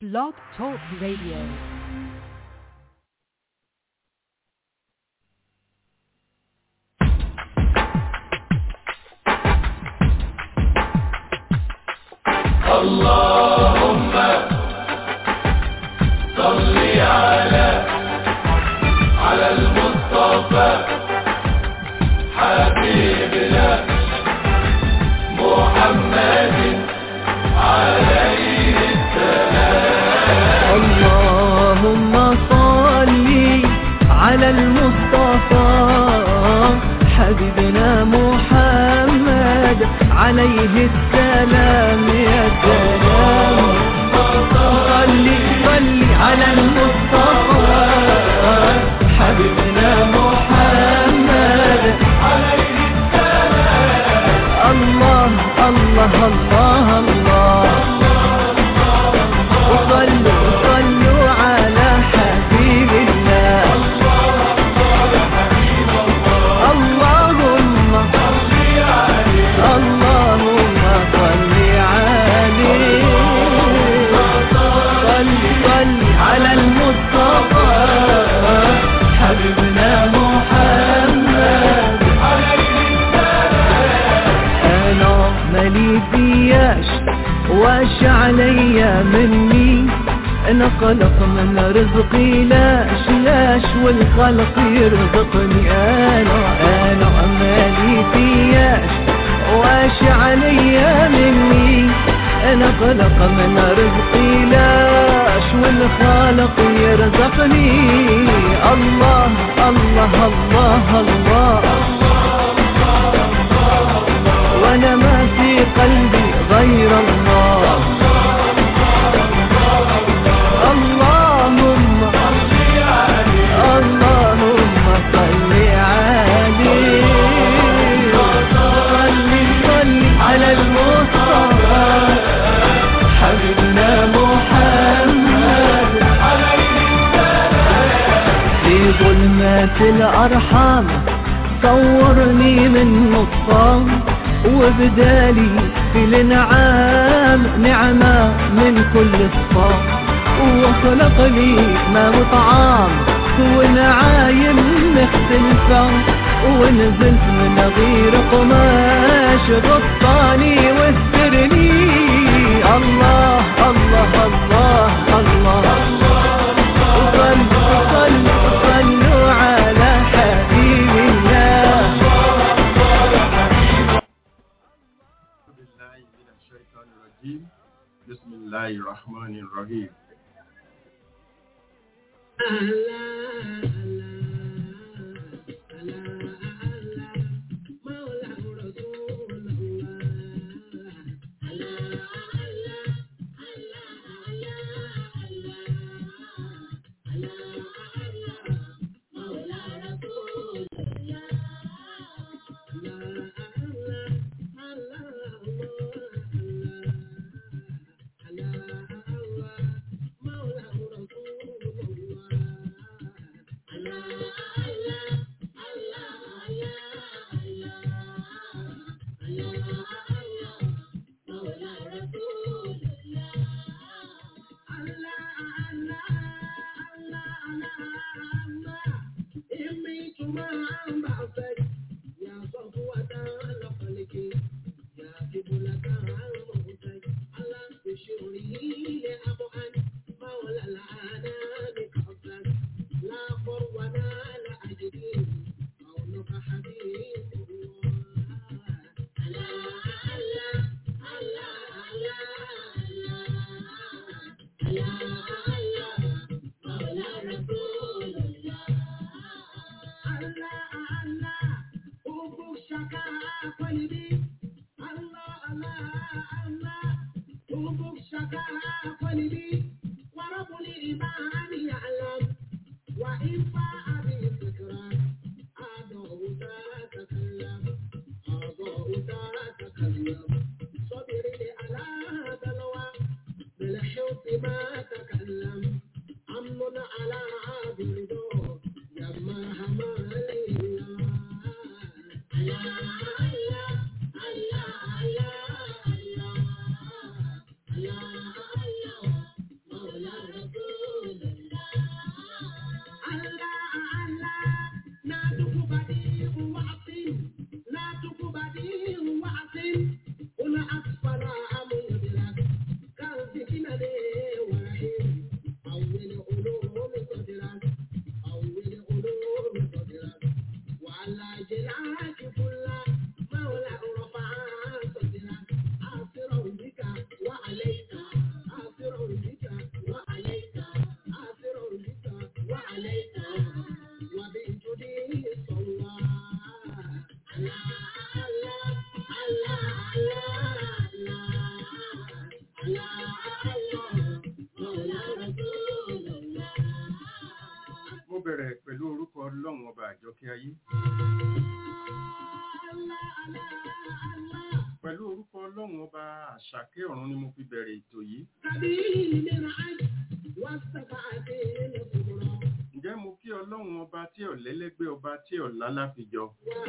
Blog Talk Radio. اللهم صل على على المصطفى حبيبنا محمد عليه اللهم صل على المصطفى حبيبنا محمد عليه السلام يا سلام صل صل على المصطفى حبيبنا محمد عليه السلام الله الله الله الله وصلوا صلوا على حبيب الله اللهم اللهم صل عليه صل صل على المصطفى حبيبنا محمد انا مالي فياش واش عليا مني انا خلق من رزقي لاش لاش والخلق يرزقني انا انا مالي فياش واش عليا مني انا خلق من رزقي لاش والخالق يرزقني الله الله الله, الله وانا ما في قلبي غير الله اللهم اللهم صل عليه صل صل على المصطفى حبيبنا محمد في ظلمات الأرحام صورني من نصام وبدالي في الانعام نعمة من كل الصام وخلق لي ما مطعام ونعايم مختلفة ونزلت من غير قماش غطاني واسترني الله الله الله الله وصلوا صلوا صلوا على حبيب الله بالله من الشيطان الرجيم بسم الله الرحمن الرحيم Mo bẹ̀rẹ̀ pẹ̀lú orúkọ Ọlọ́run ọba àjọkẹ́ ayé. Pẹ̀lú orúkọ Ọlọ́run ọba àṣàkẹ́ ọ̀run ni mo fi bẹ̀rẹ̀ ètò yìí. Ǹjẹ́ mo kí Ọlọ́run ọba tí ò lẹ́lẹ́gbẹ́ ọba tí ò lálàfijọ?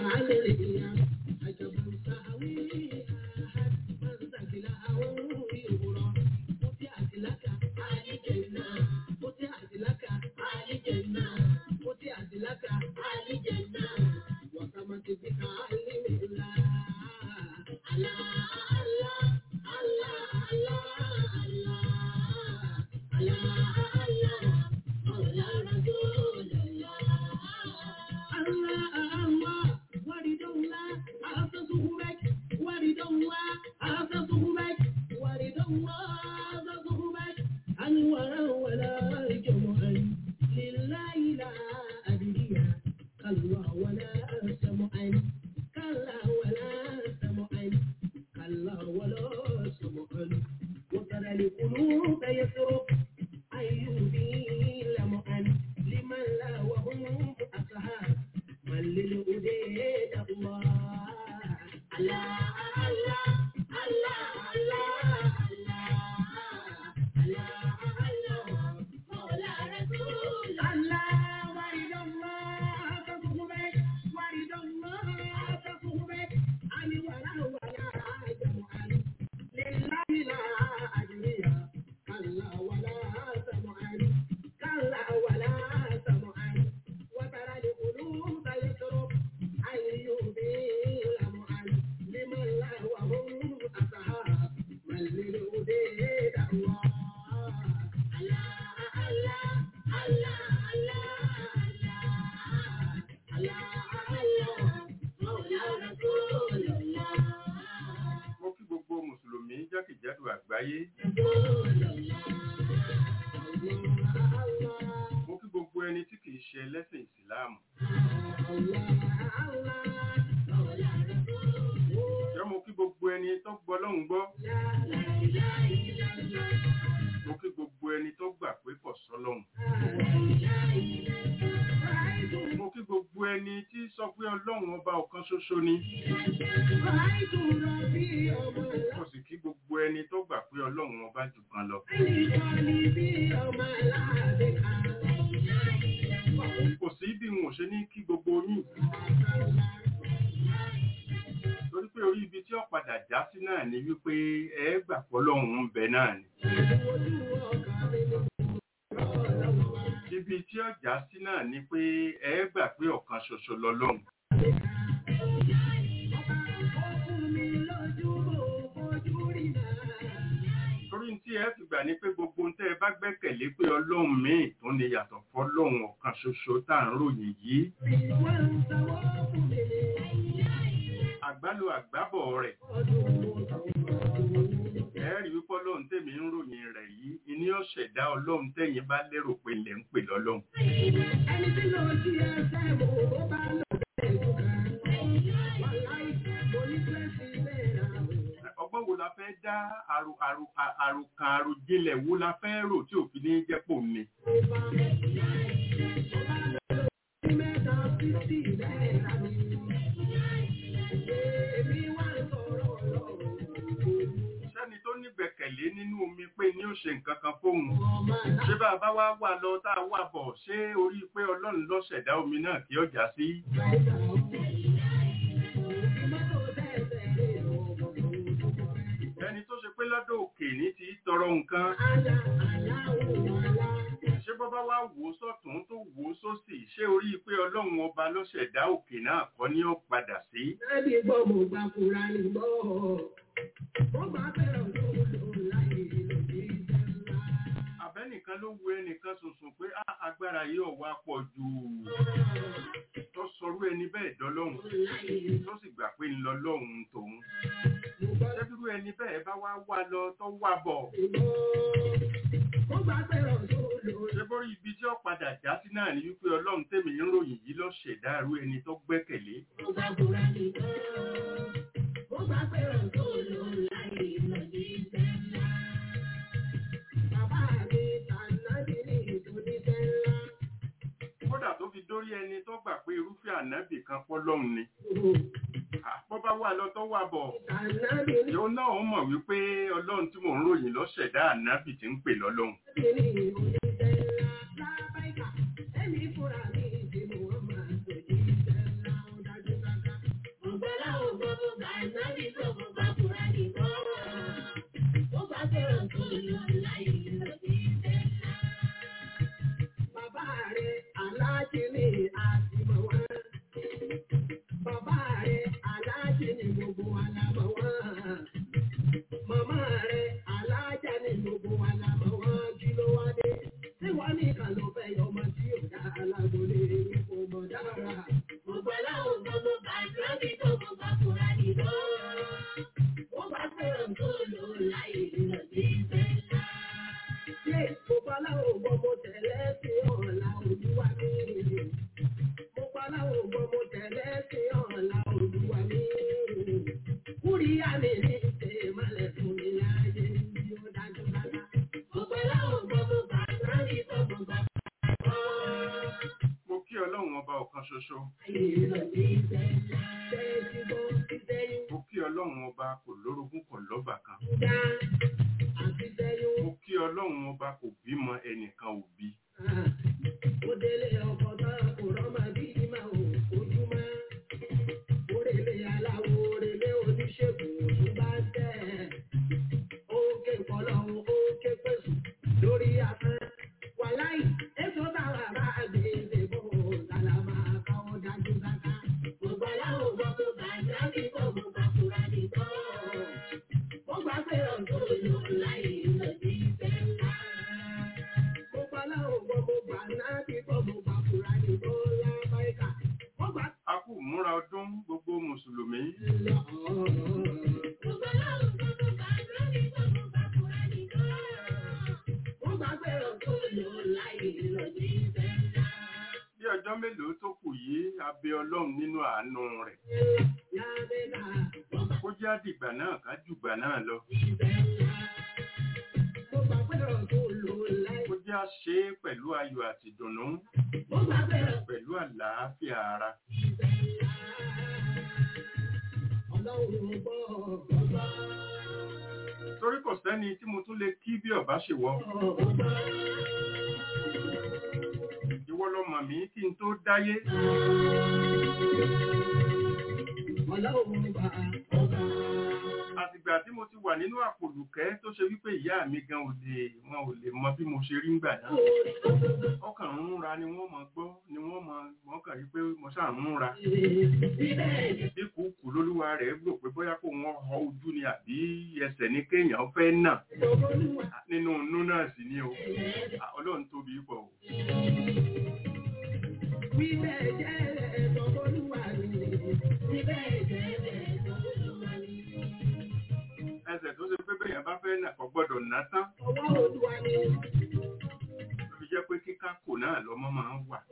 Mo kí gbogbo Mùsùlùmí jákèjádò àgbáyé. Mo kí gbogbo ẹni tí kìí ṣe ẹlẹ́sìn Ìsìláàmù. Ǹjẹ́ mo kí gbogbo ẹni tó gbọ́ lọ́hùn gbọ́? Mo kí gbogbo ẹni tó gbà pé kò sọ́lọ́hùn. Mo kí gbogbo ẹni tí sọ pé Ọlọ́run ọba ọ̀kan ṣoṣo ni. Mo sì kí gbogbo ẹni tó gbà pé Ọlọ́run ọba jù kan lọ. Kò sí bí wọn ò ṣe ní kí gbogbo yín. Torí pé orí ibi tí ó padà já sí náà ni wípé ẹ gbà pé Ọlọ́run ń bẹ náà ni. Ibi tí ó já sí náà ni pé ẹ gbà pé ọ̀kan ṣoṣo lọ́lọ́run. Torí tí ẹ fi gbà ní pé gbogbo ohun tẹ́ ẹ bá gbẹ́kẹ̀lé pé Ọlọ́run míì tó ní yàtọ̀ fọ́lọ́run ọ̀kan ṣoṣo tá à ń ròyìn yìí. Àgbálò àgbábọ̀ rẹ̀. Ẹ rí wípé Ọlọ́run tèmi ń ròyìn rẹ̀ yìí, ìní ọ̀ṣẹ̀dá Ọlọ́run tẹ̀yìn bá lérò pé ilẹ̀ ń pè lọ́lọ́run. Ọgbọ́n wo la fẹ́ dá àrò- àrò- à- àròkàn àròjinlẹ̀ wo la fẹ́ rò tí òfin ní jẹ́pò mi? Sẹ́ni tó nígbẹ̀kẹ̀lé nínú omi pé ní ó ṣe nǹkan kan fóun. Ṣé bá a bá wá wà lọ tá a wà bọ̀ ṣé orí pé Ọlọ́run ló ṣẹ̀dá omi náà kí ọjà sí? Ẹni tó ṣe pé lọ́dọ̀ òkè ní ti tọrọ nǹkan. Ṣé bọ́bá wá wò ó sọ́tún tó wò ó sósì ṣé orí pé Ọlọ́run ọba ló ṣẹ̀dá òkè náà kọ́ ni ó padà sí? Àbẹ́nìkan ló wo ẹnìkan sùnsùn pé "Á, agbára yìí ò wá pọ̀ jù. Tó sọrú ẹni bẹ́ẹ̀ dọ́lọ́hùn. Tó sì gbà pé ń lọ lọ́hùn tòun. Ṣébírú ẹni bẹ́ẹ̀ bá wá wá lọ tó wá bọ̀. ibi tí ó padà já sí náà ni wípé ọlọ́run tèmi ń ròyìn yìí ló ṣẹ̀dá irú ẹni tó gbẹ́kẹ̀lé Mo bá kúra nìkan. Mo bá fẹ́ràn tó lò láyé lọ́dí iṣẹ́ ńlá. Bàbá mi tànàbí ní ìtòníṣẹ́ ńlá. kódà tó fi dórí ẹni tó gbà pé irúfẹ́ ànábì kan pọ́ lọ́hùn ni àpọ́ bá wà lọ tó wà bọ̀ Tànàbí ní yóò náà ó mọ̀ wípé ọlọ́run tí mò ń ròyìn ló ṣẹ̀dá ànábì tí ń pè lọ́lọ́hun ìtòníṣẹ́ ńlá. Lábáìkà, ẹ̀mí fúnra mi ti mú wọn máa tòní iṣẹ́ ńlá. Ó dájú káká. Mo gbọ́ láwọn gbọ́ mo bá nábì tó mo bá kúra nìkan. Mo bá fẹ́ràn tó lò láyé lọ́dí iṣẹ́ ńlá. Bàbá rẹ̀ aláàjì ni àtìmọ̀ wá. Bàbá rẹ̀ aláàjì ni gbogbo wa la mọ̀ wá. Màmá rẹ̀ aláàjà ni gbogbo wa la mọ̀ wá. Kí ló wá dé? Ṣé wọ́n ní ìkà ló fẹ́ yọ ọmọ tí ò dá alágbólé ní kò mọ̀ dára? Gbogbo aláwọ̀ gbogbo bàjẹ́ bí tó gbogbo àkùrá nìlọ. Wọ́n bá fẹ́ràn tó lò láyé ìrìnàjò ìfẹ́ ńlá. Ṣé gbogbo aláwọ̀ gbogbo tẹ̀lé sí ọ̀la olúwa mi? Gbogbo aláwọ̀ gbogbo tẹ̀lé sí ọ̀la olúwa mi. Kúríyá mi ní ṣe ìmọ̀lẹ̀ fún mi láyé bí ó dájú dájú. Gbogbo aláwọ̀ gbogbo bàtà ní gbogbo bàtà. mo kí ọlọ́run ọba ọ̀kan ṣoṣo Ayé ìrọ̀lẹ́ ìfẹ́ ńlá. Bẹ́ẹ̀ ti bọ́ ìfẹ́yìn mo kí ọlọ́run ọba kò lórogún kò lọ́bà kan dá. Àti fẹ́yìn mo kí ọlọ́run ọba kò bímọ ẹnìkan ò bí ó délé ọkọ̀ tán kò rọ́mọ bí ìmọ̀ ojúmọ́. Orèlé aláwo orèlé oníṣègùn òtún bá tẹ̀. Ó ké kọlọ́hún ó ké pèsè lórí afẹ́. Wàláì, èso táwa bá gbé ìdìbò sálámà káwọ́ dájú dáká. Gbogbo aláwọ̀ gbọ́ tó bá jáde kó gbogbo àkùrá nìkan. Ó gbà pé ọ̀dọ́ ló láyé lòdì ìfẹ́ ńlá. Mo gbà láwọn gbọ́ mo gbà náà bí gbọ́ mo gbà fúra ní bọ́lá báyìíká. Mo gbà a kú múra ọdún gbogbo mùsùlùmí lọ. Mo gbà láwọn gbọ́ mo gbà náà bí gbọ́ mo gbà fúra ní bọ́lá. Mo gbà pé ọ̀tún lò láyé lòdì ìfẹ́ ńlá. bí ọjọ́ mélòó tó kù yìí a bẹ ọlọ́run nínú àánú rẹ̀ Lábẹ́lá mo gbà kó jẹ́ àdìgbà náà ká jùgbà náà lọ ìfẹ́ ńlá. Mo gbà pé ọ̀tún lò láyé. kó jẹ́ àṣe pẹ̀lú ayọ̀ àti ìdùnnú Mo gbà pé ọ̀tún pẹ̀lú àlàáfíà ara ìfẹ́ ńlá. Ọlọ́run gbọ́ gbọ́. torí kò sẹ́ni tí mo tún lè kí bí ọba ṣe wọ ìwọ lọ mọ̀ mí kí n tó dáyé àtìgbà tí mo ti wà nínú àpòlùkẹ́ tó ṣe wípé ìyá mi gan ò lè wọn ò lè mọ bí mo ṣe rí ńgbà náà ọkàn ń ra ni wọ́n mọ gbọ́ ni wọ́n mọ wọ́n kàn rí pé mo ṣáà ń ra bí kùkù lólúwa rẹ̀ gbò pé bóyá kó wọ́n họ ojú ni àbí ẹsẹ̀ ní kéèyàn fẹ́ nà nínú inú náà sì ni o ọlọ́run tóbi pọ̀ o. ẹsẹ̀ tó ṣe pé bẹ́yàn bá fẹ́ nà kò gbọ́dọ̀ ná tán ló fi jẹ́ pé kíká kò náà lọ́mọ máa ń wà.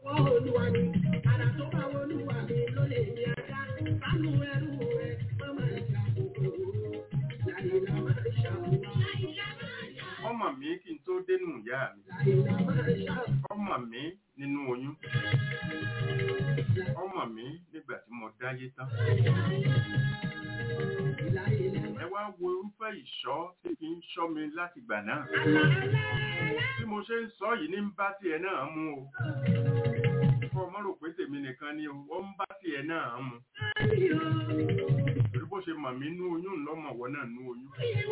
ọmọ mi kí n tó dénú ìyá mi ọmọ mi nínú oyún ọmọ mi nígbà tí mo dáyé tán ẹ wá wo irúfẹ́ ìṣọ́ tí kì í ṣọ́ mi láti gbà náà bí mo ṣe ń sọ yìí ní ń bá tiẹ̀ náà mú o kọ́ ọmọ rò pé tèmi nìkan ni o ó ń bá tiẹ̀ náà mú torí bó ṣe mọ̀ mí nú oyún lọ́mọ̀wọ́ náà nú oyún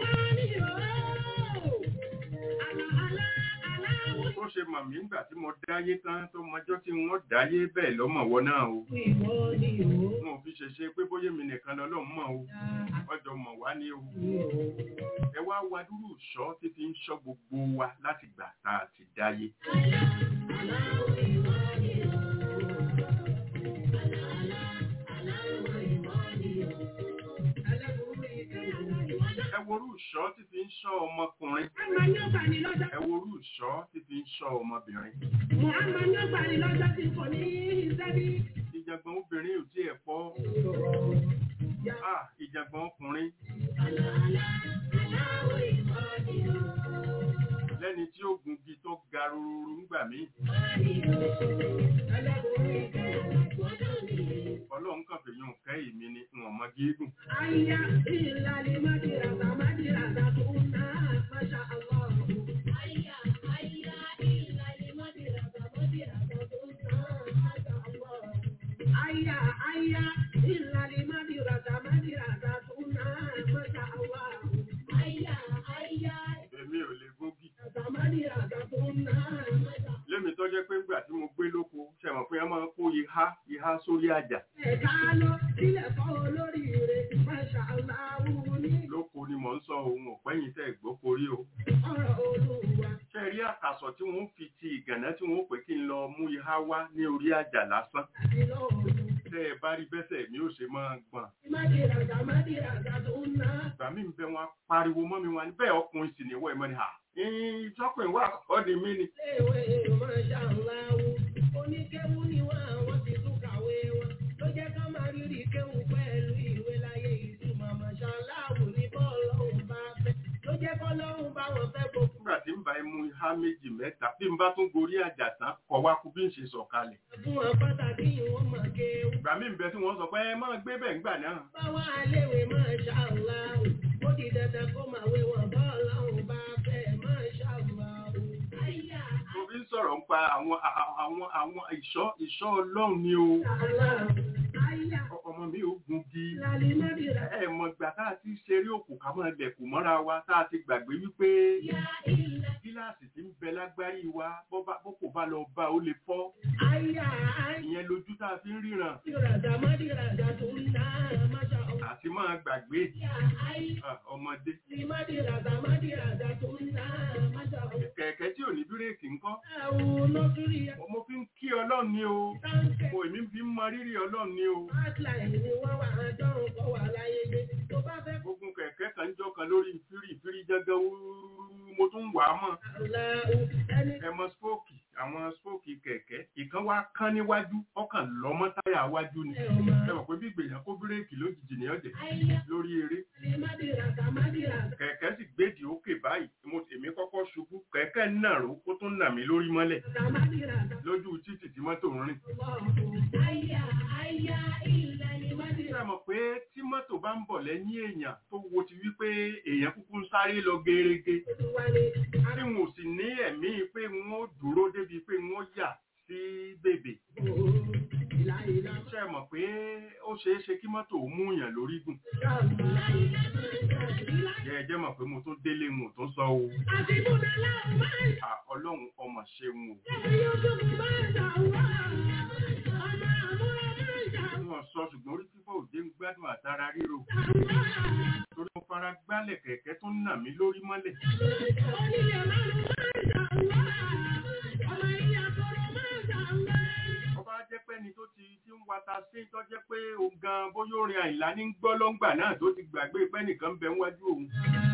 bó ṣe mọ̀ mí nígbà tí mo dáyé tán tó mọjọ́ tí wọ́n dáyé bẹ́ẹ̀ lọ́mọ̀wọ́ náà o wọn ò fi ṣe ṣe pé bóyá mi nìkan lọ́lọ́run mọ̀ o ọjọ́ mọ̀ wá ní o ẹ wá wá dúró ìṣọ́ tí fi ń ṣọ́ gbogbo wa láti gbà tá a ti dáyé. ẹ worú ìṣọ́ tí fi ń ṣọ́ ọmọkùnrin Àmà ní ọgbà ní lọ́jọ́. ẹ wo irú ìṣọ́ tí fi ń ṣọ́ ọmọbìnrin Mùhàmmá ní ọgbà ní lọ́jọ́ tí kò ní ìṣẹ́bí. ìjàngbọ̀n obìnrin ò tiẹ̀ pọ̀ ah ìjàngbọ̀n ọkùnrin lẹ́ni tí ó gungi tó ga rúrú ńgbà míì ọlọ́run kàn fèyàn kẹ́ èmi ni n ò mọ gígùn Ayá ìlàlí mádìràdà mádìràdà tó ń ná Masha Allah. Ayá ayá ìlàlí mádìràdà mádìràdà tó ń ná Masha Allah. Ayá ayá ìlàlí mádìràdà mádìràdà tó ń ná Masha Allah. Ayá ayá èmi ò lè gúngi ìlàlí mádìràdà tó ń ná Masha Allah. lémi tó jẹ́ pé ńgbà tí mo gbé lóko ṣẹ̀mọ̀ pé ẹ máa ń kó ihá ihá sórí àjà Ẹ̀ka lọ sílẹ̀ fọ́ olórí rẹ̀ Masha Allah wù ní lóko ni mò ń sọ ohun ọ̀pẹ́yìn tẹ́ gbóko rí o ọ̀rọ̀ olúwa. ṣe rí àkàsọ̀ tí wọ́n fi ti ìgànná tí wọ́n pè kí n lọ mú ihá wá ní orí àjà lásán Àti lọ́rùn. tẹ́ ẹ bá rí bẹ́sẹ̀ mi ò ṣe máa gbọ̀n Mádìràdà mádìràdà tó ń ná. ìgbà mí ń bẹ wọn pariwo mọ́ mi wọn ni bẹ́ẹ̀ ọkùnrin sì ni wọ́n ẹ̀ mọ́ ni hà ìtọ́kùnrin wà kọ́ ni mí ni Léèwé Masha Allah wù. Oníkéwú ni wọ́n àwọn ti tún kàwé wọn. Ló jẹ́ ká máa rírì kéwú pẹ̀lú ìwé láyé ìtumọ̀ Masha Allah wù ní bọ́ọ̀lọ́hùn bá fẹ́. Ló jẹ́ kọ́lọ́hùn bá wọn fẹ́ gbogbo. nígbà tí ń bá ẹ mú ihá méjì mẹ́ta bí n bá tún gorí àjà tán kọ̀ wá kú bí n ṣe sọ̀kalẹ̀ Fún wọn pàtàkì ìwọ̀n mọ̀ kéwú. ìgbà mí ń bẹ tí wọ́n sọ pé ẹ máa gbé bẹ́ẹ̀ ńgbà náà Báwa léèwé Masha Allah wù. Ó di dandan kó máa wé wọn bọ́ọ̀lọ́hùn bá fẹ́ Masha Allah wù. Àyà mo fi ń sọ̀rọ̀ nípa àwọn àwọn àwọn ìṣọ́ ìṣọ́ ọlọ́run ni o Allah. Àyà ọmọ mi ò gungi ìlàlí mádìràdà. ẹ mọ̀ gbà tá a ti ṣeré òkú ká máa lẹ̀kùn mọ́ra wa tá a ti gbàgbé wípé Yá ìlà. gíláàsì tí ń bẹ lágbárí wa bó bá- bó kò bá lọ bá ó lè fọ́ Àyà àyà. ìyẹn lójú tá a fi ń ríran Mádìràdà mádìràdà tó ń ná Masha Allah. àti máa gbàgbé Yá àyà. ah, ọmọdé Mádìràdà mádìràdà tó ń ná Masha Allah. kẹ̀kẹ́ tí ò ní bírèkì ńkọ́ Àwọn nọ́sírí mo fi ń kí ọlọ́run ní o táǹkẹ̀. mo èmi fi ń mọ rírì ọlọ́run ní o Hotline ni wọ́n wà àjọrùn kọ́ wà láyé gbé. Tó bá fẹ́ gbogbo kẹ̀kẹ́ kan jọ kan lórí fírì fírì jẹ́gẹ́ wúrúrú mo tún wà á mọ̀ Allahu ẹni ẹ mọ spóòkì àwọn spóòkì kẹ̀kẹ́ ìkan wá kán níwájú ọkàn lọ́mọ táyà wájú ni ẹ̀ ọ̀ máa. ẹ mọ̀ pé bí ìgbèyàn kó bírèkì lójijì ní ọ̀jẹ̀ Àyà lórí eré ni mádìràdà mádìràdà. kẹ̀kẹ́ sì gbèdì òkè báyìí mo èmi kọ́kọ́ ṣubú kẹ̀kẹ́ náà ró kó tún nà mí lórí mọ́lẹ̀ Dà mádìràdà. lójú títì tí mọ́tò ń rìn Àyà àyà ìlà ni ṣé mádìràdà. ẹ mọ̀ pé tí mọ́tò bá ń bọ̀ lẹ́yìn èèyàn tó wo ti wípé èèyàn kúkú ń sáré lọ gerege Olúwa ni tí wọn ò sì ní ẹ̀mí pé wọn ó dúró débi pé wọn ó yà sí bèbè àbò ìlà ìlà ṣé ẹ mọ̀ pé ó ṣeé ṣe kí mọ́tò ó mú yàn lórí gùn Ìlà ìlà ìlà. jẹ́ ẹ jẹ́ mọ̀ pé mo tún délé mo tún sọ o Àti múná láwọn máa ń À, ọlọ́run ọmọ ṣeun o ṣe yóò máa ń ṣà wá. Ọmọ àmúra máa ń ṣà wọn sọ ṣùgbọ́n orí fífọ́ òde ń gbádùn àtara ríro wá. torí mo fara gbálẹ̀ kẹ̀kẹ́ tó ń nà mí lórí mọ́lẹ̀ Onílé márùn-ún máa ń ṣà wá. Ọmọ ilé àkọ́rọ̀ máa ń ṣà wá. ọba jẹ́ pé ẹni tó ti ti ń wata sí tó jẹ́ pé òun gan bóyá orin àìlá ní gbọ́ lọ́ngbà náà tó ti gbàgbé pé nìkan ń bẹ níwájú òun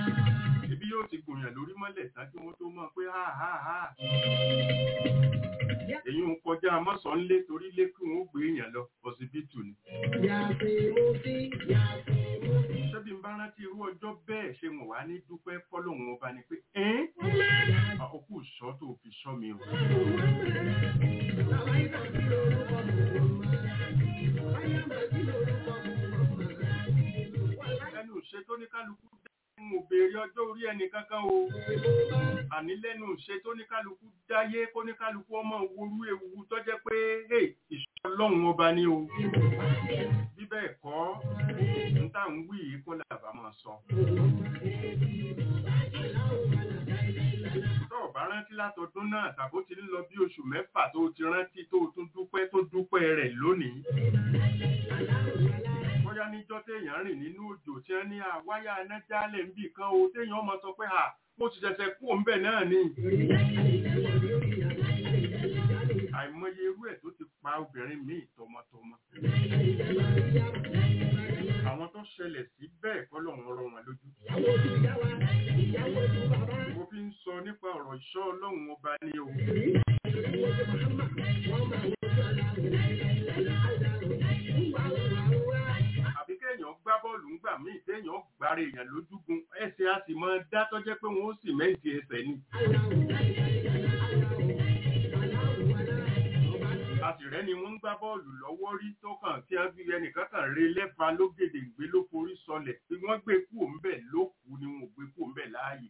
ibi yóò ti gùnyàn lórí mọ́lẹ̀ ṣáájú wọn tó mọ̀ pé ha ha ha èyí ń kọjá mọ́sàn-án lé torí lé kí wọ́n gbé èèyàn lọ ọsibítù ni Yàtì mo fi, yàtì mo fi. ṣebí ń bá rántí irú ọjọ́ bẹ́ẹ̀ ṣe wọ́n wá ní dúpẹ́ fọ́lọ́hún ọba ni pé ẹ́n àkókò sọ tó fi sọ mi o Bàbá ìgbà tí lórúkọ mò ń mọ̀. Báyà máa tí lórúkọ mò ń mọ̀. lẹ́nu ìṣe tó ní kálukú dá ń ò béèrè ọjọ́ orí ẹnì kankan o àní lẹ́nu ìṣe tó ní kálukú dáyé kó ní kálukú ọmọ worú ewu tó jẹ́ pé hey, ìṣọ́ ọlọ́run ọba ni o bí bẹ́ẹ̀ kọ́ ń tà ń wí yìí kó làbá máa sọ. tó o bá rántí látọdún náà tàbó ti ń lọ bí oṣù mẹ́fà tó o ti rántí tó o tún dúpẹ́ tó dúpẹ́ rẹ̀ lónìí. bóyá níjọ́ téèyàn rìn nínú òjò tí wọ́n ní àwáyà anájálẹ̀ ń bì kan o téèyàn ọmọ sọ pé à mo ti ṣẹ̀ṣẹ̀ kú òun bẹ̀ náà ni. àìmọye irú ẹ̀ tó ti pa obìnrin míì tọmọtọmọ. àwọn àwọn tó ṣẹlẹ̀ sí bẹ́ẹ̀ kọ́ lọ́run rọ wọn lójú. ìyàwó ojú ìyá wa ìyàwó ojú bàbá mo fi ń sọ nípa ọ̀rọ̀ ìṣọ́ ọlọ́run ọba ní o. ìyàwó ojú Muhammad wọ́n máa ń sọ aláwọ̀ aláwọ̀ ńgbà wà wá. àbí kéèyàn gbá bọ́ọ̀lù ńgbà míì téèyàn gbára èèyàn lójúgun ẹsẹ̀ a sì máa dá tọ́jẹ́ pé wọ́n ó sì mẹ́ǹtì ẹsẹ̀ ni. a sì rẹ́ni wọ́n ń gbá bọ́ọ̀lù lọ́wọ́ rí tó kàn tí wọ́n fi ẹnìkan kàn re lẹ́fà lógèdè gbé ló forí sọlẹ̀ bí wọ́n gbé kú òǹbẹ̀ ló kú ni wọn ò gbé kú òǹbẹ̀ láàyè.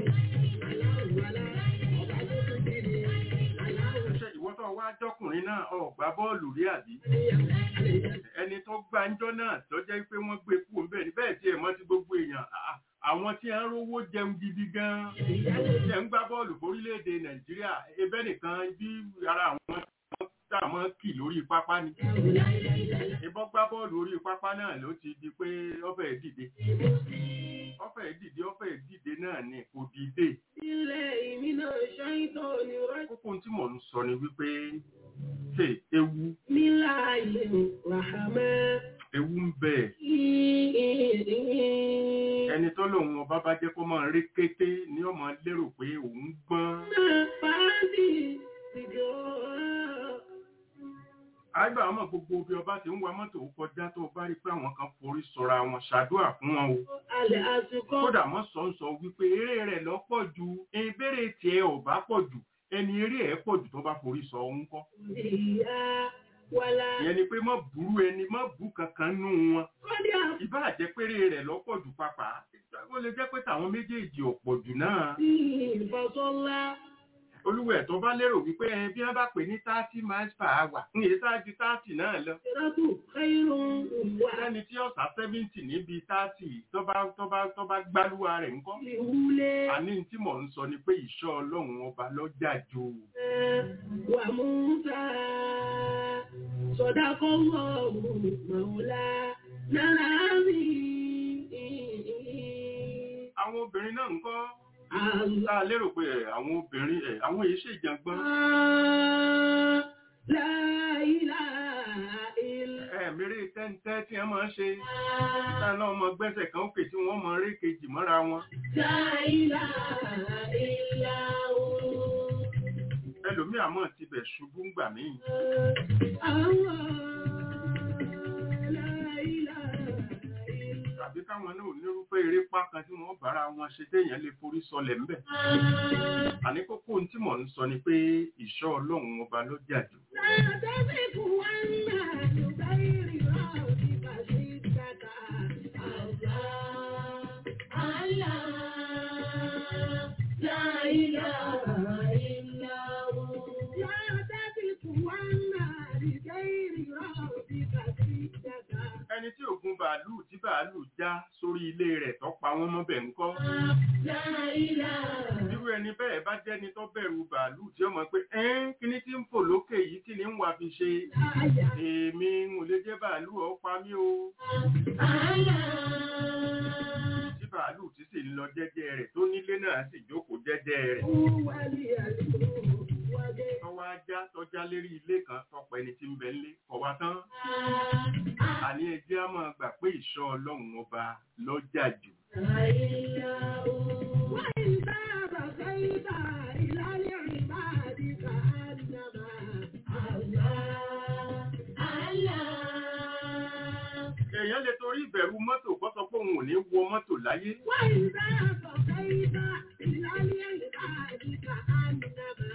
ṣe ìwọ tó wá jọkùnrin náà ò gbá bọ́ọ̀lù rí àbí ẹni tó gbàǹjọ́ náà tó jẹ́ pé wọ́n gbé kú òǹbẹ̀ ní bẹ́ẹ̀ tí ẹ̀ mọ́ ti gbogbo èèyàn à- àwọn tí ń rówó jẹun gidi gan-an tí ẹ̀ ń gbá bọ́ọ̀lù fórílẹ̀-èdè nàìjíríà ebẹ́ nìkan bí ara àwọn tá a mọ́ kì lórí pápá ni ìbọn gbá bọ́ọ̀lù orí pápá náà ló ti di pé ọ̀fẹ́ dìde ọ̀fẹ́ dìde ọ̀fẹ́ dìde náà ni kò dìde ilẹ̀ ìmínà ṣáìtọ̀ ni wọ́n kókó tí mò ń sọ ni wípé ṣe ewu nílà ilé ràhámẹ́. ewu ń bẹ ẹni tó lòun ọba bá jẹ́ kó máa rí kété ní ọmọ lérò pé òun gbọ́n àgbà ọmọ gbogbo bí ọba ti ń wa mọ́tò kọjá tó bá rí pé àwọn kan forí sọra wọn ṣàdúrà fún wọn o Alẹ́ àsìkò kódà mọ́ sọ ń sọ wípé eré rẹ̀ lọ pọ̀ ju ìbéèrè tiẹ̀ ò bá pọ̀ jù ẹni eré ẹ̀ pọ̀ jù tó bá forí sọ òun kọ́ ìyá wàlá. ìyẹn ni pé mọ́ burú ẹni mọ́ bú kankan nù wọn Kọ́dí ìbá àjẹpéré rẹ̀ lọ pọ̀ jù pàpà ó lè jẹ́ pé tàwọn méjèèjì ọ̀pọ̀ jù náà àti ìfọ̀sọ́lá. olúwẹ̀ tó bá lérò wípé ẹ bí wọ́n bá pè ní thirty miles per hour ń yé sáájú thirty náà lọ Ìrọ́tù kẹ́rùn wà lẹ́ni tí ọ̀sà seventy níbi thirty tó bá tó bá tó bá gbálúwa rẹ̀ ńkọ́ ìwúlé. àní tí mò ń sọ ni pé ìṣọ́ ọlọ́run ọba lọ́jà jù Wà Músà. Sọ̀dákọ́ wọ̀ mọ̀ọ́lá. Nára mi. àwọn obìnrin náà ńkọ́ Àlá. tá a lérò pé ẹ̀, àwọn obìnrin ẹ̀, àwọn èyí ṣèjàngbọ́n La ilaha illa ẹ̀ẹ̀mẹ́rẹ́ tẹ́ntẹ́ tí wọ́n máa ń ṣe tá náà mọ gbẹ́sẹ̀ kan òkè tí wọ́n mọ eré kejì mọ́ra wọn La ilaha illa hu. ẹlòmíà mọ̀ tibẹ̀ ṣubú ńgbà míì Allah. La ilaha illa tàbí káwọn náà nírúfẹ́ eré pákan tí wọ́n bára wọn ṣe téèyàn lè forí sọlẹ̀ ńbẹ̀ àní kókó ohun tí mò ń sọ ni pé ìṣọ́ ọlọ́run ọba ló jà jù لا تزغ عنا بغير ربك شدك الله الله لا إله إلا هو لا تزغ عنا بغير ربك شدك ẹni tí ògùn bàálù tí bàálù já sórí ilé rẹ̀ tó pa wọ́n mọ́bẹ̀ ńkọ́ لا إله irú ẹni bẹ́ẹ̀ bá jẹ́ni tó bẹ̀rù bàálù tí ó mọ̀ pé ẹ́n kíní tí ń fò lókè yìí kí ni ń wà fi ṣe إلا èmi ń ò lè jẹ́ bàálù ó pa mí o tí bàálù tí sì ń lọ jẹ́jẹ́ rẹ̀ tó nílé náà sì jókòó jẹ́jẹ́ rẹ̀ هو العلي وجه tọ́wọ́ ajá tọ́já lérí ilé kan tọpọ̀ ẹni tí ń bẹ ńlé kọ̀wá tán àní ẹjẹ́ á máa gbà pé ìṣọ́ ọlọ́run ọba lọ́jà jù وإذا بقيت إلى العباد كأنما الله الله èèyàn lè torí ìbẹ̀rù mọ́tò kó sọ pé òun ò ní wọ mọ́tò láyé وإذا بقيت إلى العباد كأنما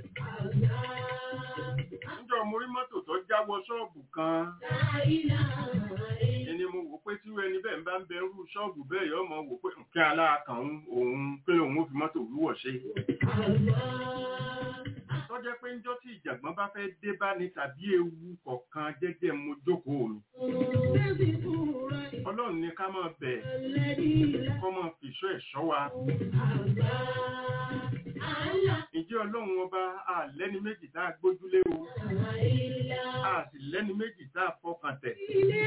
الله níjọ́ mo rí mọ́tò tó jáwọ́ ṣọ́ọ̀bù kan لا إله إلا ẹni mo wò pé tí ẹni bẹ́ẹ̀ bá ń bẹ irú ṣọ́ọ̀bù bẹ́ẹ̀ yọ mọ wò pé kí aláàkàn òun pé òun ó fi mọ́tò wíwọ̀ ṣe الله tọ́jẹ́ pé ńjọ́ tí ìjàgbọ́n bá fẹ́ dé bá ní tàbí ewu kọ̀ọ̀kan jẹ́jẹ́ mo jókòó mi ọlọ́run ní ká máa bẹ̀ kọ́ máa fìṣọ́ ẹ̀ṣọ́ wa ǹjẹ́ ọlọ́run ọba àlẹ́ni méjì tá a gbójúlé o a sì lẹ́ni méjì tá a fọkàn tẹ̀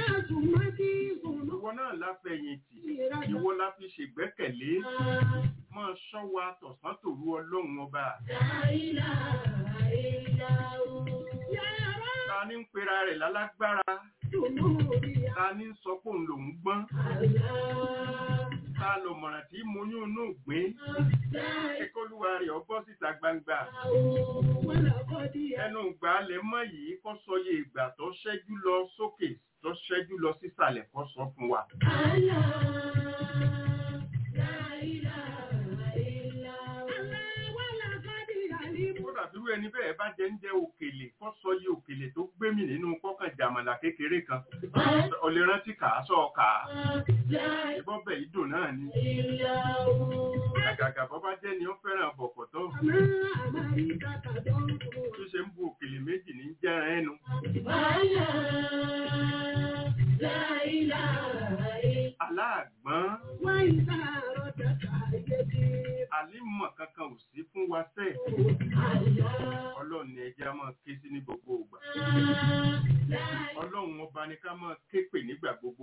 ìwọ náà la fẹ̀yìntì ìwọ la fi ṣègbẹ́kẹ̀lé máa ṣọ́ wa tọ̀sán tòru ọlọ́run ọba ta ní ń pera rẹ̀ lálágbára ta ní sọ pé òun lòún gbọ́n ta lọ mọ̀ràn tí mo yún inú gbìn kíkọ́lùwà rẹ̀ ọgbọ́ síta gbangba ẹnu ìgbà lẹ mọ́ yìí kó sọ iye ìgbà tó ṣẹ́jú lọ sókè tó ṣẹ́jú lọ sísàlẹ̀ kó sọ fún wa. kódà bí irú ẹni bẹ́ẹ̀ bá jẹ́ ń jẹ́ òkèlè kó sọ iye òkèlè tó gbé mi nínú kọ́kàn jàmàlà kékeré kan ọ̀lẹ́ rántí kà á sọ kà á ìbọn bẹ̀ ìdùn náà ni àgàgà bọ́ bá jẹ́ ni ó fẹ́ràn bọ̀kọ̀tọ̀ tó ṣe ń bu òkèlè méjì ní jẹ́ran ẹnu aláàgbọ́n àlímọ̀ kankan ò sí fún wa sẹ́ẹ̀ ọlọ́run ni ẹjẹ́ á máa ké sí ní gbogbo ìgbà ọlọ́run ọba ni ká máa ké pè nígbà gbogbo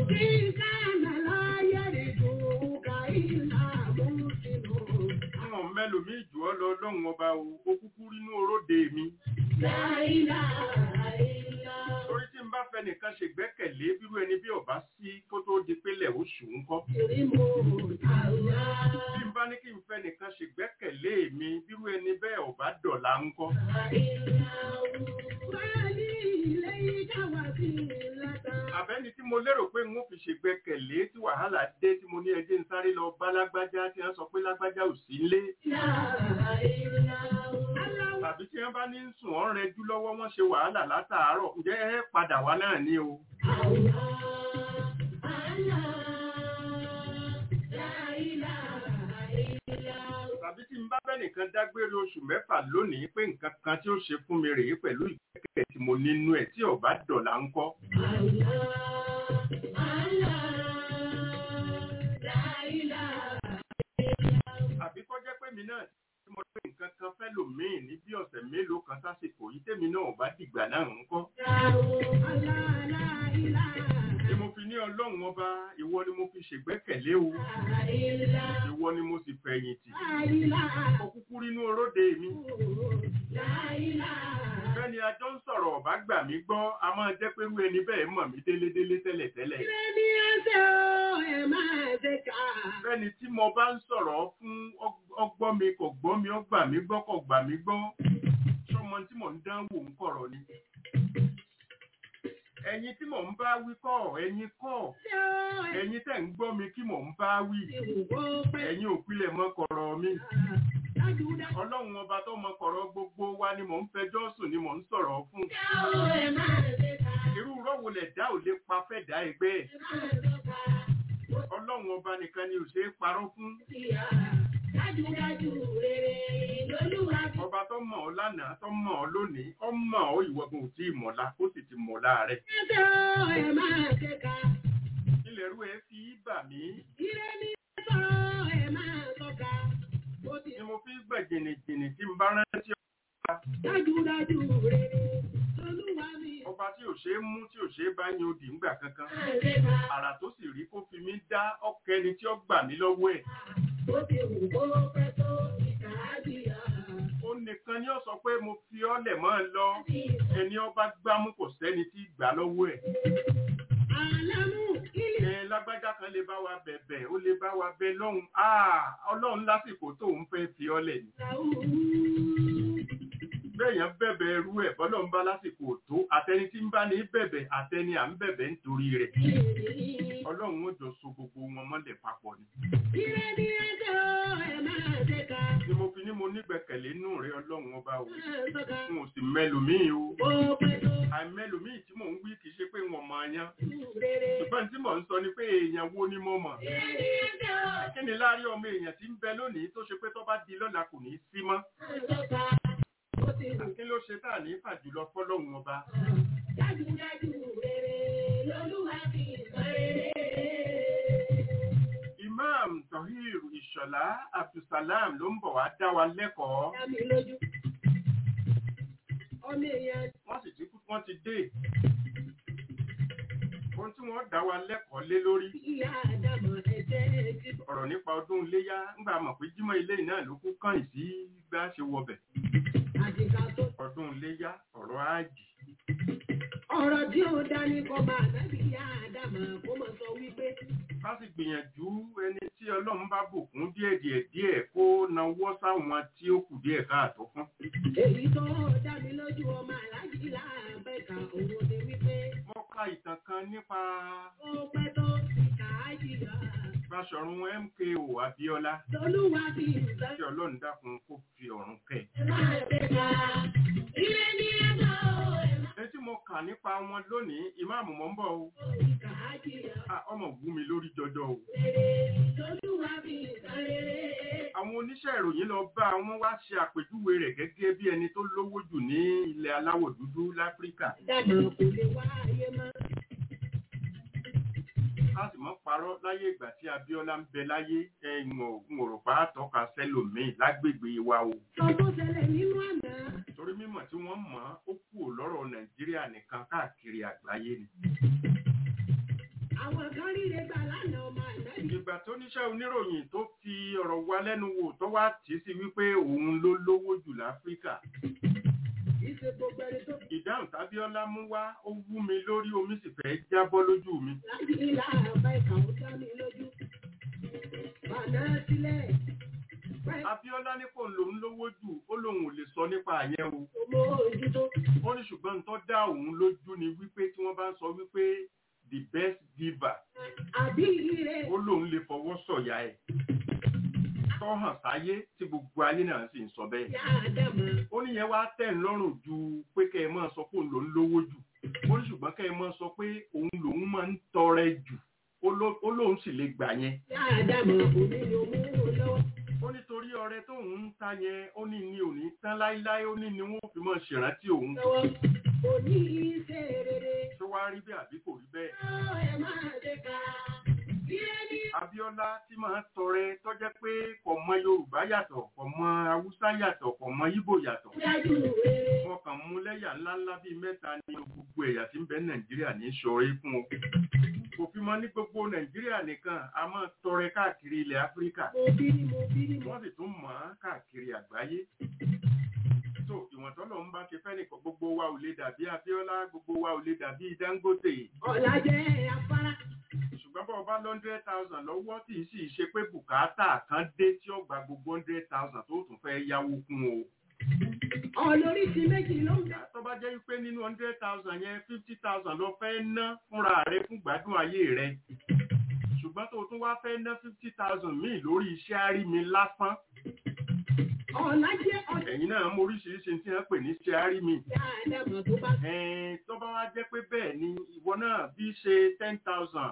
wọn mẹ́lòmíì jù ọ́ lọ ọlọ́run ọba o ó kúkú rínú oróde mi torí tí n bá fẹ́ nìkan ṣe gbẹ́kẹ̀lé bírú ẹni bí ọba sí kó tó di pélé oṣù ń kọ́ bí n bá ní kí n fẹ́ nìkan ṣe gbẹ́kẹ̀lé mi bírú ẹni bẹ́ẹ̀ ọba dọ̀la ń kọ́ àbẹ́ni tí mo lérò pé n ó fi ṣe gbẹ́kẹ̀lé tí wàhálà dé tí mo ní ẹjẹ́ ń sáré lọ bá lágbájá tí wọ́n sọ pé lágbájá ò sí nlé tàbí tí wọ́n bá ní ń sùn ọ́n rẹjú lọ́wọ́ wọ́n ṣe wàhálà látàárọ̀ ǹjẹ́ ẹ padà wá náà ní o. tàbí tí n bá bẹ́ nìkan dágbére oṣù mẹ́fà lónìí pé nǹkan kan tí ó ṣe fún mi rèé pẹ̀lú ìgbẹ́kẹ̀ tí mo nínú ẹ̀ tí ọ̀bá dọ̀là ń kọ́. àbí kọ́ jẹ́ pé mi náà tí mo pé nǹkan kan fẹ́ lòmíì ní bí ọ̀sẹ̀ mélòó kan sásìkò yìí tèmi náà bá dìgbà náà ń kọ́. ni mo fi ní ọlọ́run ọba ìwọ ni mo fi ṣègbẹ́kẹ̀lé o ìwọ ni mo sì fẹ̀yìntì ó kúkú rínú oróde mi. bẹ́ẹ̀ni ajọ́ ń sọ̀rọ̀ ọ̀bá gbà mí gbọ́ a máa jẹ́ pé irú ẹni bẹ́ẹ̀ mọ̀ mí délédélé tẹ́lẹ̀tẹ́lẹ̀. bẹ́ẹ̀ni tí mo bá ń sọ̀rọ̀ fún ọgbọ́n mi kò gbọ́ mi ó gbà mí gbọ́ kò gbà mí gbọ́ sọmọ tí mò ń dánwò ń kọ̀rọ̀ ni ẹ̀yin tí mò ń bá wí kọ́ ẹ̀yin kọ́ ẹ̀yin tẹ̀ ń gbọ́ mi kí mò ń bá wí ẹ̀yin òpilẹ̀ mọ́ kọ̀rọ̀ mi ọlọ́run ọba tó mọ kọ̀rọ̀ gbogbo wa ni mò ń fẹjọ́ sùn ni mò ń sọ̀rọ̀ fún irú rọ́wọ́ lẹ̀ dá ò lè pa fẹ́ dá ẹgbẹ́ ẹ̀ ọlọ́run ọba nìkan ni ò ṣe é parọ́ fún ọba tó mọ̀ ọ́ lánàá tó mọ̀ ọ́ lónìí ó mọ̀ ọ́ ìwọ̀gbọ̀n ò tí ì mọ̀lá ó sì ti mọ̀lá rẹ̀. ilẹ̀ rú ẹ fi bà mí. ni mo fi gbẹ̀ jìnnìjìnnì tí n bá rántí ọba. Dájúdájú rere, olúwa mi. ọba tí ò ṣe é mú tí ò ṣe é bá yan odì ńgbà kankan. àrà tó sì rí kó fi mí dá ọkẹni tí ó gbà mí lọ́wọ́ ẹ̀. Ó ti wù kó pẹ́ tó ìkà á jìyà. ó nìkan ni ó sọ pé mo fi ọ́ lẹ̀ mọ́ ẹ lọ ẹni ọba gbámú kò sẹ́ni tí gbà lọ́wọ́ ẹ̀. Àlámú ilé ẹ lágbájá kan lè bá wa bẹ̀bẹ̀ ó lè bá wa bẹ lọ́hùn áà ọlọ́run lásìkò tó ń fẹ́ fi ọ́ lẹ̀ ni. bẹ́ẹ̀yàn bẹ̀bẹ̀ ẹrú ẹ̀ bọ́lọ́run bá lásìkò tó àtẹni tí ń bá ní bẹ̀bẹ̀ àtẹni à ń bẹ̀bẹ̀ nítorí rẹ̀ ọlọ́run ó jọ so gbogbo wọn mọ́lẹ̀ papọ̀ ni. Ire ni ẹjọ́ ẹ̀ máa ṣe ká. ni mo fi ní mo nígbẹ̀kẹ̀lé nù rẹ ọlọ́run ọba o Máa sọ́ka. n ò sì mẹ́lòmíì o Ó pẹ́ tó àìmẹ́lòmíì tí mò ń wí kì í ṣe pé wọn mọ̀ ọyán rere. ṣùgbọ́n tí mò ń sọ ni pé èèyàn wo ni mo mọ̀ Ire ni ẹjọ́ kí ni láàárín ọmọ èèyàn tí ń bẹ lónìí tó ṣe pé tó bá di lọ́la kò ní í sí mọ́ máa sọ́ka. Ó ti wù kí ló ṣe tá à ní fàjùlọ fọlọ́run ọba dájúdájú rere lolúwa fi sọ rere. imam tohir ìṣọ̀lá abdulsalam ló ń bọ̀ wá dá wa lẹ́kọ̀ọ́ Dá mi lójú. Ọmọ èèyàn wọ́n sì ti kú wọ́n ti dé ohun tí wọ́n dá wa lẹ́kọ̀ọ́ lé lórí ìyá àdàmọ̀ ẹ̀jẹ̀ ti bọ̀. ọ̀rọ̀ nípa ọdún iléyá ńgbà mọ̀ pé jímọ̀ ilé náà ló kú kàn sí gbá ṣe wọbẹ̀ Àdìgá tó ọdún iléyá ọ̀rọ̀ áàjì ọ̀rọ̀ tí ó dání kọ́ máa nábì yá àdàmọ̀ kó mọ̀ sọ wípé ká sì gbìyànjú ẹni tí ọlọ́run bá bùkún díẹ̀ díẹ̀ díẹ̀ kó nawọ́ sáwọn tí ó kù díẹ̀ káàtó fún. èyí tó dá mi lójú ọmọ aláàjì láàbẹ̀ka òun ni wípé mo ka ìtàn kan nípa ó pẹ́ tó ti kà á jìyà Báṣọ̀run MKO Abíọ́lá tolúwa fi ìgbà tí ọlọ́run dákun kó fi ọ̀run kẹ́. máa bẹ̀ka ilé ní ẹ̀dọ́ ẹni tí mo kà nípa wọn lónìí ìmáàmù mọ̀ ń bọ̀ o ti kà á jìyà Ah, ọmọ wú mi lórí jọjọ o. rere tolúwa fi ìgbà rere. àwọn oníṣẹ́ ìròyìn lọ bá wọn wá ṣe àpèjúwe rẹ̀ gẹ́gẹ́ bí ẹni tó lówó jù ní ilẹ̀ aláwọ̀ dúdú láfíríkà dànù kò lè wá ayé mọ́. a sì mọ́ parọ́ láyé ìgbà tí Abíọ́lá ń bẹ láyé ẹ̀wọ̀n òròpá tọ́ka sẹ́lòmíì lágbègbè wa o sọ tó ṣẹlẹ̀ nínú àná. torí mímọ̀ tí wọ́n mọ̀ ó kú lọ́rọ̀ Nàìjíríà nìkan káàkiri àgbáyé ni. àwọn kan ríre gbà lánàá ọmọ ànábì. ìgbà tó níṣẹ́ oníròyìn tó fi ọ̀rọ̀ wa lẹ́nu wò tó wá tì í sí wípé òun ló lówó jù láfíríkà kì í ṣe gbogbo ẹni tó ìdáhùn tábíọ́lá mú wá ó wú mi lórí omi sì fẹ́ jábọ́ lójú mi láti ilà àbá ìkà ó dá mi lójú. bàná sílẹ̀ pẹ́ Abíọ́lá ní kò lòun lówó jù ó lòun ò lè sọ nípa àyẹn o ọmọ ojútó. ó ní ṣùgbọ́n tó dá òun lójú ni wípé tí wọ́n bá ń sọ wípé the best giver àbí ire ó lòun lè fọwọ́ sọ̀yà ẹ̀ tó hàn sáyé tí gbogbo ayé náà sì ń sọ bẹ́ẹ̀ yá àdàmọ̀. ó ní yẹn wá tẹ̀ ń lọ́rùn ju pé kẹ́ ẹ máa sọ pé òun lòun lówó jù ó ní ṣùgbọ́n kẹ́ ẹ máa sọ pé òun lòun máa ń tọrẹ jù ó ló- ó lóun sì lè gbà yẹn yá àdàmọ̀ òní ni òun mú lọ́wọ́. ó nítorí ọrẹ tóun ń ta yẹn ó ní ní òní tán láíláí ó ní ni wọn ò fi mọ ṣèrántí òun lọ́wọ́ òní ṣe rere. tó wá rí bẹ́ẹ̀ àbí kò rí bẹ́ẹ̀ ó ẹ máa ṣe ká. ire ní Abíọ́lá tí máa ń tọrẹ tó jẹ́ pé kò mọ Yorùbá yàtọ̀ kò mọ Haúsá yàtọ̀ kò mọ Ìgbò yàtọ̀ dájú rere. wọn kàn mú lẹ́yà ńláńlá bíi mẹ́ta ní gbogbo ẹ̀yà tí ń bẹ Nàìjíríà ní ṣọrẹ fún o kò fi mọ ní gbogbo Nàìjíríà nìkan a máa tọrẹ káàkiri ilẹ̀ Áfíríkà mo bí ní mo bí ní mo. wọ́n sì tún mọ̀ ọ́n káàkiri àgbáyé. tó ìwọ̀n tọ́lọ̀ ń bá ṣe fẹ́ nìkan gbogbo wa ò lè dàbí Abíọ́lá gbogbo wa ò lè dàbí Dangote ọ̀la jẹ́ afárá. ṣùgbọ́n bọ́ ọba hundred thousand lọ́wọ́ tí ì sì ṣe pé bùkátà kan dé tí ó gba gbogbo hundred thousand tó tún fẹ́ yáwó kún o. ọlóríṣi méjì ló ń bẹ. tó bá jẹ́ pé nínú hundred thousand yẹn fifty thousand lọ fẹ́ ná fúnra rẹ fún gbádùn ayé rẹ ṣùgbọ́n tó tún wá fẹ́ ná fifty thousand míì lórí iṣẹ́ àrími lásán ọ̀la jẹ́ ọjà ẹ̀yin náà mọ oríṣiríṣi tí wọ́n pè ní iṣẹ́ àrími àdàmọ̀ tó bá Ẹ̀ẹ́n, tó bá wá jẹ́ pé bẹ́ẹ̀ ni ìwọ náà bí ṣe ten thousand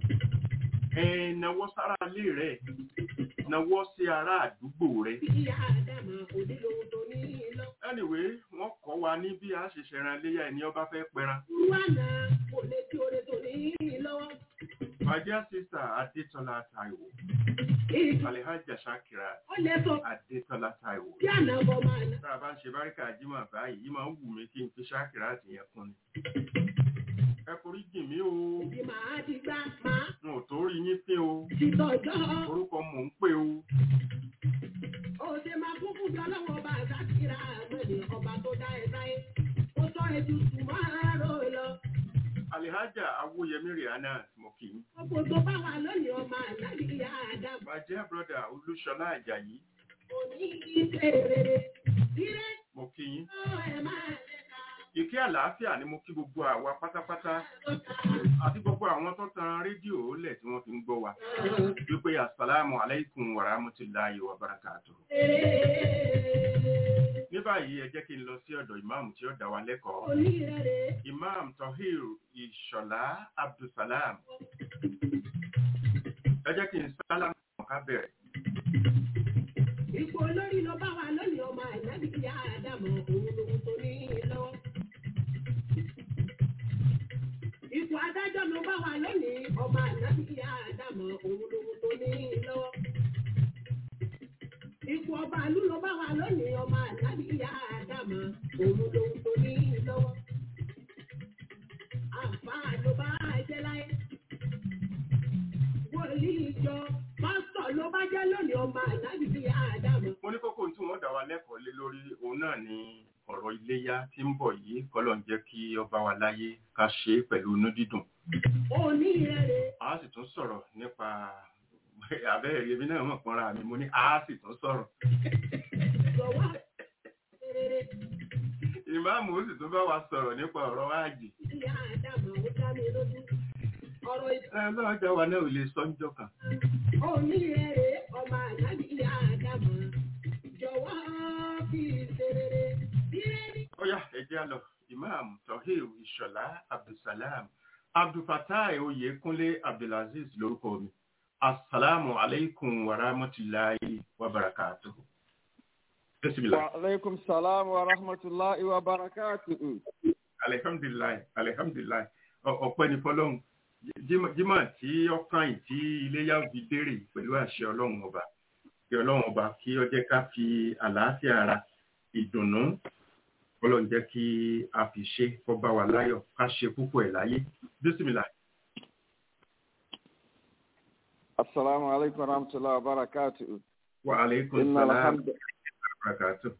náwó sára ilé rẹ̀ náwó sí ará àdúgbò rẹ̀. bí àdàmọ̀ òde lòun tó ní lọ. anyway wọ́n kọ́ wa ní bí a ṣe ṣẹran léyà ẹni ọba fẹ́ pẹran. wàhánà kò lè tí oore tó ní lọ́wọ́. my dear sister adetola taiwo ìgbà alhaja shakira ó lè sọ adetola taiwo. bí àná bọ́ máa ná. tá a bá ń ṣe báríkà jimá báyìí yìí máa ń wù mí kí n fi shakira àti yẹn kún ni. ẹ forí jìn mí o ìdí màá ti gbá máa n ò tó rí yín fín o ti tọ̀jọ́. orúkọ mò ń pè o. ó ṣe máa kún fún jọlọ́wọ́ ọba àṣàkìrà àmọ́ni ọba tó dá ẹ sáyé. ó sọ ètò ìsúnmọ́ rò lọ. Alihaja Awoyemi Rihanna mo kì í. gbogbo tó bá wà lónìí ọmọ àlágbèéyà àdàmọ̀. My dear brother Olúṣọlá Àjàyí òní ìṣe rere. ire mo kì í. ó ẹ máa ṣe ká. Ìkẹ́ àlàáfíà ni mo kí gbogbo àwa pátápátá àti gbogbo àwọn tó tan rédíò lẹ̀ tí wọ́n fi ń gbọ́ wa. Wípé Asalaamu alaikum wa rahmatulahi wa barakatuh. Ní báyìí ẹ jẹ́ kí n lọ sí ọ̀dọ̀ ìmáàmù tí ó dá wa lẹ́kọ̀ọ́. Onírẹ̀rẹ̀ Imam Tohir Ìṣọ̀lá Abdulsalam. Ẹ jẹ́ kí n sálámù ká bẹ̀rẹ̀. ipò olórí ló bá wà lónìí ọmọ àlágbèéyà àdàmọ̀ òun lòun tó ní lọ́wọ́. ipò adájọ́ ló bá wà lónìí ọmọ àlágbèéyà àdàmọ̀ òun lòun tó ní lọ́wọ́. ipò ọba àlú ló bá wà lónìí ọmọ àlágbèéyà àdàmọ̀ òun lòun tó ní lọ́wọ́. àǹfààní ló bá jẹ́ láyé. wòlíì ìjọ pásítọ̀ ló bá jẹ́ lónìí ọmọ àlágbèéyà àdàmọ̀. Mo ní kókó tí wọ́n dá wa lẹ́kọ̀ọ́ lé lórí òun òun náà ni ọ̀rọ̀ iléyá tí ń bọ̀ yìí kọ́lọ̀ ń jẹ́ kí ọba wa láyé ká ṣe é pẹ̀lú inú dídùn. onírẹ̀rẹ̀ a sì tún sọ̀rọ̀ nípa abẹ́rẹ́ èmi náà mọ̀ pọ́nra mi mo ní a sì tún sọ̀rọ̀. jọ̀wọ́ rere ìmáàmù ó sì tún bá wa sọ̀rọ̀ nípa ọ̀rọ̀ áàjì. ìyá àdàmọ̀ ó dá mi lójú ọ̀rọ̀ ìtàn ẹ lọ́wọ́ jẹ́ wa náà ò lè sọ níjọ́ kan. onírẹ̀rẹ̀ ọmọ àdábì ìyá àdàmọ̀ jọ̀wọ́ fi ṣe rere rere ó yá ẹ jẹ́ á lọ ìmáàmù tohir ìṣọ̀lá abdulsalam abdulfatai oyèkúnlé abdulaziz lórúkọ mi asalaamu aleykum wa rahmatulahi wa barakatuhu. bisimilah. وعليكم السلام ورحمة الله وبركاته alihamdulilayi alihamdulilayi Ọ- ọpẹ́ ní fọ́lọ́run Jímọ̀- jímọ̀ tí ọkàn yìí tí iléyà fi dérè pẹ̀lú àṣẹ Ọlọ́run ọba kí Ọlọ́run ọba kí ó jẹ́ ká fi àlàáfíà ara ìdùnnú Ọlọ́run jẹ́ kí a fi ṣe kó bá wa láyọ̀ ká ṣe púpọ̀ ẹ̀ láyé bísímìlà السلام عليكم ورحمة الله وبركاته wa aleykum إن salaam الحمد wa barakatuh.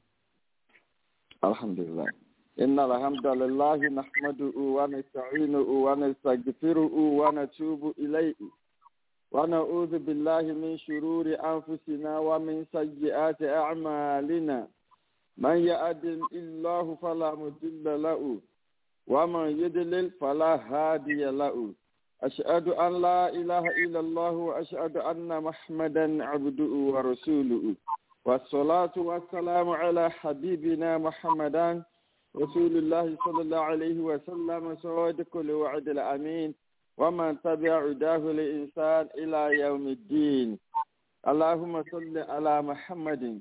الحمد لله إن الحمد لله نحمده ونستعينه ونستغفره ونتوب إليه ونعوذ بالله من شرور أنفسنا ومن سيئات أعمالنا من يهد الله فلا مضل له ومن يضلل فلا هادي له أشهد أن لا إله إلا الله وأشهد أن محمدا عبده ورسوله والصلاة والسلام على حبيبنا محمدا رسول الله صلى الله عليه وسلم صادق الوعد الأمين ومن تبع هداه الإنسان إلى يوم الدين اللهم صل على محمد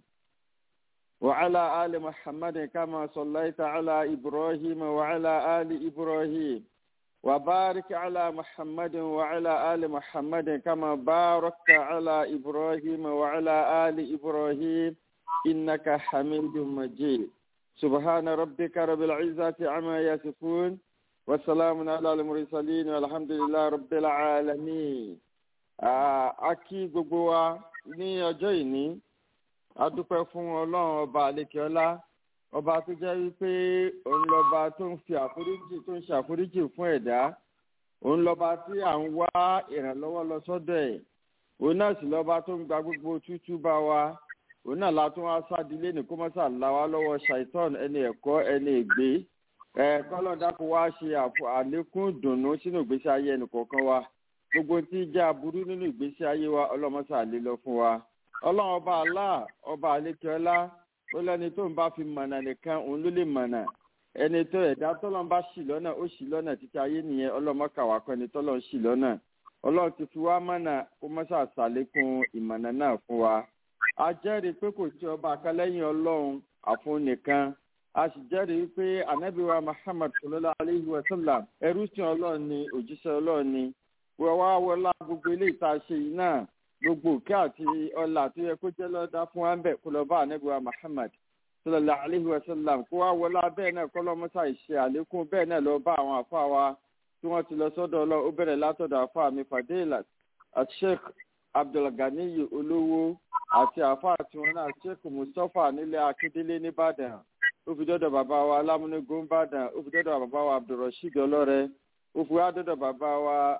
وعلى آل محمد كما صليت على إبراهيم وعلى آل إبراهيم وبارك على محمد وعلى آل محمد كما باركت على إبراهيم وعلى آل إبراهيم إنك حميد مجيد سبحان ربك رب العزة عما يصفون وسلام على المرسلين والحمد لله رب العالمين Ah, a kí gbogbo wa ní ọjọ́ ìní a dúpẹ́ fún ọlọ́run ọba àlekèọlá ọba tó jẹ́ wípé òun lọ́ba tó ń fi àforíjì tó ń ṣàforíjì fún ẹ̀dá òun lọ́ba tí à ń wá ìrànlọ́wọ́ lọ sọ́dọ̀ ẹ̀ òun náà sì lọ́ba tó ń gba gbogbo tútú bá wa òun náà la tún wá sádìlé ní kó mọ́sà là wá lọ́wọ́ ṣàìtọ́n ẹni ẹ̀kọ́ ẹni ègbé ẹ̀ kọ́lọ́ dákun wá ṣe àfọ- àlékún ìdùnnú sínú ìgbésí ayé ẹnì kọ̀ọ̀kan wa gbogbo tí ń jẹ́ aburú nínú ìgbésí ayé wa ọlọ́mọsà lè lọ fún wa ọlọ́run ọba Allah ọba àlékèọlá ó lẹ́ni tó ń bá fi mọ̀nà nìkan òun ló lè mọ̀nà ẹni tó ẹ̀dá tọ́lọ́n bá ṣì lọ́nà ó ṣì lọ́nà títí ayé nìyẹn ọlọ́mọkàwá kan ni tọ́lọ́n ṣì lọ́nà ọlọ́run ti fi wá mọ̀nà kó mọ́sà ṣàlékún ìmọ̀nà náà fún wa a jẹ́rìí pé kò sí ọba kan lẹ́yìn ọlọ́run àfún nìkan a sì jẹ́rìí pé anabiwa Muhammad sallallahu alayhi wa sallam ẹrú sí ọlọ́run ni òjíṣẹ́ ọlọ́run ni wọ́n wá wọlá gbogbo ilé ìta ṣe yìí náà gbogbo òkè àti ọlà tó yẹ kó jẹ́ lọ́dá fún wa ń bẹ̀ kó lọ bá anabiwa Muhammad sallallahu alayhi wa sallam kó wá wọlá bẹ́ẹ̀ náà kọ́ lọ́mọ́sá ìṣe àlékún bẹ́ẹ̀ náà lọ bá àwọn àfa wa tí wọ́n ti lọ sọ́dọ̀ ọlọ́run ó bẹ̀rẹ̀ látọ̀dọ̀ àfa mi fadilat àti sheikh abdulganiyi olówó àti àfa tiwọn náà sheikh mustapha nílé akíndélé nìbàdàn ó fi dọ́dọ̀ bàbá wa alámúnégún nìbàdàn ó fi dọ́dọ̀ bàbá wa abdulrasheed ọlọ́rẹ ó fi wá dọ́dọ̀ bàbá wa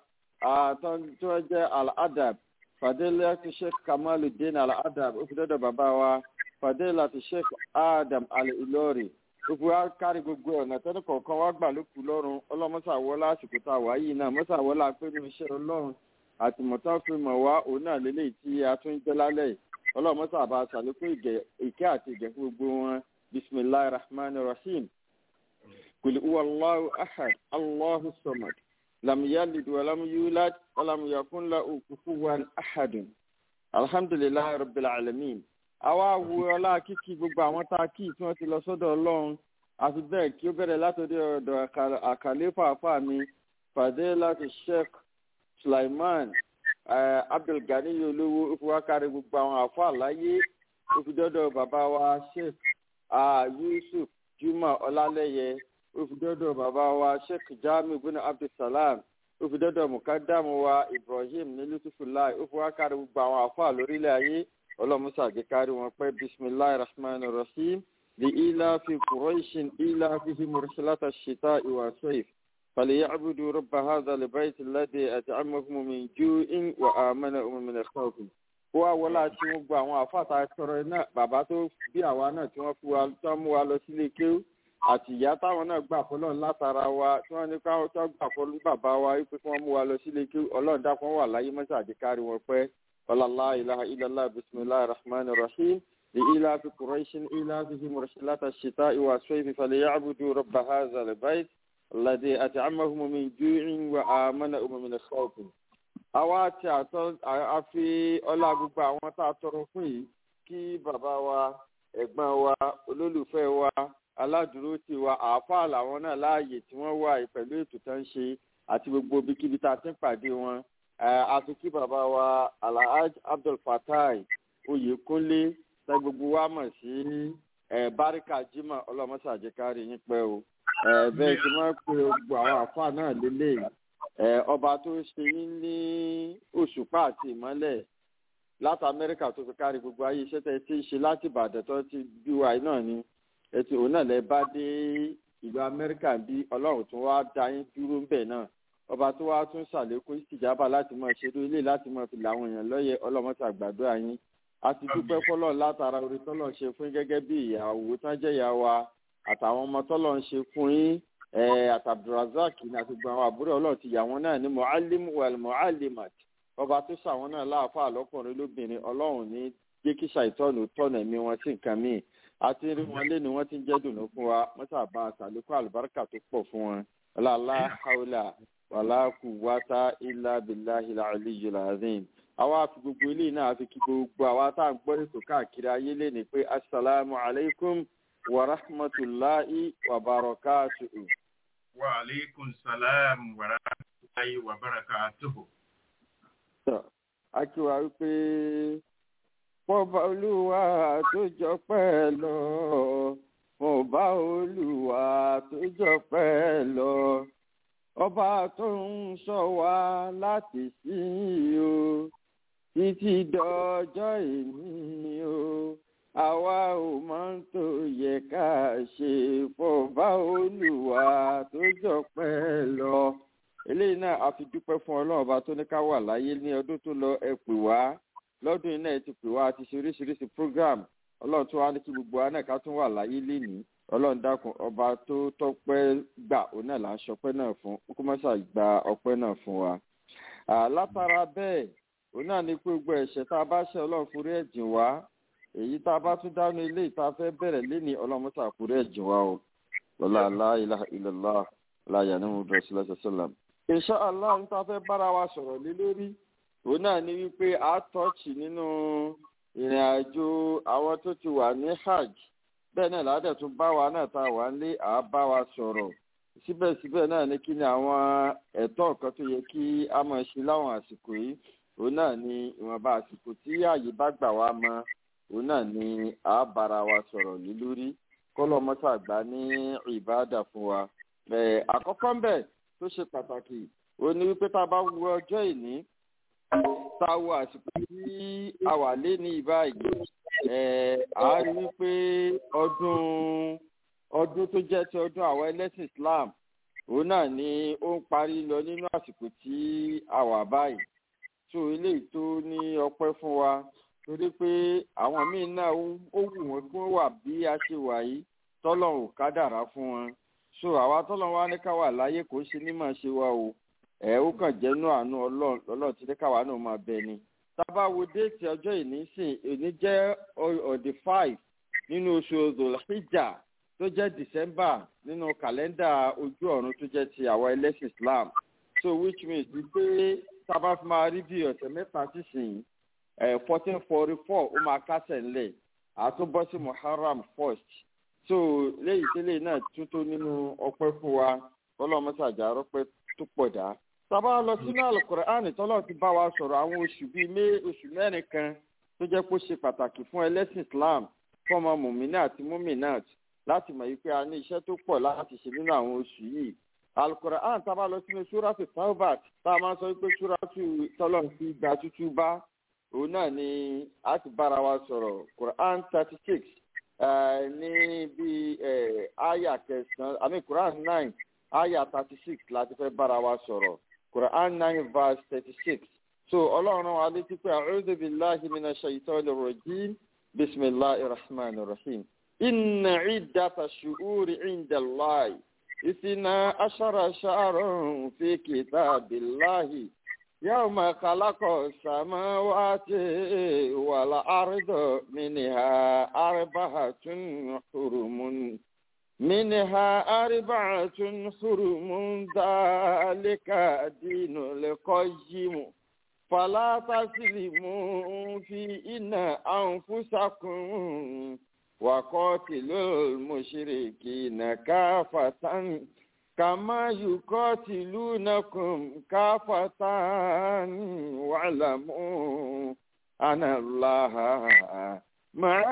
tó jẹ́ al-adab fadilati sheikh kamaluddin al-adab ó fi dọ́dọ̀ bàbá wa fadilati sheikh adam al-ilori ó fi wá kárí gbogbo ọ̀nà tẹ́lẹ̀ kọ̀ọ̀kan wá gbà ló kù lọ́rùn ọlọ́mọ́sàwọ́lá àsìkò tá a wà yìí náà mọ́sàwọ́lá pé ní iṣẹ́ ọlọ́run àti mọ̀tán fi mọ̀ wá òun náà lélẹ̀ tí a tún jẹ́ lálẹ́ yìí ọlọ́mọ́sà bá a ṣàlékún ìkẹ́ àti ìgẹ̀ fún gbogbo wọn bisimilahi rahman rahim kul huwa allahu ahad allahu samad lam yalid walam yulad walam yakun lahu kufuwan ahadun alhamdulilayi rabbil alamin àwa wo ọlá kíkí gbogbo àwọn tá a kí tí wọ́n ti lọ sọ́dọ̀ ọlọ́run àti bẹ́ẹ̀ kí ó bẹ̀rẹ̀ látọ̀dọ̀ ọ̀dọ̀ àkàlẹ́fà àfà mi fàdé láti sheikh sulaiman abdulgani olówó ó fi wá kárí gbogbo àwọn àfà láyé ó fi dọ́dọ̀ bàbá wa sheikh yusuf juma ọlálẹ́yẹ ó fi dọ́dọ̀ bàbá wa sheikh jami bin abdulsalam ó fi dọ́dọ̀ mukadamu wa ibrahim nílùtúfúláì ó fi wá kárí gbogbo àwọn àfà lórílẹ̀ ayé ọlọ́musa àgékárí wọn pé bisimilahi rahman rahim لإيلاف قريش إيلافهم رحلة الشتاء والصيف فليعبدوا رب هذا البيت الذي أطعمهم من جوع وآمنهم من خوف wá wọlé àti wọn gba àwọn àfáàtà sọ̀rọ̀ náà bàbá tó bí àwa náà tí wọ́n fi wa tó mú wa lọ sílé kéwú àti ìyá táwọn náà gbà fọlọ́ látara wa tí wọ́n ní káwọn tó gbà fọlọ́ bàbá wa wípé kí wọ́n mú wa lọ sílé kéwú ọlọ́run dákun wà láyé mọ́sàdí kárí wọn pẹ́ ọlọ́lá ilaha illallah bisimilahi rahman rahim لإيلاف قريش إيلافهم رحلة الشتاء والصيف فليعبدوا رب هذا البيت الذي أطعمهم من جوع وآمنهم من خوف àwa tí a fi ọlá gbogbo àwọn tá a tọrọ fún yìí kí bàbá wa ẹ̀gbọ́n wa olólùfẹ́ wa aládùúró ti wa àáfàá làwọn náà láàyè tí wọ́n wà pẹ̀lú ètò tó ń ṣe àti gbogbo ibikíbi tá a ti ń pàdé wọn a fi kí bàbá wa alhaj abdul fatai oyèkúnlé tẹ gbogbo wa mọ̀ sí báríkà jimá ọlọ́mọṣàjẹkárí yín pẹ́ o bẹ́ẹ̀ tí wọ́n pe gbogbo àwọn àáfàá náà lélẹ́yìí ọba tó ṣe yín ní òṣùpá àti ìmọ́lẹ̀ láti amẹ́ríkà tó fi kárí gbogbo ayé iṣẹ́ tẹ́ ti ṣe láti ìbàdàn tó ti bí wa náà ni ètò òun náà lẹ bá dé ìlú amẹ́ríkà bí ọlọ́run tó wá dá yín dúró ń bẹ̀ náà ọba tó wá tún ṣàlékún ìsìjábà láti máa ṣerú ilé láti máa fi làwọn èèyàn lọ́yẹ̀ ọlọ́mọta àgbàdo àyín a ti dúpẹ́ fọlọ́ látara orí tọ́lọ̀ ń ṣe fún gẹ́gẹ́ bí ìyàwó tán jẹ́ ìyá wa àtàwọn ọmọ tọ́lọ̀ ń ṣe fún yín àtàbdùrazak ní àti gbogbo àwọn àbúrò ọlọ́run ti yà wọ́n náà ní mu'allim wal mu'allimat ọba tó ṣàwọn náà láàfáà lọ́kùnrin lóbìnrin ọlọ́run ní jẹ́ kí ṣàìtọ́nù tọ̀nà ẹ̀mí wọn sí nǹkan míì àti rí wọn lé ni wọ́n ti ń jẹ́ dùnú fún wa mọ́tà bá àṣàlékún àlùbáríkà tó pọ̀ fún wọn ọlọ́lá haúlà wàlá quwwata illa billahi al-aliyyil azim àwa àfi gbogbo eléyìí náà àfi kí gbogbo àwa tá à ń gbọ́ ètò káàkiri ayé lé ní pé asalaamu alaykum wa rahmatulahi wa barakatuhu. wa aleykum salaam wa rahmatulahi wa barakatuhu. a kí wa wípé pọ́ba olúwa tó jọ pẹ́ lọ pọ́ba olúwa tó jọ pẹ́ lọ ọba tó ń sọ wá láti sí o títí dọjọ́ ìní o àwa ò máa ń tó yẹ ká ṣe fọba olùwà tó jọ pẹ́ lọ eléyìí náà a fi dúpẹ́ fún ọlọ́run ọba tó ní ká wà láyé ní ọdún tó lọ ẹ pè wá lọ́dún iná ẹ ti pè wá àti ṣe oríṣiríṣi program ọlọ́run tó wá ní kí gbogbo wa náà ká tún wà láyé lénìí ọlọ́run dákun ọba tó tọ́pẹ́ gbà òun náà là ń ṣọpẹ́ náà fún kó má ṣàì gba ọpẹ́ náà fún wa. látara bẹ́ẹ̀ òun náà ní pé gbogbo ẹ̀ṣẹ̀ tá a bá ṣe ọlọ́run forí ẹ̀jìn wá èyí tá a bá tún dánú ilé ìta fẹ́ bẹ̀rẹ̀ léni ọlọ́run mọ́sà forí ẹ̀jìn wá o lọ́la aláìlá ìlọ́lá láyà ní mo dọ̀sí lọ́sọ̀sọ́làm. insha Allah ń ta fẹ́ bára wa sọ̀rọ̀ lé lórí òun náà ní wípé a tọ́ọ̀chì nínú ìrìn àjò àwọn tó ti wà ní hajj bẹ́ẹ̀ náà ládẹ̀ tún bá wa náà ta wà ń lé àá bá wa sọ̀rọ̀ síbẹ̀síbẹ̀ náà ní kí ni àwọn ẹ̀tọ́ kan tó yẹ kí a máa ṣe láwọn àsìkò yìí òun náà ni ìwọ̀nba àsìkò tí ààyè bá gbà wá mọ́ òun náà ni àá bára wa sọ̀rọ̀ lé lórí kọ́lọ́ mọ́sàgbá ní ìbáàdà fún wa. àkọ́kọ́ ń bẹ̀ tó ṣe pàtàkì òun ni wípé tá a bá wo ọjọ́ ìní tá a wo àsìkò tí a wà lé ní ìbáyìí a rí wípé ọdún ọdún tó jẹ́ ti ọdún àwọn ẹlẹ́sìn Islam òun náà ni ó ń parí lọ nínú àsìkò tí a wà báyìí tó eléyìí tó ní ọpẹ́ fún wa torí pé àwọn míín náà ó wù wọ́n kí wọ́n wà bí a ṣe wà yìí tọ́lọ́run ò kádàrá fún wọn so àwa tọ́lọ́run wa ní ká wà láyé kò ń ṣe ní màá ṣe wa o ẹ̀ ó kàn jẹ́nu àánú ọlọ́run tí ní káwa náà máa bẹ ni tábà wo déètì ọjọ́ ìní sìn èní jẹ́ ọ̀dẹ̀ five nínú oṣù Dhul-Hijja tó jẹ́ December nínú kàlẹ́ndà ojú ọ̀run tó jẹ́ ti àwọn ẹlẹ́sìn Islam so which means wípé tábà fi máa rí bí ọ̀sẹ̀ mẹ́ta sísìn fourteen forty four ó máa kásẹ̀ ńlẹ̀ àtúbọ̀ sí Muharram first so léyìí tẹ́lẹ̀ náà tún tó nínú ọpẹ́ fún wa kọ́lọ́mọ́sàjà rọ́pẹ́ tó pọ̀ dá sábà lọ sínú alukur'an tọ́lọ́ ti bá wa sọ̀rọ̀ àwọn oṣù bíi mé oṣù mẹ́rin kan tó jẹ́ pé ó ṣe pàtàkì fún ẹlẹ́sìn islam fún ọmọ mùmínà àti mùmínàt láti mọ̀ wípé a ní iṣẹ́ tó pọ̀ láti ṣe nínú àwọn oṣù yìí alukur'an sábà lọ sínú súrátù taubat tá a máa sọ wípé súrátù tọ́lọ́ fi gba tútú bá òun náà ni a ti bára wa sọ̀rọ̀ quran thirty six ní bí aya kẹsàn-án àmì quran nine aya thirty six láti fẹ́ bára wa sọ̀rọ̀ quran nine verse thirty six so ọlọ́run wa létí pé a'udhu billahi minash shaitanir rajim bismillahir rahmanir rahim inna iddata shu'uri inda allahi isina ashara sha'ran fi kitabillahi yawma khalaqa samawati wal arda minha arba'atun hurumun منها أربعة حرم ذلك دين القيم فلا تسلموا فيهن أنفسكم وقاتلوا المشركين كافة كما يقاتلونكم كافة واعلموا أن الله مع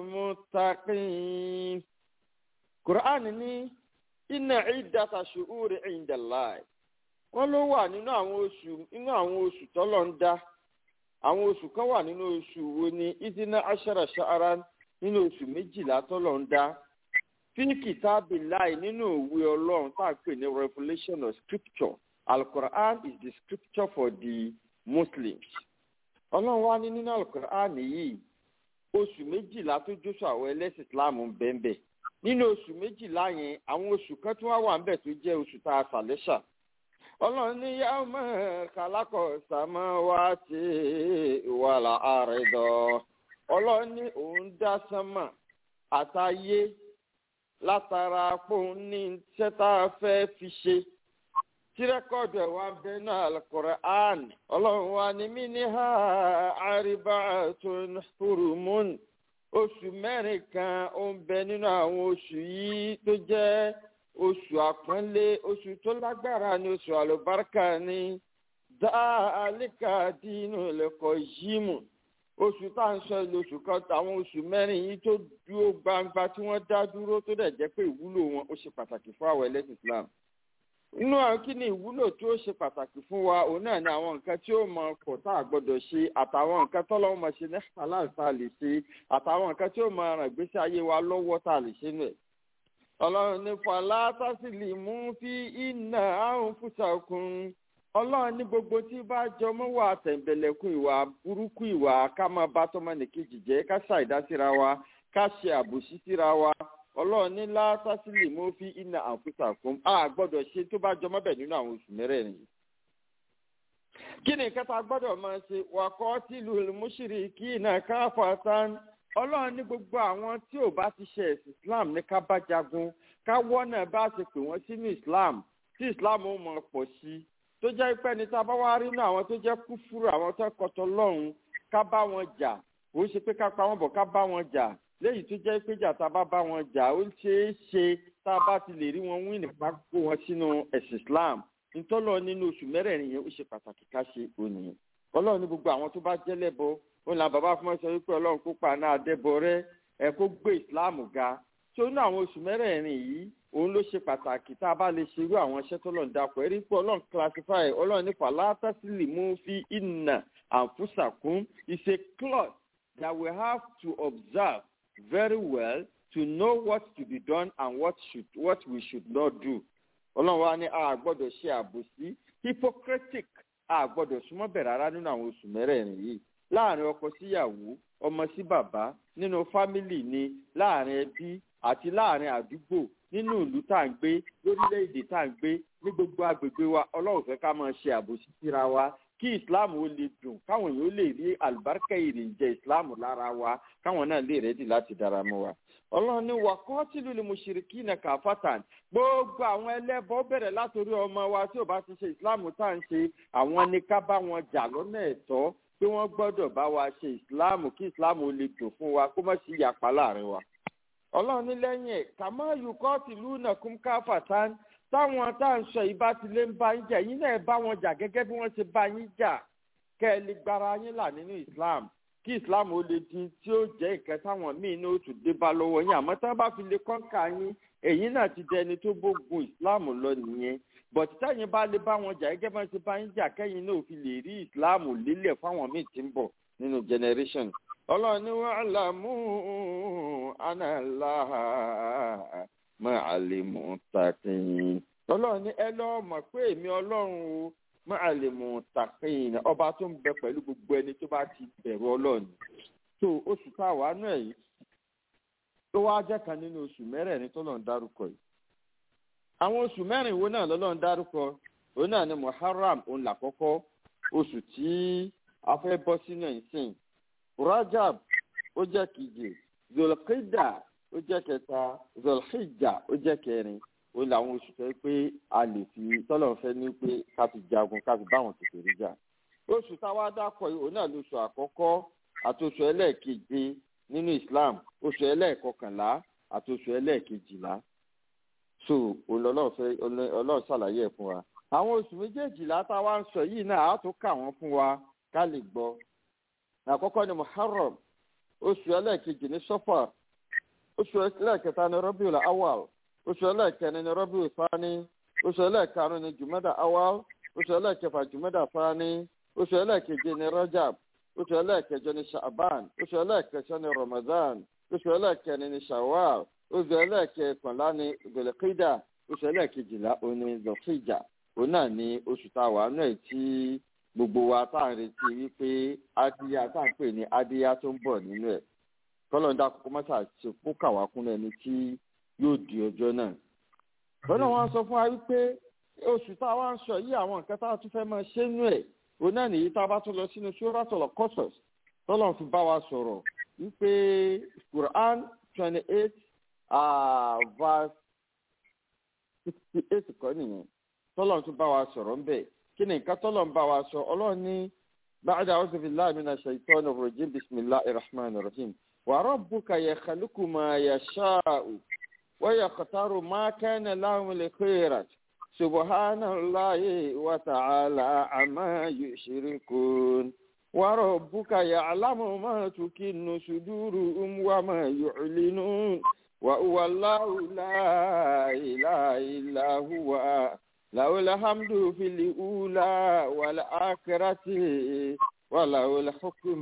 المتقين Quran ní inna iddata shuhuri inda Allah wọ́n ló wà nínú àwọn oṣù nínú àwọn oṣù tọ́lọ̀ ń dá àwọn oṣù kan wà nínú oṣù wo ni idina ashara sha'ara nínú oṣù méjìlá tọ́lọ̀ ń dá fi kitabillahi nínú òwe ọlọ́run tá a pè ní revelation of scripture al-Quran is the scripture for the Muslims ọlọ́run wá ní nínú al-Quran yìí oṣù méjìlá tó jóṣù àwọn ẹlẹ́sìn Islam ń bẹ́ẹ̀ bẹ́ẹ̀ nínú oṣù méjìlá yẹn àwọn oṣù kan tí wọ́n wà ń bẹ̀ tó jẹ́ oṣù tá a sàlẹ́sà ọlọ́run ní yá mọ̀ kálákọ̀ sàmọ́ wá sí wàhálà àrẹ̀dọ̀ ọlọ́run ní òun dá sánmà àtayé látara pòun ní iṣẹ́ tá a fẹ́ fi ṣe tí rẹ́kọ̀dù ẹ̀ wá bẹ náà al-Qur'an ọlọ́run wa ní mí ní ha arba'atun hurumun oṣù mẹ́rin kan ó ń bẹ nínú àwọn oṣù yìí tó jẹ́ oṣù àpọ́nlé oṣù tó lágbára ní oṣù àlùbáríkà ní dáálíkà dínú lẹ́kọ̀ọ́ yímù oṣù tá à ń sọ ilé oṣù kan àwọn oṣù mẹ́rin yìí tó dúró gbangba tí wọ́n dá dúró tó dẹ̀ jẹ́ pé ìwúlò wọn ó ṣe pàtàkì fún àwọn ẹlẹ́sìn Islam inú àwọn kí ni ìwúlò tí ó ṣe pàtàkì fún wa òun náà ni àwọn nǹkan tí ó mọ pọ̀ tá a gbọ́dọ̀ ṣe àtàwọn nǹkan tọ́lọ́wọ́ máa ṣe ní halal tá a lè ṣe àtàwọn nǹkan tí ó máa ràn gbèsè ayé wa lọ́wọ́ tá a lè ṣe nù ẹ̀. ọlọ́run ní fàlà tásìlì mú fi iná àrùn fúnṣàkùn ọlọ́run ní gbogbo tí bá jọ mọ́ wà tẹ̀m̀bẹ̀lẹ̀kùn ìwà burúkú ìwà ká máa bá tọmọnìkejì jẹ́ ká ṣàìdásíra wa ká ṣe àbòsí síra wa ọlọ́run ní látàsílì mú fi iná àǹfùsà fún a gbọ́dọ̀ ṣe tó bá jọmọ́ bẹ̀ nínú àwọn oṣù mẹ́rẹ̀ẹ̀rin yìí. kí ni nǹkan tá a gbọ́dọ̀ máa ṣe wàkọ́ tìlú mùsùlùmí kí iná káfà tán ọlọ́run ní gbogbo àwọn tí ò bá ti ṣe ẹ̀sìn islam ní ká bá jagun ká wọ́nà bá ṣe pè wọ́n sínú islam tí islam ó mọ̀ pọ̀ sí i tó jẹ́ pé ní tá a bá wá rí inú àwọn tó jẹ́ kúfúrú àwọn tó kọtọ lọ́hùn ká bá wọn jà kò ṣe pé ká pa wọn bọ̀ ká bá wọn jà léyìí tó jẹ́ pé jà tá a bá bá wọn jà ó ṣeé ṣe tá a bá ti lè rí wọn wí nípa kó wọn sínú ẹ̀sìn islam ntọ́lọ́ nínú oṣù mẹ́rẹ̀ẹ̀rin yẹn ó ṣe pàtàkì ká ṣe òní ọlọ́run ní gbogbo àwọn tó bá jẹ́ lẹ́bọ ó là bàbá fún ọ sọ wípé ọlọ́run kó pa náà dẹ́bọ rẹ ẹ kó gbé islam ga tó ní àwọn oṣù mẹ́rẹ̀ẹ̀rin yìí òun ló ṣe pàtàkì tá a bá lè ṣerú àwọn iṣẹ́ tó lọ́n dapò ẹ̀rí pé ọlọ́run classify ọlọ́run nípa látàsílì mú fi ìnà àǹfùsàkún is a clause that we have to observe very well to know what to be done and what should what we should not do ọlọ́run wa ní a gbọ́dọ̀ ṣe àbòsí hypocritic a gbọ́dọ̀ súnmọ́ bẹ̀rẹ̀ rárá nínú àwọn oṣù mẹ́rẹ̀ẹ̀rin yìí láàrin ọkọ síyàwó ọmọ sí bàbá nínú fámìlì ni láàrin ẹbí àti láàrin àdúgbò nínú ìlú tá à ń gbé lórílẹ̀‐èdè tá à ń gbé ní gbogbo agbègbè wa ọlọ́run fẹ́ ká máa ṣe àbòsí síra wa kí islam ó lè dùn káwọn èèyàn ó lè rí àlùbáríkà ìrìnjẹ islam lára wa káwọn náà lè rẹ́dì láti dára mọ́ wa ọlọ́run ní wà kọ́tìlú ni mùṣírikí na kàfàtàn gbogbo àwọn ẹlẹ́bọ bẹ̀rẹ̀ látòrí ọmọ wa tí ò bá ti ṣe islam tá à ń ṣe àwọn ní ká bá wọn jà lọ́nà ẹ̀tọ́ pé wọ́n gbọ́dọ̀ bá wa ṣe islam kí islam ó lè dùn fún wa kó má sí ìyapa láàrin wa ọlọ́run ní lẹ́yìn ẹ̀ kàmá yukọ́ tìlú nàkún káfàtàn táwọn tá à ń sọ yìí bá ti lé ń bá yín jà yín náà bá wọn jà gẹ́gẹ́ bí wọ́n ṣe bá yín jà kẹ́ ẹ lè gbára yín là nínú islam kí islam ó lè di tí ó jẹ́ ìkẹ́ táwọn míì ní oṣù dé bá lọ́wọ́ yín àmọ́ tí wọ́n bá fi lè kọ́ńkà yín èyí náà ti dẹni tó bógun islam lọ nìyẹn bọ̀tí táyìn bá lè bá wọn jà gẹ́gẹ́ bá ṣe bá yín jà kẹ́yìn náà fi lè rí islam lélẹ̀ fáwọn míì tí ń bọ̀ nínú generation ọlọ́run ní wọ́n àlàmú análáha máa lè mú tàkìn ọlọ́run ní ẹ lọ́ọ́ mọ̀ pé èmi ọlọ́run o máa lè mú tàkìn ọba tó ń bẹ pẹ̀lú gbogbo ẹni tó bá ti bẹ̀rù ọlọ́run tó oṣù táwa náà yìí tó wá jẹ́ kan nínú oṣù mẹ́rẹ̀ẹ̀rin tó lọ́n dárúkọ yìí àwọn oṣù mẹ́rin wo náà lọ́lọ́run dárúkọ òun náà ni muharram òun làkọ́kọ́ oṣù tí a fẹ́ bọ́ sínú ìsìn rajab ó jẹ́ keje zolkida ó jẹ́ kẹta zolhijja ó jẹ́ kẹrin ó làwọn oṣù fẹ́ pé a lè fi tọ́lọ̀ fẹ́ ní pé ká fi jagun ká fi báwọn tètè rí jà oṣù táwa dákọ̀ yìí òun náà lóṣù àkọ́kọ́ àti oṣù ẹlẹ́ẹ̀keje nínú islam oṣù ẹlẹ́ẹ̀kọkànlá àti oṣù ẹlẹ́ẹ̀kejìlá so olọ́lọ́fẹ́ ọlọ́ọ̀ ṣàlàyé ẹ̀ fún wa àwọn oṣù méjèèjìlá tá a wá ń sọ yìí náà á tún kà wọ́n fún wa ká lè gbọ́ àkọ́kọ́ ni muharram oṣù ẹlẹ́ẹ̀kejì ní sọ́fà oṣù ẹlẹ́ẹ̀kẹta ní rọ́bìul awal oṣù ẹlẹ́ẹ̀kẹrin ní rọ́bìul fani oṣù ẹlẹ́ẹ̀karùn ní jùmọ́dà awal oṣù ẹlẹ́ẹ̀kẹfà jùmọ́dà fani oṣù ẹlẹ́ẹ̀keje ní rajab oṣù ẹlẹ́ẹ̀kẹjọ ní sha'ban oṣù ẹlẹ́ẹ̀kẹsọ ní ramadan oṣù ẹlẹ́ẹ̀kẹrin ní shawwal oṣù ẹlẹ́ẹ̀kẹkànlá ní zulqida oṣù ẹlẹ́ẹ̀kejìlá òní zulhijja òun náà ní oṣù tá a wà náà tí gbogbo wa tá à ń retí wípé adíyá tá à ń pè ní adíyá tó ń bọ̀ nínú ẹ̀ kọ́lọ́ńdà kókó mọ́tà ṣe kó kàwá kún ẹni tí yóò di ọjọ́ náà. bọ́lá wọn sọ fún wa wípé oṣù tá a wá ń sọ yìí àwọn nǹkan tá a tún fẹ́ máa ṣe nú ẹ̀ òun náà nìyí tá a bá tún lọ sínú suratul Qasas tọ́lọ̀ fi bá wa sọ̀rọ̀ wípé Quran twenty eight verse sixty eight kọ́ nìyẹn tọ́lọ̀ tún bá wa sọ̀rọ̀ ń bẹ̀ kí ni nǹkan tọ́lọ̀ ń bá wa sọ ọlọ́run ní ba'da a'udhu billahi minash shaitanir rajim bismillahir rahmanir rahim wa rabbuka yakhluqu ma yasha'u wa yakhtaru ma kana lahum al-khiyarah subhanallahi wa ta'ala amma yushrikun wa rabbuka ya'lamu ma tukinnu suduruhum wa ma yu'linun wa huwa allahu la ilaha illa huwa له الحمد في الأولى والآخرة وله الحكم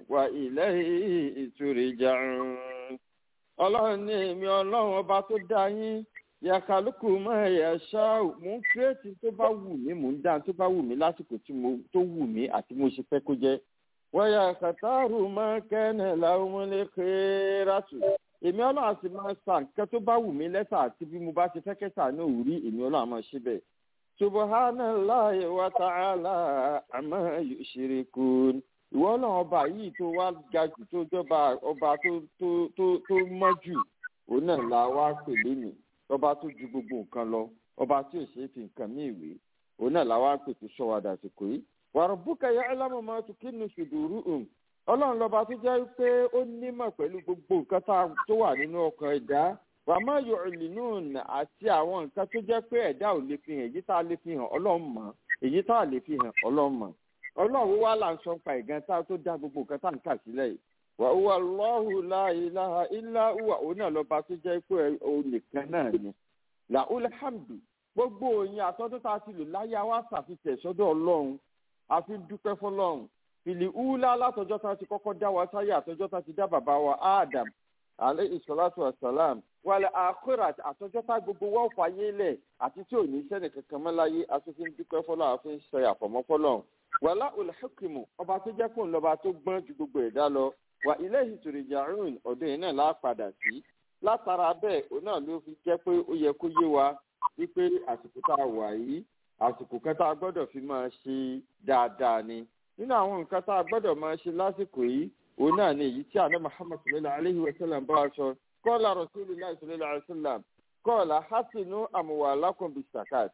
وإليه ترجعون ọlọ́run ní èmi ọlọ́run ọba tó dá yín yàkàlùkù mọ́ ẹ̀yà ṣáà mò ń kírètì tó bá wù mí mò ń dá tó bá wù mí lásìkò tó wù mí àti mo ṣe fẹ́ kó jẹ́ wọ́yà kàtàrù mọ́ kẹ́nẹ̀ làwọn ọmọlẹ́kẹ́ rátù èmi ọlọ́run àti máa sa nǹkan tó bá wù mí lẹ́sà àti bí mo bá ṣe fẹ́ kẹ́sà náà ò rí èmi ọlọ́run àmọ́ ṣe bẹ́ẹ̀. subhanallahi wa ta'ala amma yushrikun ìwọ ọlọ́run ọba yìí tó wá ga jù tó jọba ọba tó tó tó tó mọ́ jù òun náà la wá pè lénìí ọba tó ju gbogbo nǹkan lọ ọba tí ò ṣe é fi nǹkan mí ìwé òun náà la wá pè tó sọ wa dàsìkò yìí wa rabbuka ya'lamu ma tukinnu suduruhum ọlọ́run lọ́ba tó jẹ́ pé ó nímọ̀ pẹ̀lú gbogbo nǹkan tó wà nínú ọkàn ẹ̀dá wàmọ́ yu'linun àti àwọn nǹkan tó jẹ́ pé ẹ̀dá ò lè fi hàn èyí tá a lè fi hàn ọlọ́run mọ̀ èyí tá a lè fi hàn ọlọ́run mọ̀ ọlọ́run wá là ń sọ pa ìgan tá a tó dá gbogbo nǹkan tá à ń kà sílẹ̀ yìí wa huwa Allahu la ilaha illa huwa òun náà lọ́ba tó jẹ́ pé òun nìkan náà ni la'ul hamdu gbogbo òyìn àtọ́dún tá a ti lò láyé wa ṣàfihàn sọ́dọ̀ ọlọ́run àfi dúpẹ́ fọlọ́run fìlì úlá látọjọ́ tá a ti kọ́kọ́ dá wa sáyé àtọjọ́ tá a ti dá bàbá wa Adam alayhi salatu wa salam wàlẹ̀ akhirat àtọjọ́ tá gbogbo wa fàyè lẹ̀ àti tí ò ní sẹ́ni kankan mọ́ láyé asòfin dúpẹ́ fọlọ́ àfin ṣe àfọ̀mọ́ fọlọ́ wàlá olùhẹ́kìmù ọba tó jẹ́ kó ń lọ́ba tó gbọ́n ju gbogbo ẹ̀dá lọ wà ilayhi turja'un ọ̀dọ̀ yìí náà lápadà sí látara bẹ́ẹ̀ òun náà ló fi jẹ́ pé ó yẹ kó yé wa wípé àsìkò tá a wà yìí àsìkò kan tá a gbọ́dọ̀ fi máa ṣe dáadáa ni nínú àwọn nǹkan tá a gbọ́dọ̀ máa ṣe lásìkò yìí òun náà ni èyí tí àná muhammad sallallahu alayhi wa sallam bá wa sọ kọ́ọ̀lá rasulillah sallallahu alayhi wa sallam kọ́ọ̀lá hasinu amwalakum bisakat.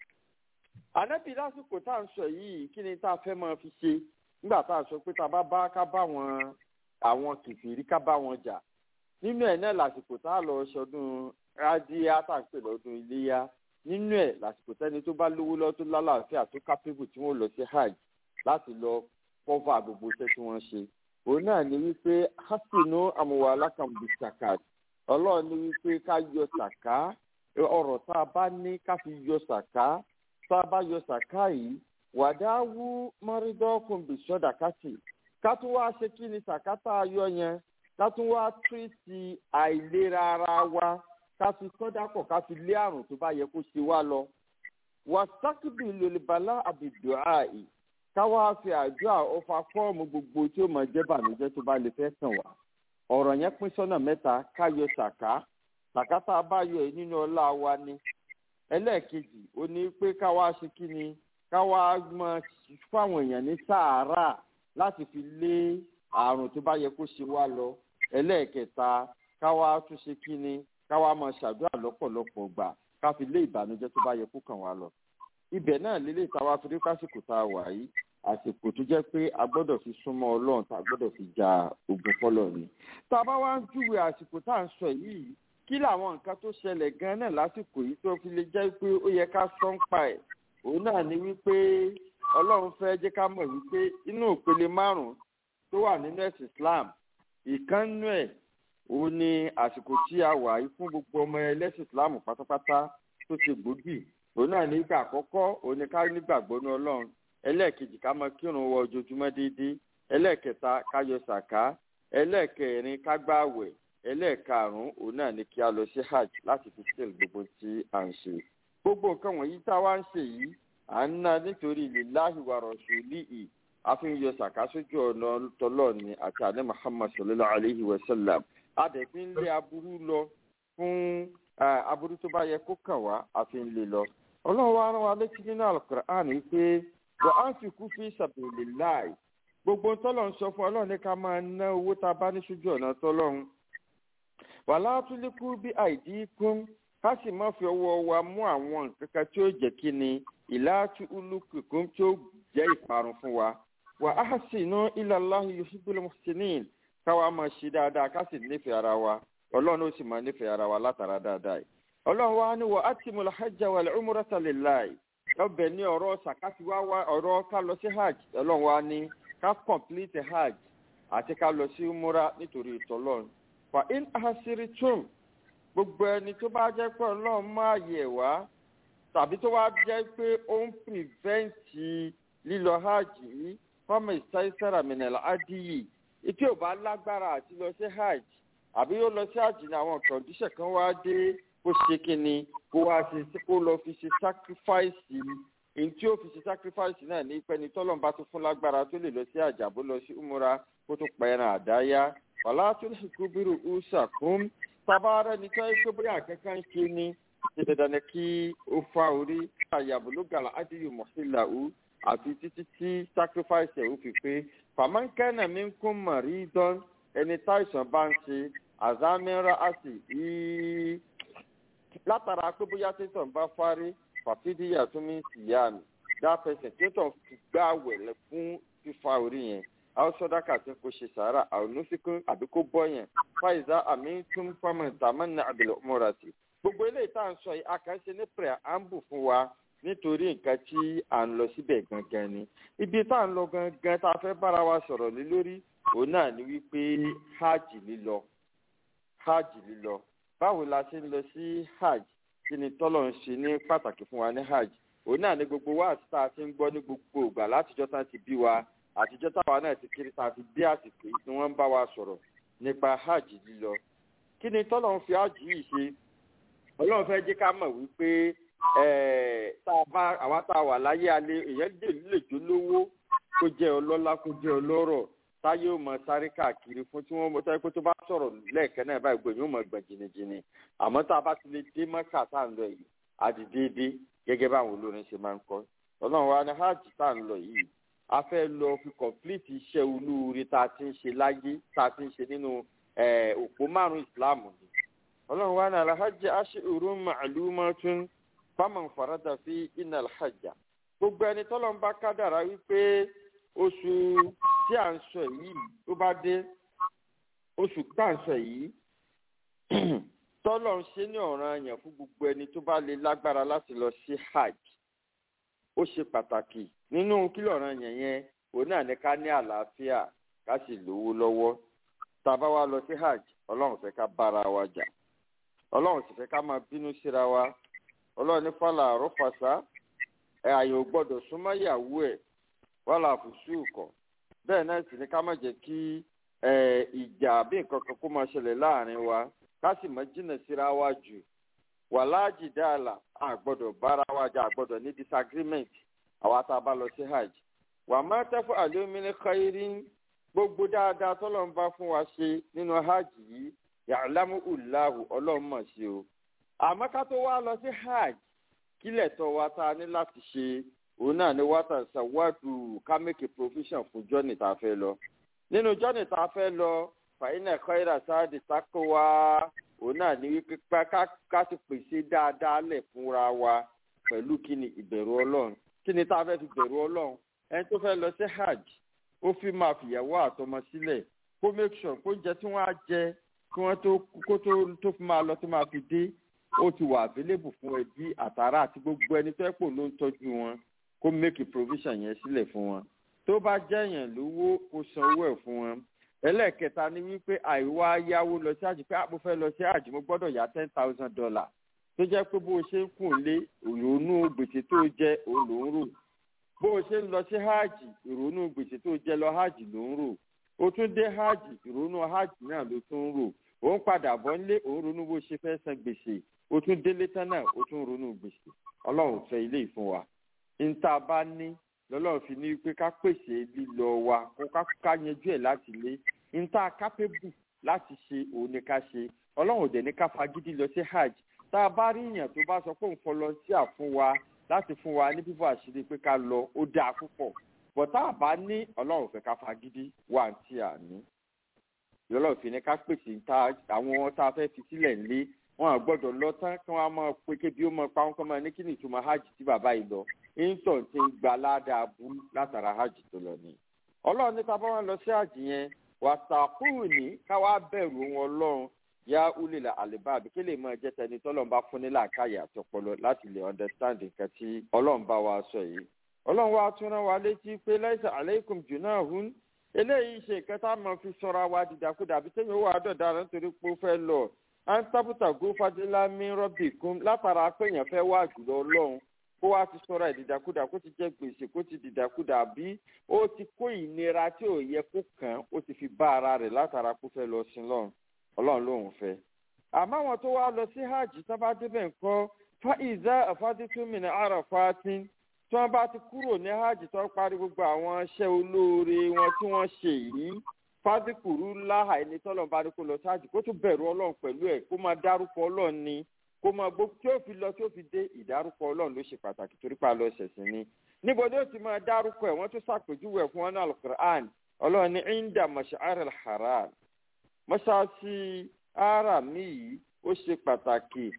ànábì lásìkò tá à ń sọ yìí kí ni tá a fẹ́ máa fi ṣe nígbà tá a sọ pé tá a bá bá ká bá wọn àwọn kìfìrí ká bá wọn jà nínú ẹ̀ náà lásìkò tá a lọ ṣọdún rádíá tá à ń pè lọ́dún iléyá nínú ẹ̀ lásìkò tẹ́ni tó bá lówó lọ́ tó lálàáfíà tó kápẹ́bù tí wọ́n lọ sí hajj láti lọ kọ́fà gbogbo iṣẹ́ tí wọ́n ṣe. òun náà ni wípé hasinu amuwa alákàmùbí sakat ọlọ́run ni wípé ká yọ sàká ọ̀rọ̀ tá a bá ní ká fi yọ sàká tá a bá yọ sàká yìí wàdáwú mọ́rídọ́kùn bí sọ́dàkátì ká tún wá ṣe kí ni sàkátà ayọ̀ yẹn ká tún wá tírìtì àìlera ara wa ká fi sọ́dápọ̀ ká fi lé àrùn tó bá yẹ kó ṣe wá lọ. wàsákìbì lòlìbàlá àbìdùá yìí ká wá fi àdúrà ọfà fọ́ọ̀mù gbogbo tí ó máa jẹ́ bànújẹ́ tó bá lè fẹ́ kàn wá. ọ̀rọ̀ yẹn pín sọ́nà mẹ́ta ká yọ sàká sàká tá a bá yọ yìí nínú ọlá wa ni. ẹlẹ́ẹ̀kejì ó ní pé ká wá ṣe kí ni ká wá máa fáwọn èèyàn ní sàárà láti fi lé àrùn tó bá yẹ kó ṣe wá lọ ẹlẹ́ẹ̀kẹta ká wá tún ṣe kí ni ká wá máa ṣàdúrà lọ́pọ̀lọpọ̀ gbà ká fi lé ìbànújẹ́ tó bá yẹ kó kàn wá lọ. ibẹ̀ náà lélẹ̀ táwa fi rí kásìkò tá a wà yìí àsìkò tó jẹ́ pé a gbọ́dọ̀ fi súnmọ́ ọlọ́run tá a gbọ́dọ̀ fi ja ogun fọ́lọ̀ ni. tá a bá wá ń júwe àsìkò tá à ń sọ yìí kí làwọn nǹkan tó ṣẹlẹ̀ gan náà lásìkò yìí tó fi lè jẹ́ pé ó yẹ ká sọ́n pa ẹ̀ òun náà ni wípé ọlọ́run fẹ́ jẹ́ ká mọ̀ wípé inú ìpele márùn-ún tó wà nínú ẹ̀sìn Islam ìkànnú ẹ̀ òun ni àsìkò tí a wà yìí fún gbogbo ọmọ ẹlẹ́sìn Islam pátápátá tó ṣe gbòógì òun náà nígbà àkọ́kọ́ òun ni ká nígbàgbọ́ ní ọlọ́run ẹlẹ́ẹ̀kejì ká máa kírun wọ ojoojúmọ́ déédéé ẹlẹ́ẹ̀kẹta ká yọ sàká ẹlẹ́ẹ̀kẹrin ká gbààwẹ̀ ẹlẹ́ẹ̀karùn-ún òun náà ni kí a lọ sí hajj láti fi sílẹ̀ gbogbo tí à ń ṣe gbogbo nǹkan wọ̀nyí tá a wá ń ṣe yìí à ń ná nítorí lillahi wa rasulihi àfihàn sàká sójú ọ̀nà tọlọ́ọ̀ni àti àní muhammad sallallahu alayhi wa sallam adẹ̀fín lé aburú lọ fún aburú tó bá yẹ kó kàn wá àfihàn lè lọ. ọlọ́run wa rán wa létí nínú alukur'an yìí pé wa anfiqu fi sabilillahi gbogbo tọ́lọ̀ ń sọ fún ọlọ́run ní ká máa ná owó tá a bá ní sójú ọ̀nà tọ́lọ́run. wala tuliku bi aidikum ká sì má fi ọwọ́ wa mú àwọn nǹkan kan tí ó jẹ́ kí ni ìlàtú olùkùnkùn tí ó jẹ́ ìparun fún wa. wa ahsinu ila Allahi yuhibbul muhsinin káwa máa ṣe dáadáa ká sì nífẹ̀ẹ́ ara wa ọlọ́run ó sì máa nífẹ̀ẹ́ ara wa látara dáadáa yìí. ọlọ́run wa ní wa atimul hajja wal umrata lillahi ọbẹ̀ ní ọ̀rọ̀ sàkátì wá wá ọ̀rọ̀ ká lọ sí hajj ọlọ́run wa ní ká complete hajj àti ká lọ sí umra nítorí ìtọ́lọ́run. fa in ahsiritum gbogbo ẹni tó bá jẹ́ pé ọlọ́run máa yẹ̀ wá tàbí tó wá jẹ́ pé ó ń pìrìvẹ́ǹtì lílọ hajj yìí fọ́ọ̀mù ìsáísára mìnàlá ádìyí ìtí ò bá lágbára àti lọ sí hajj àbí yóò lọ sí hajj ní àwọn kọ̀ǹdíṣẹ̀ kan wá dé kó ṣe kínni kó wá ṣe kó lọ fi ṣe sacrifice èyí tí ó fi ṣe sacrifice náà ní pẹ́ni tọ́lọ́n bá tó fún lágbára tó lè lọ sí hajj àbó lọ sí umura kó tó pẹ̀ràn àdáyá wàlá tó lè kú bírù usa kún tabaara ní tí wọ́n ṣe bóyá akẹ́kọ̀ọ́ ń ṣe ni ṣe dandan ni kí ó fa orí àyàbò gàlà ádìyù mọ̀sílà ú àfi títí tí sacrifice ẹ̀ ó fi pé fàmánkẹ́nà mi ń kún mọ̀rí dán ẹni táìsàn bá ń ṣe àzámẹ́rà àti yìí látara pé bóyá tẹ̀sán bá fárí fàfídíyà tó mi sì yá mi dáfẹsẹ̀ tẹ̀sán gbá wẹ̀lẹ̀ fún fífa orí yẹn àwọn sọdáka tí kò ṣe sàárà àwọn onífikún àbí kó bọ́ yẹn fàyíṣà àmì tún fọmọ tàmánà àbẹ̀lẹ̀ ọmọra sí. gbogbo eléyìí tá à ń sọ yìí àkànṣe ní pẹ̀rẹ̀ à ń bù fún wa nítorí nǹkan tí à ń lọ síbẹ̀ gangan ni. ibi tá à ń lọ gangan tá a fẹ́ bára wa sọ̀rọ̀ lé lórí òun náà ni wípé hajj lílọ hajj lílọ báwo la ṣe ń lọ sí hajj kí ni tọ́lọ̀ ń ṣe ní pàtàkì fún wa ní hajj òun náà ni gbogbo wa àti tá a ti ń gbọ́ ní gbogbo ìgbà látijọ́ tá a ti bí wa àtijọ́ táwa náà ti kiri tá a fi dé àsìkò yìí tí wọ́n ń bá wa sọ̀rọ̀ nípa hajj lílọ kí ni tọ́lọ̀ ń fi hajj yìí ṣe ọlọ́run fẹ́ jẹ́ ká mọ̀ wípé tá a bá àwa tá a wà láyé alẹ́ èèyàn lè lè jó lówó kó jẹ́ ọlọ́lá kó jẹ́ ọlọ́rọ̀ táyé ò mọ sáré káàkiri fún tí wọ́n mọ táyé pé tó bá sọ̀rọ̀ lẹ́ẹ̀kan náà báyìí gbòòyìn ò mọ gbọ̀n jìnnìjìnnì àmọ́ tá a bá ti lè dé mọ́kà tá à ń lọ yìí àti déédéé gẹ́gẹ́ báwọn olórin ṣe máa ń kọ́ ọlọ́run wa ní hajj tá à ń lọ yìí a fẹ́ lọ fi kọ̀m̀plìtì iṣẹ́ olúure tá a ti ń ṣe láyé tá a ti ń ṣe nínú òpó márùn-ún ìsìláàmù ni ọlọ́run wa ní alhajj ashurun ma'lumatun faman farada fi inna alhajja gbogbo ẹni tọ́lọ́ ń bá kádàrá wípé oṣù tí à ń sọ yìí tó bá dé oṣù tá à ń sọ yìí tọ́lọ̀ ń ṣe ní ọ̀ràn àyàn fún gbogbo ẹni tó bá lè lágbára láti lọ sí hajj ó ṣe pàtàkì nínú kílọ̀ ọ̀ràn àyàn yẹn òun náà ní ká ní àlàáfíà ká sì lówó lọ́wọ́ tá a bá wá lọ sí hajj ọlọ́run fẹ́ ká bára wa jà ọlọ́run sì fẹ́ ká máa bínú síra wa ọlọ́run ní fàlà àrọ́fàṣà ẹ̀ àyè ò gbọ́dọ̀ súnmọ́ ìyàwó ẹ̀ wàhálà àfùsù kọ̀ bẹ́ẹ̀ náà sì ni ká má jẹ́ kí ìjà bí nǹkan kan kó máa ṣẹlẹ̀ láàrin wa ká sì má jìnnà síra wa jù wàláàjì dáàlà àgbọ́dọ̀ bára wa jà àgbọ́dọ̀ ní disagreement àwa tá a bá lọ sí hajj wà má tẹ́fọ́ àlómìnir khairin gbogbo dáadáa tọ́lọ́ ń bá fún wa ṣe nínú hajj yìí ya'lamu Allahu ọlọ́run mọ̀ sí o àmọ́ ká tó wá lọ sí hajj kílẹ̀ tó wa tá a ní láti ṣe òun náà ni wá tàn sàwádù ká make a provision fún jọ́nì tá a fẹ́ lọ nínú jọ́nì tá a fẹ́ lọ fàyínà khaira sáàdì sákò wá òun náà ní wípé ká ti pèsè dáadáa lẹ̀ fúnra wa pẹ̀lú kí ni ìbẹ̀rù ọlọ́run kí ni tá a fẹ́ fi bẹ̀rù ọlọ́run ẹni tó fẹ́ lọ sí hajj ó fi máa fìyàwó àtọmọ sílẹ̀ kó make sure kó jẹ tí wọ́n á jẹ kí wọ́n tó kó tó tó fi máa lọ tó máa fi dé ó ti wà available fún ẹbí àtàrà àti gbogbo ẹni tó ẹ̀ pò ló ń tọ́jú wọn kó make a provision yẹn sílẹ̀ fún wọn tó bá jẹ́yàn lówó kó san owó ẹ̀ fún wọn ẹlẹ́ẹ̀kẹta ni wípé àìwá yáwó lọ sí àjì pé àbò fẹ́ lọ sí àjì mo gbọ́dọ̀ yá ten thousand dollar tó jẹ́ pé bó o ṣe ń kùn lé ìrònú gbèsè tó jẹ́ òun ló ń rò bó o ṣe ń lọ sí hajj ìrònú gbèsè tó jẹ́ lọ hajj ló ń rò o tún dé hajj ìrònú hajj náà ló tún ń rò òun padà bọ́ nílé òun ronú bó ṣe fẹ́ san gbèsè o tún délé tán náà o tún ronú gbèsè ọlọ́run fẹ́ ilé ìfún wa níta bá ní lọ́lọ́run fi ní pé ká pèsè lílọ wa kó ká yanjú ẹ̀ láti lé níta kápẹ́bù láti ṣe òun ni ká ṣe ọlọ́run ò dẹ̀ ní ká fagídí lọ sí hajj tá a bá rí èèyàn tó bá sọ pé òun fọlọ́ńtíà fún wa láti fún wa ní bíbọ̀ àṣírí pé ká lọ ó dáa púpọ̀ bọ̀ tá a bá ní ọlọ́run fẹ́ ká fagídí wà tí a ní lọ́lọ́run fi ní ká pèsè àwọn tá a fẹ́ fi sílẹ̀ ńlé wọn à gbọ́dọ̀ lọ tán kí wọ́n á máa pé kébi ó máa pa wọn kọ́ máa ní kí ni ìtumọ̀ hajj tí bàbá yìí lọ intan ti ń gba ládàá bú látara hajj tó lọ ni. ọlọ́run ní tábà wọn lọ sí hajj yẹn wàtàkùn ní káwá bẹ̀rù wọn ọlọ́run yá ulè la àlèbá àbí kí lè máa jẹ́ tẹni tọ́lọ́run bá fún ní làákàyè àti ọpọlọ láti lè understand nǹkan tí ọlọ́run bá wa sọ yìí. ọlọ́run wa tún rán wa létí pé laisa aleikum junahun eléyìí ṣe ìkẹta máa fi sọra wa dìdàkudà àbí tẹ́yìn owó àádọ́ta rẹ̀ nítorí pé ó fẹ́ lọ à ń tábùtà gó fadélá mi rọ́bì kún látara péyàn fẹ́ wá jùlọ ọlọ́run kó wá ti sọ̀rọ̀ ìdìdàkudà kó ti jẹ́ gbèsè kó ti dìdàkudà bí ó ti kó ìnira tí ò yẹ kó kàn án ó ti fi bá ara rẹ̀ látara kó fẹ́ lọ sí lọ́run ọlọ́run lòun fẹ́. àmọ́ àwọn tó wá lọ sí hajj tó bá débẹ̀ ńkọ́ fa ìzá àfádìtúmìnà àràfáàtì tí wọ́n bá ti kúrò ní hajj tó parí gbogbo àwọn iṣẹ́ olóore wọn tí wọ́n ṣe yìí fádìkùrú láhà ẹni tọ́lọ́run bá ní kó lọ sí hajj kó tún bẹ̀rù ọlọ́run pẹ̀lú ẹ̀ kó máa dárúkọ ọlọ́run ni kó máa gbó tí ó fi lọ tí ó fi dé ìdárúkọ ọlọ́run ló ṣe pàtàkì torí pa lọ ṣẹ̀sìn ni níbo ni ó ti máa dárúkọ ẹ̀ wọ́n tún ṣàpèjúwe fún wọn ní alukur'an ọlọ́run ní inda mash'ar al-haram mọ́ṣáláṣí ara mi yìí ó ṣe pàtàkì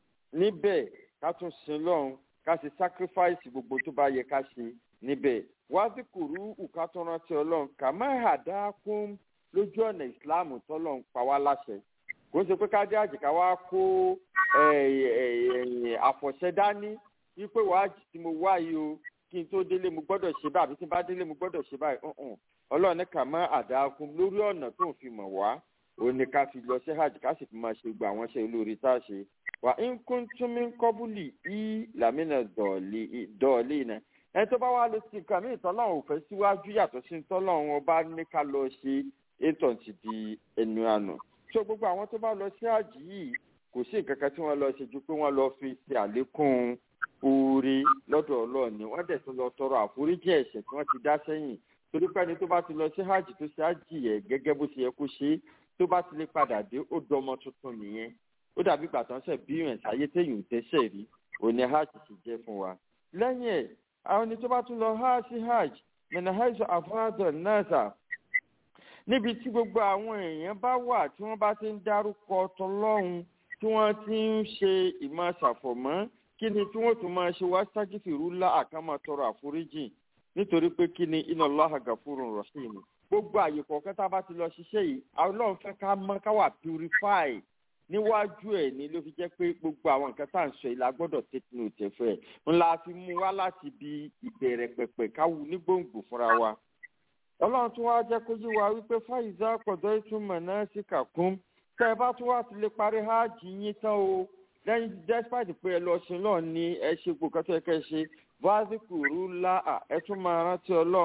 níbẹ̀ ká tún sin lọ́run ká ṣe sacrifice gbogbo tó bá yẹ ká ṣe níbẹ̀ wázìkùrú ìkátọ́rántí ọlọ́run kà má hàdákùn lójú ọ̀nà ìsìláàmù tọ́lọ́run pa wá láṣẹ kò ń ṣe pé kájá àjìká wá kó àfọ̀ṣẹ dání wípé wàá jì tí mo wá yìí o kí n tó délé mo gbọ́dọ̀ ṣe báyìí àbí tí n bá délé mo gbọ́dọ̀ ṣe báyìí ọlọ́run ní kà má àdákùn lórí ọ̀nà tó ń fi mọ̀ wá òun ni ká fi lọ sí hajj ká sì fi máa ṣe gbogbo àwọn iṣẹ́ olóore tá a ṣe wà ń kún tún mí kọ́bùlì í làmínà dọ̀ọ̀lì náà ẹni tó bá wá lọ sí nǹkan míì tọ́lọ́run ò fẹ́ síwájú yàtọ̀ sí tọ́lọ́run ọba ní ká lọ ṣe ètò ti di ẹnu àná tó gbogbo àwọn tó bá lọ sí hajj yìí kò sí nǹkan kan tí wọ́n lọ ṣe ju pé wọ́n lọ fi ṣe àlékún oore lọ́dọ̀ ọlọ́run ni wọ́n dẹ̀ tún lọ tọrọ àforíjì ẹ̀ṣẹ̀ tí wọ́n ti dá sẹ́yìn torí pé ẹni tó bá ti lọ sí hajj tó ṣe hajj yẹ gẹ́gẹ́ bó ṣe yẹ kó ṣe tó bá ti lè padà dé ó dọmọ tuntun nìyẹn ó dàbí gbàtàn ṣe bí ìrìn sáyé téèyàn ò tẹ́ṣẹ̀ rí òní hajj ti jẹ́ fún wa lẹ́yìn ẹ̀ àwọn ẹni tó bá tún lọ hajj sí hajj mẹ́nà hajj àfọ́nàdọ̀ náà sà níbi tí gbogbo àwọn èèyàn bá wà tí wọ́n bá ti ń dárúkọ tọlọ́run tí wọ́n ti ń ṣe ìmọ̀ ṣàfọ̀mọ́ kí ni tí wọ́n tún máa ṣe wá ságìfìrú lá àkàmọ́ tọrọ àforíjì nítorí pé kí ni iná Allaha gafurun rahim gbogbo àyè kọ̀ọ̀kan tá a bá ti lọ ṣiṣẹ́ yìí ọlọ́run fẹ́ ká mọ́ ká wà purify níwájú ẹ̀ ní ló fi jẹ́ pé gbogbo àwọn nǹkan tá à ń sọ yìí la gbọ́dọ̀ take note ẹ̀fẹ́ ńlá fi mú wá láti bi ìbẹ̀rẹ̀ pẹ̀pẹ̀ káwu ní gbòǹgbò fúnra wa ọlọ́run tún wá jẹ́ kó yí wa wípé fáìzà pọ̀dọ̀ ìtumọ̀ náà sì kàkún tẹ́ ẹ bá tún wá ti lè parí hajj yín tán o lẹ́yìn despite pé ẹ lọ sí náà ní ẹ ṣe gbogbo kan tó yẹ kẹ́ ẹ ṣe vazikuru la ẹ tún máa rántí ọlọ́run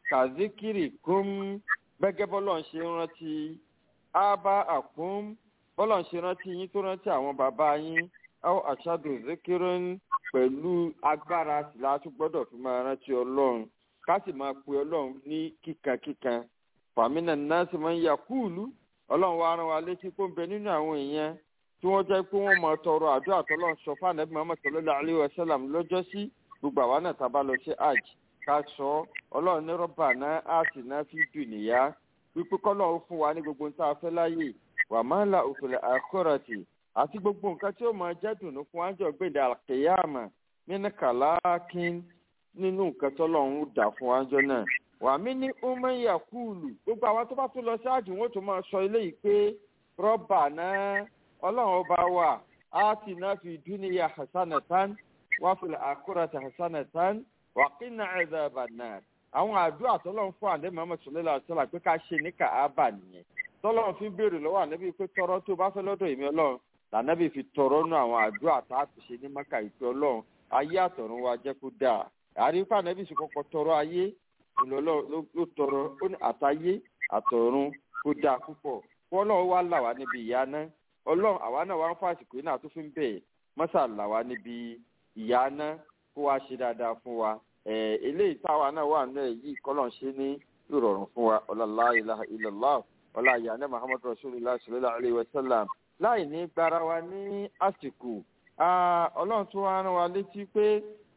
kàzíkìrì kún gbẹ́gẹ́ bọ́lọ̀ ń ṣe rántí ábá àkún bọ́lọ̀ ń ṣe rántí yín tó rántí àwọn bàbá yín áwọ̀ àṣàdù zikirin pẹ̀lú agbára tìlá tó gbọ́dọ̀ fi máa rántí ọlọ́run ká sì máa pe ọlọ́run ní kíkankíkan fàmínà náà sì máa ń yà kúùlù ọlọ́run wa rán wa létí kó ń bẹ nínú àwọn èèyàn tí wọ́n jẹ́ pé wọ́n máa tọrọ àdúrà tọ́lọ́run sọ fún ànábì muhammed sallallahu alayhi wa sallam lọ́jọ́ sí gbogbo àwa náà tá a bá lọ sí hajj ká sọ ọlọ́run ní rọ́bà náà á sì náà fi dùn níyà wípé kọ́lọ́run fún wa ní gbogbo nǹkan afẹ́ láyè wà máa ń la òfìlẹ̀ àkọ́rọ̀tì àti gbogbo nǹkan tí ó máa jẹ́ dùnú fún wájọ gbèdé àkèyàmà nínú kàlákín nínú nǹkan tọ́lọ́run dà fún wájọ náà wà mí ní umeya kúùlù gbogbo àwọn tó bá tún lọ sí hajj wọn tó máa sọ eléyìí pé rọ́bà náà ọlọ́run ọba wa á ti náà fi dúníyà hasanatan wà fìlẹ̀ àkọ́rọ̀tì hasanatan wà kí náà ẹ̀dá bànáà àwọn àdúrà tọ́lọ́run fún àdé muhammed sọlẹ́lá àṣọlá pé ká ṣe ní kàábà nìyẹn tọ́lọ́run fi ń béèrè lọ́wọ́ ànábì pé tọrọ tó bá fẹ́ lọ́dọ̀ èmi ọlọ́run lànàbì fi tọrọ nù àwọn àdúrà tá a ti ṣe ní maka ìpè ọlọ́run ayé àtọ̀run wa jẹ́ kó dáa àríkà ànábì sì kọ́kọ́ tọrọ ayé ìlọ́lọ́ ló tọrọ ó ní àtayé àtọ̀run kó dáa púpọ̀ kó ọlọ́run wá là wá níbi ìyá náà ọlọ́run àwa náà wá ń fàṣìkò yìí náà tó fi ń bẹ̀ mọ́sà là wá níbi ìyá náà kó wá ṣe dáadáa fún wa eléyìí táwa náà wà náà yìí kọ́lọ̀ ń ṣe ní ìrọ̀rùn fún wa ọ̀làlá ilaha illallah ọ̀là ìyànà muhammad rasulillah sallallahu alayhi wa sallam láì ní gbára wa ní àsìkò ọlọ́run tó wá rán wa létí pé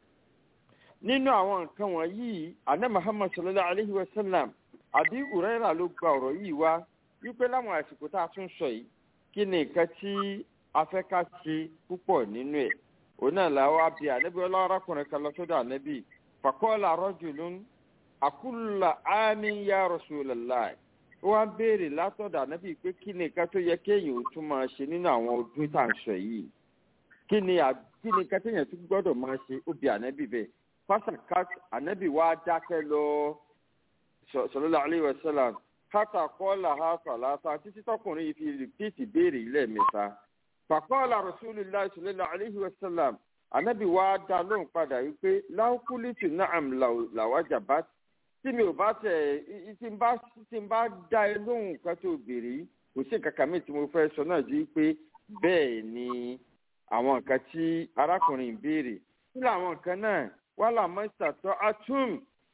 nínú àwọn nǹkan wọ̀nyí àná muhammad sallallahu alayhi wa sallam àbí ùrẹ́rà ló gba ọ̀rọ̀ yìí wá wípé láwọn àsìkò tá a tún sọ yìí kí ni nǹkan tí a fẹ́ ká ṣe púpọ̀ nínú ẹ̀ òun náà làwọn àbí ànábì ọlọ́run arákùnrin kan lọ sọ́dọ̀ ànábì fàkọ́ọ̀lá rọ́jùlún àkúlà ámì ya rasulallah ó wá béèrè látọ̀dọ̀ ànábì pé kí ni nǹkan tó yẹ kéèyàn ó tún máa ṣe nínú àwọn ọdún tá à ń sọ yìí kí ni kí ni nǹkan téèyàn tún gbọ́dọ̀ máa ṣe ó bi ànábì bẹ́ẹ̀ fásitì ànábì wá dákẹ́ lọ sọlọ́lá aleyhi wa sallam kátà kọ́ọ̀lá ha sàlásà títí tọkùnrin yìí fi rìpíìtì béèrè lẹ́ẹ̀mẹ́ta fàkọ́ọ̀lá rasulillah sọlọ́lá aleyhi wa sallam anabi wa dá lóhùn padà yìí pé láwùkúlìtì náà làwájà bá tí mi ò bá tẹ tí n bá tí n bá dá ẹ lóhùn nǹkan tó béèrè kò sí nǹkan kan mi tí mo fẹ́ sọ náà ju pé bẹ́ẹ̀ ni àwọn nǹkan tí arákùnrin béèrè kí làwọn nǹkan náà wà láàmú ìsàtọ́ atún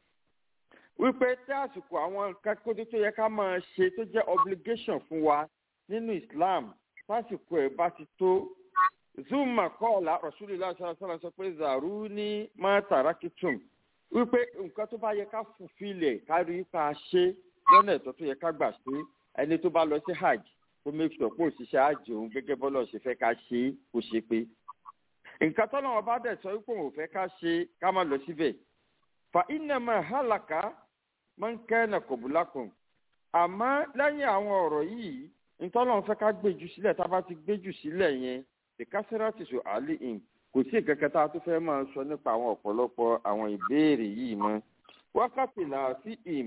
wípé tí àsìkò àwọn nǹkan kótó tó yẹ ká máa ṣe tó jẹ́ obligation fún wa nínú islam lásìkò ẹ̀ bá ti tó zuma kọ́ọ̀lá rasulillah sallallahu sọ pé zaru ní mátàrákìtùm wípé nǹkan tó bá yẹ ká fùfilẹ̀ ká rí ipa ṣe lọ́nà ẹ̀tọ́ tó yẹ ká gbà ṣe ẹni tó bá lọ sí hajj kó make sure pé òṣìṣẹ́ hajj òun gẹ́gẹ́ bọ́lọ̀ ṣe fẹ́ ká ṣe kó ṣe pé nǹkan tó náà bá dẹ̀ sọ wípé òun ò fẹ́ ká ṣe ká má lọ síbẹ̀ fa innama halaka man kana qablakum àmọ́ lẹ́yìn àwọn ọ̀rọ̀ yìí ntọ́lọ́run fẹ́ ká gbéjú sílẹ̀ tá a bá ti gbéjú sílẹ̀ yẹn ìkásírátì sọ àlì ìm kò sí ìkẹkẹ tá a tún fẹ́ máa sọ nípa àwọn ọ̀pọ̀lọpọ̀ àwọn ìbéèrè yìí mọ́ wákàtí là sí ìm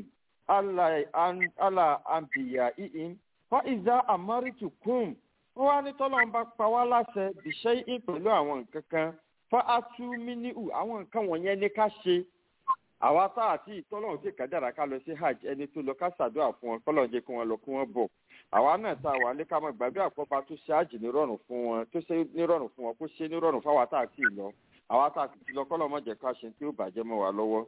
àlà àǹbìyà ììm fa ìzá àmọ́rìtù kùm wọ́n wá ní tọ́lọ́run bá pa wá láṣẹ bìṣẹ́ ìm pẹ̀lú àwọn nǹkan kan fa atúmíníhù àwọn nǹkan wọ̀nyẹn ní ká ṣe àwa tá àti ìtọ́lọ́run tí kàdára ká lọ sí hajj ẹni tó lọ ká ṣàdúrà fún wọn kọ́lọ́run jẹ́ kí wọ́n lọ kí wọ́n bọ̀ àwa náà tá a wà ní ká máa gbàgbé àpọ́pá tó ṣe àjì nírọ̀rùn fún wọn tó ṣe nírọ̀rùn fún wọn kó ṣe nírọ̀rùn fáwa tá a ti lọ àwa tá a ti lọ kọ́lọ́ mọ̀jẹ̀ ká ṣe tí ó bàjẹ́ mọ́ wa lọ́wọ́.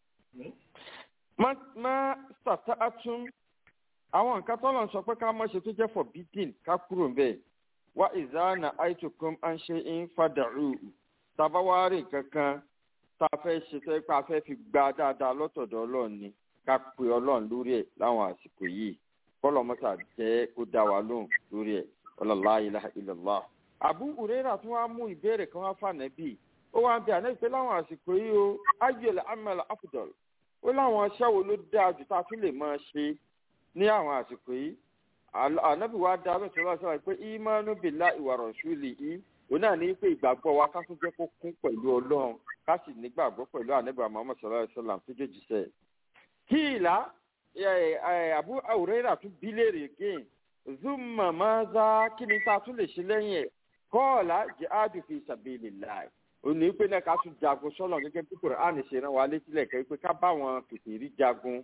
má sàtà àtún àwọn nǹkan tọ́lọ̀ ń sọ pé ká mọ̀ ṣe tó jẹ́ forbidden ká kúrò ń bẹ̀ wá ìzáàna àìtùkùn à ń ṣe ń fàdàrú tabawari kankan tá a fẹ́ ṣe tó pé a fẹ́ fi gba dáadáa lọ́tọ̀dọ̀ ọlọ́run ni ká pe ọlọ́run lórí ẹ̀ láwọn àsìkò yìí kọlọ mọta jẹ kó dá wa lóhùn lórí ẹ ọlọlá ilaha illallah. àbú òrèrà tún wá mú ìbéèrè kan wá fànà bíi ó wá ń bẹ àná ìpè láwọn àsìkò yìí o ayọ̀lẹ̀ amẹ́lẹ̀ afudol ó láwọn aṣẹ́ wo ló dáa jù tá a tún lè máa ṣe ní àwọn àsìkò yìí ànábì wa dá lóṣù lọ́wọ́ sọ́wọ́ pé ìmánu bìlá ìwà rọ̀ṣúlì yìí òun náà ní pé ìgbàgbọ́ wa ká tún jẹ́ kó kún pẹ̀lú ọlọ́run ká sì nígbàgbọ́ pẹ̀lú ànábì Muhammad sallallahu alaihi wasallam tó jẹ́ jìṣẹ́ kíìlá abu aurera tún bí léèrè again zuma maza kí ni tá a tún lè ṣe lẹ́yìn ẹ̀ kọ́ọ̀lá jihadu fi sabilillah òní pé náà ká tún jagun sọ́nà gẹ́gẹ́ bí Kùránì ṣe rán wa létí lẹ́kẹ́ pé ká bá wọn kìkìrí jagun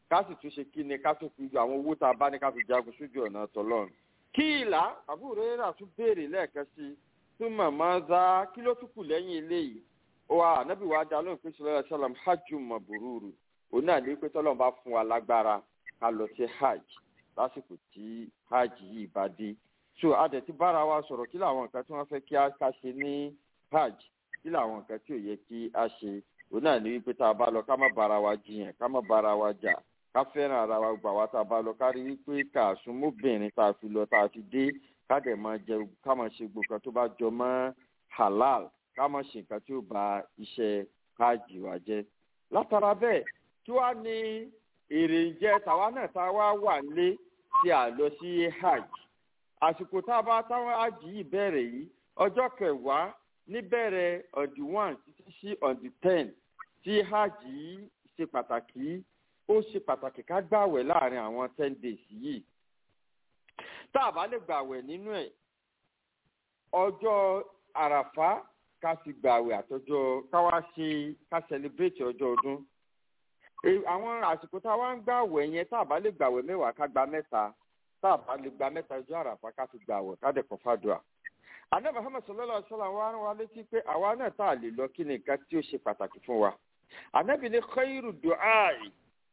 ká sì tún ṣe kí ni ká tún fi àwọn owó tá a bá ní ká fi jagun sójú ọ̀nà tọ́lọ́run kí ìlà àbúrò rẹ̀ tún béèrè lẹ́ẹ̀kan sí i tún màmá za kí ló tún kù lẹ́yìn eléyìí wa ànábì wa dá lóhùn pé sọlá sálàm hajj mabururu òun náà ní pé tọ́lọ́run bá fún wa lágbára ká lọ sí hajj lásìkò tí hajj yìí bá dé so adẹ̀ ti bára wa sọ̀rọ̀ kí làwọn nǹkan tí wọ́n fẹ́ kí a ká ṣe ní hajj kí làwọn nǹkan tí ò yẹ kí a ṣe òun náà ní wípé tá a bá lọ ká má bára wa jiyàn ká má bára wa jà ká fẹ́ràn ara wa gbà wá tá a bá lọ ká rí wípé ká súnmọ́bìnrin tá a fi lọ tá a fi dé ká dẹ̀ máa jẹ ká máa ṣe gbogbo nǹkan tó bá jọ mọ́ halal ká máa ṣe nǹkan tí ó ba iṣẹ́ hajj wa jẹ́ látara bẹ́ẹ̀ kí wàá ní èrè jẹ́ tàwa náà tá a wá wà lé tí a lọ sí hajj àsìkò tá a bá táwọn hajj yìí bẹ̀rẹ̀ yìí ọjọ́ kẹwàá níbẹ̀rẹ̀ on the one títí sí on the ten tí hajj yìí ṣe pàtàkì ó ṣe pàtàkì ká gbàwẹ̀ láàrin àwọn ten days yìí tá a bá lè gbàwẹ̀ nínú ẹ̀ ọjọ́ àràfá ká sì gbàwẹ̀ àtọjọ́ ká wá ṣe ká celebrate ọjọ́ ọdún àwọn àsìkò tá a wá ń gbàwẹ̀ yẹn tá a bá lè gbàwẹ̀ mẹ́wàá ká gba mẹ́ta tá a bá lè gba mẹ́ta ọjọ́ àràfá ká fi gbàwẹ̀ ká dẹ̀ kọ́ fàdùà àná muhammed sallallahu alaihi wa sallam wa rán wa létí pé àwa náà tá a lè lọ kí ni nǹkan tí ó ṣe pàtàkì fún wa ànábì ní khairu du'ai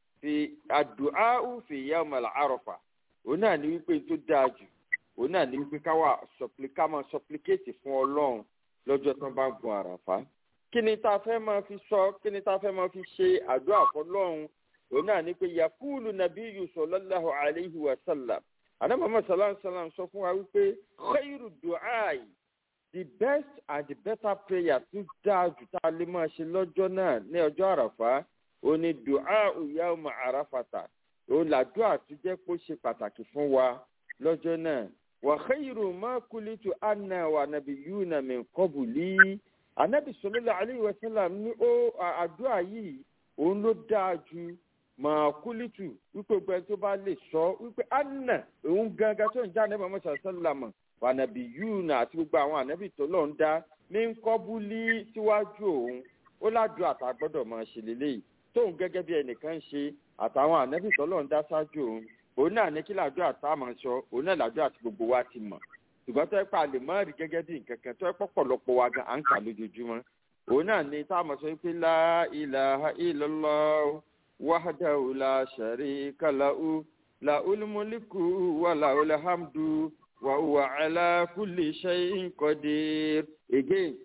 fi àdùáhù fi yawm al-arafa òun náà ní wípé tó dáa jù òun náà ní wípé káwa ká máa supplicate fún ọlọ́run lọ́jọ́ tó bá ń gun àràfá kí ni tá a fẹ́ máa fi sọ kí ni tá a fẹ́ máa fi ṣe àdúrà fọlọ́run òun náà ní pé yakulu nabiyyu sallallahu alayhi wa sallam àná muhammad sallallahu alayhi wa sallam sọ fún wa wípé khairu du'ai the best and the better prayer tó dáa jù tá a lè máa ṣe lọ́jọ́ náà ní ọjọ́ àràfá òní dùá yawma àràfàtà òun làdúrà tó jẹ́ pé ó ṣe pàtàkì fún wa lọ́jọ́ náà wa khairu ma kulitu anna wa nabiyuna min qabli anabi sallallahu alayhi wa sallam ní ó àdúrà yìí òun ló dáa ju mà kulitu wípé gbẹ tó bá lè sọ wípé anna òun gangan tó ń já anabi muhammad sallallahu wa nabiyuna àti gbogbo àwọn anabi tó lọ ń dá min qabli síwájú òun ó ládùú àtà gbọ́dọ̀ máa ṣe lélẹ́yìí tóun gẹ́gẹ́ bí ẹnìkan ṣe àtàwọn ànábì tọ́lọ̀ ń dá ṣáájú òun òun náà ní kí làdúrà tá a máa sọ òun náà làdúrà tí gbogbo wa ti mọ̀ ṣùgbọ́n tó ẹ pa lè má rí gẹ́gẹ́ bí nǹkan kan tó ẹ pọ̀pọ̀lọpọ̀ wa gan à ń kà lójoojúmọ́ òun náà ní tá a máa sọ pé la ilaha illallah wahdahu la sharika lahu lahul mulku wa lahul hamdu wa huwa ala kulli shay'in qadir again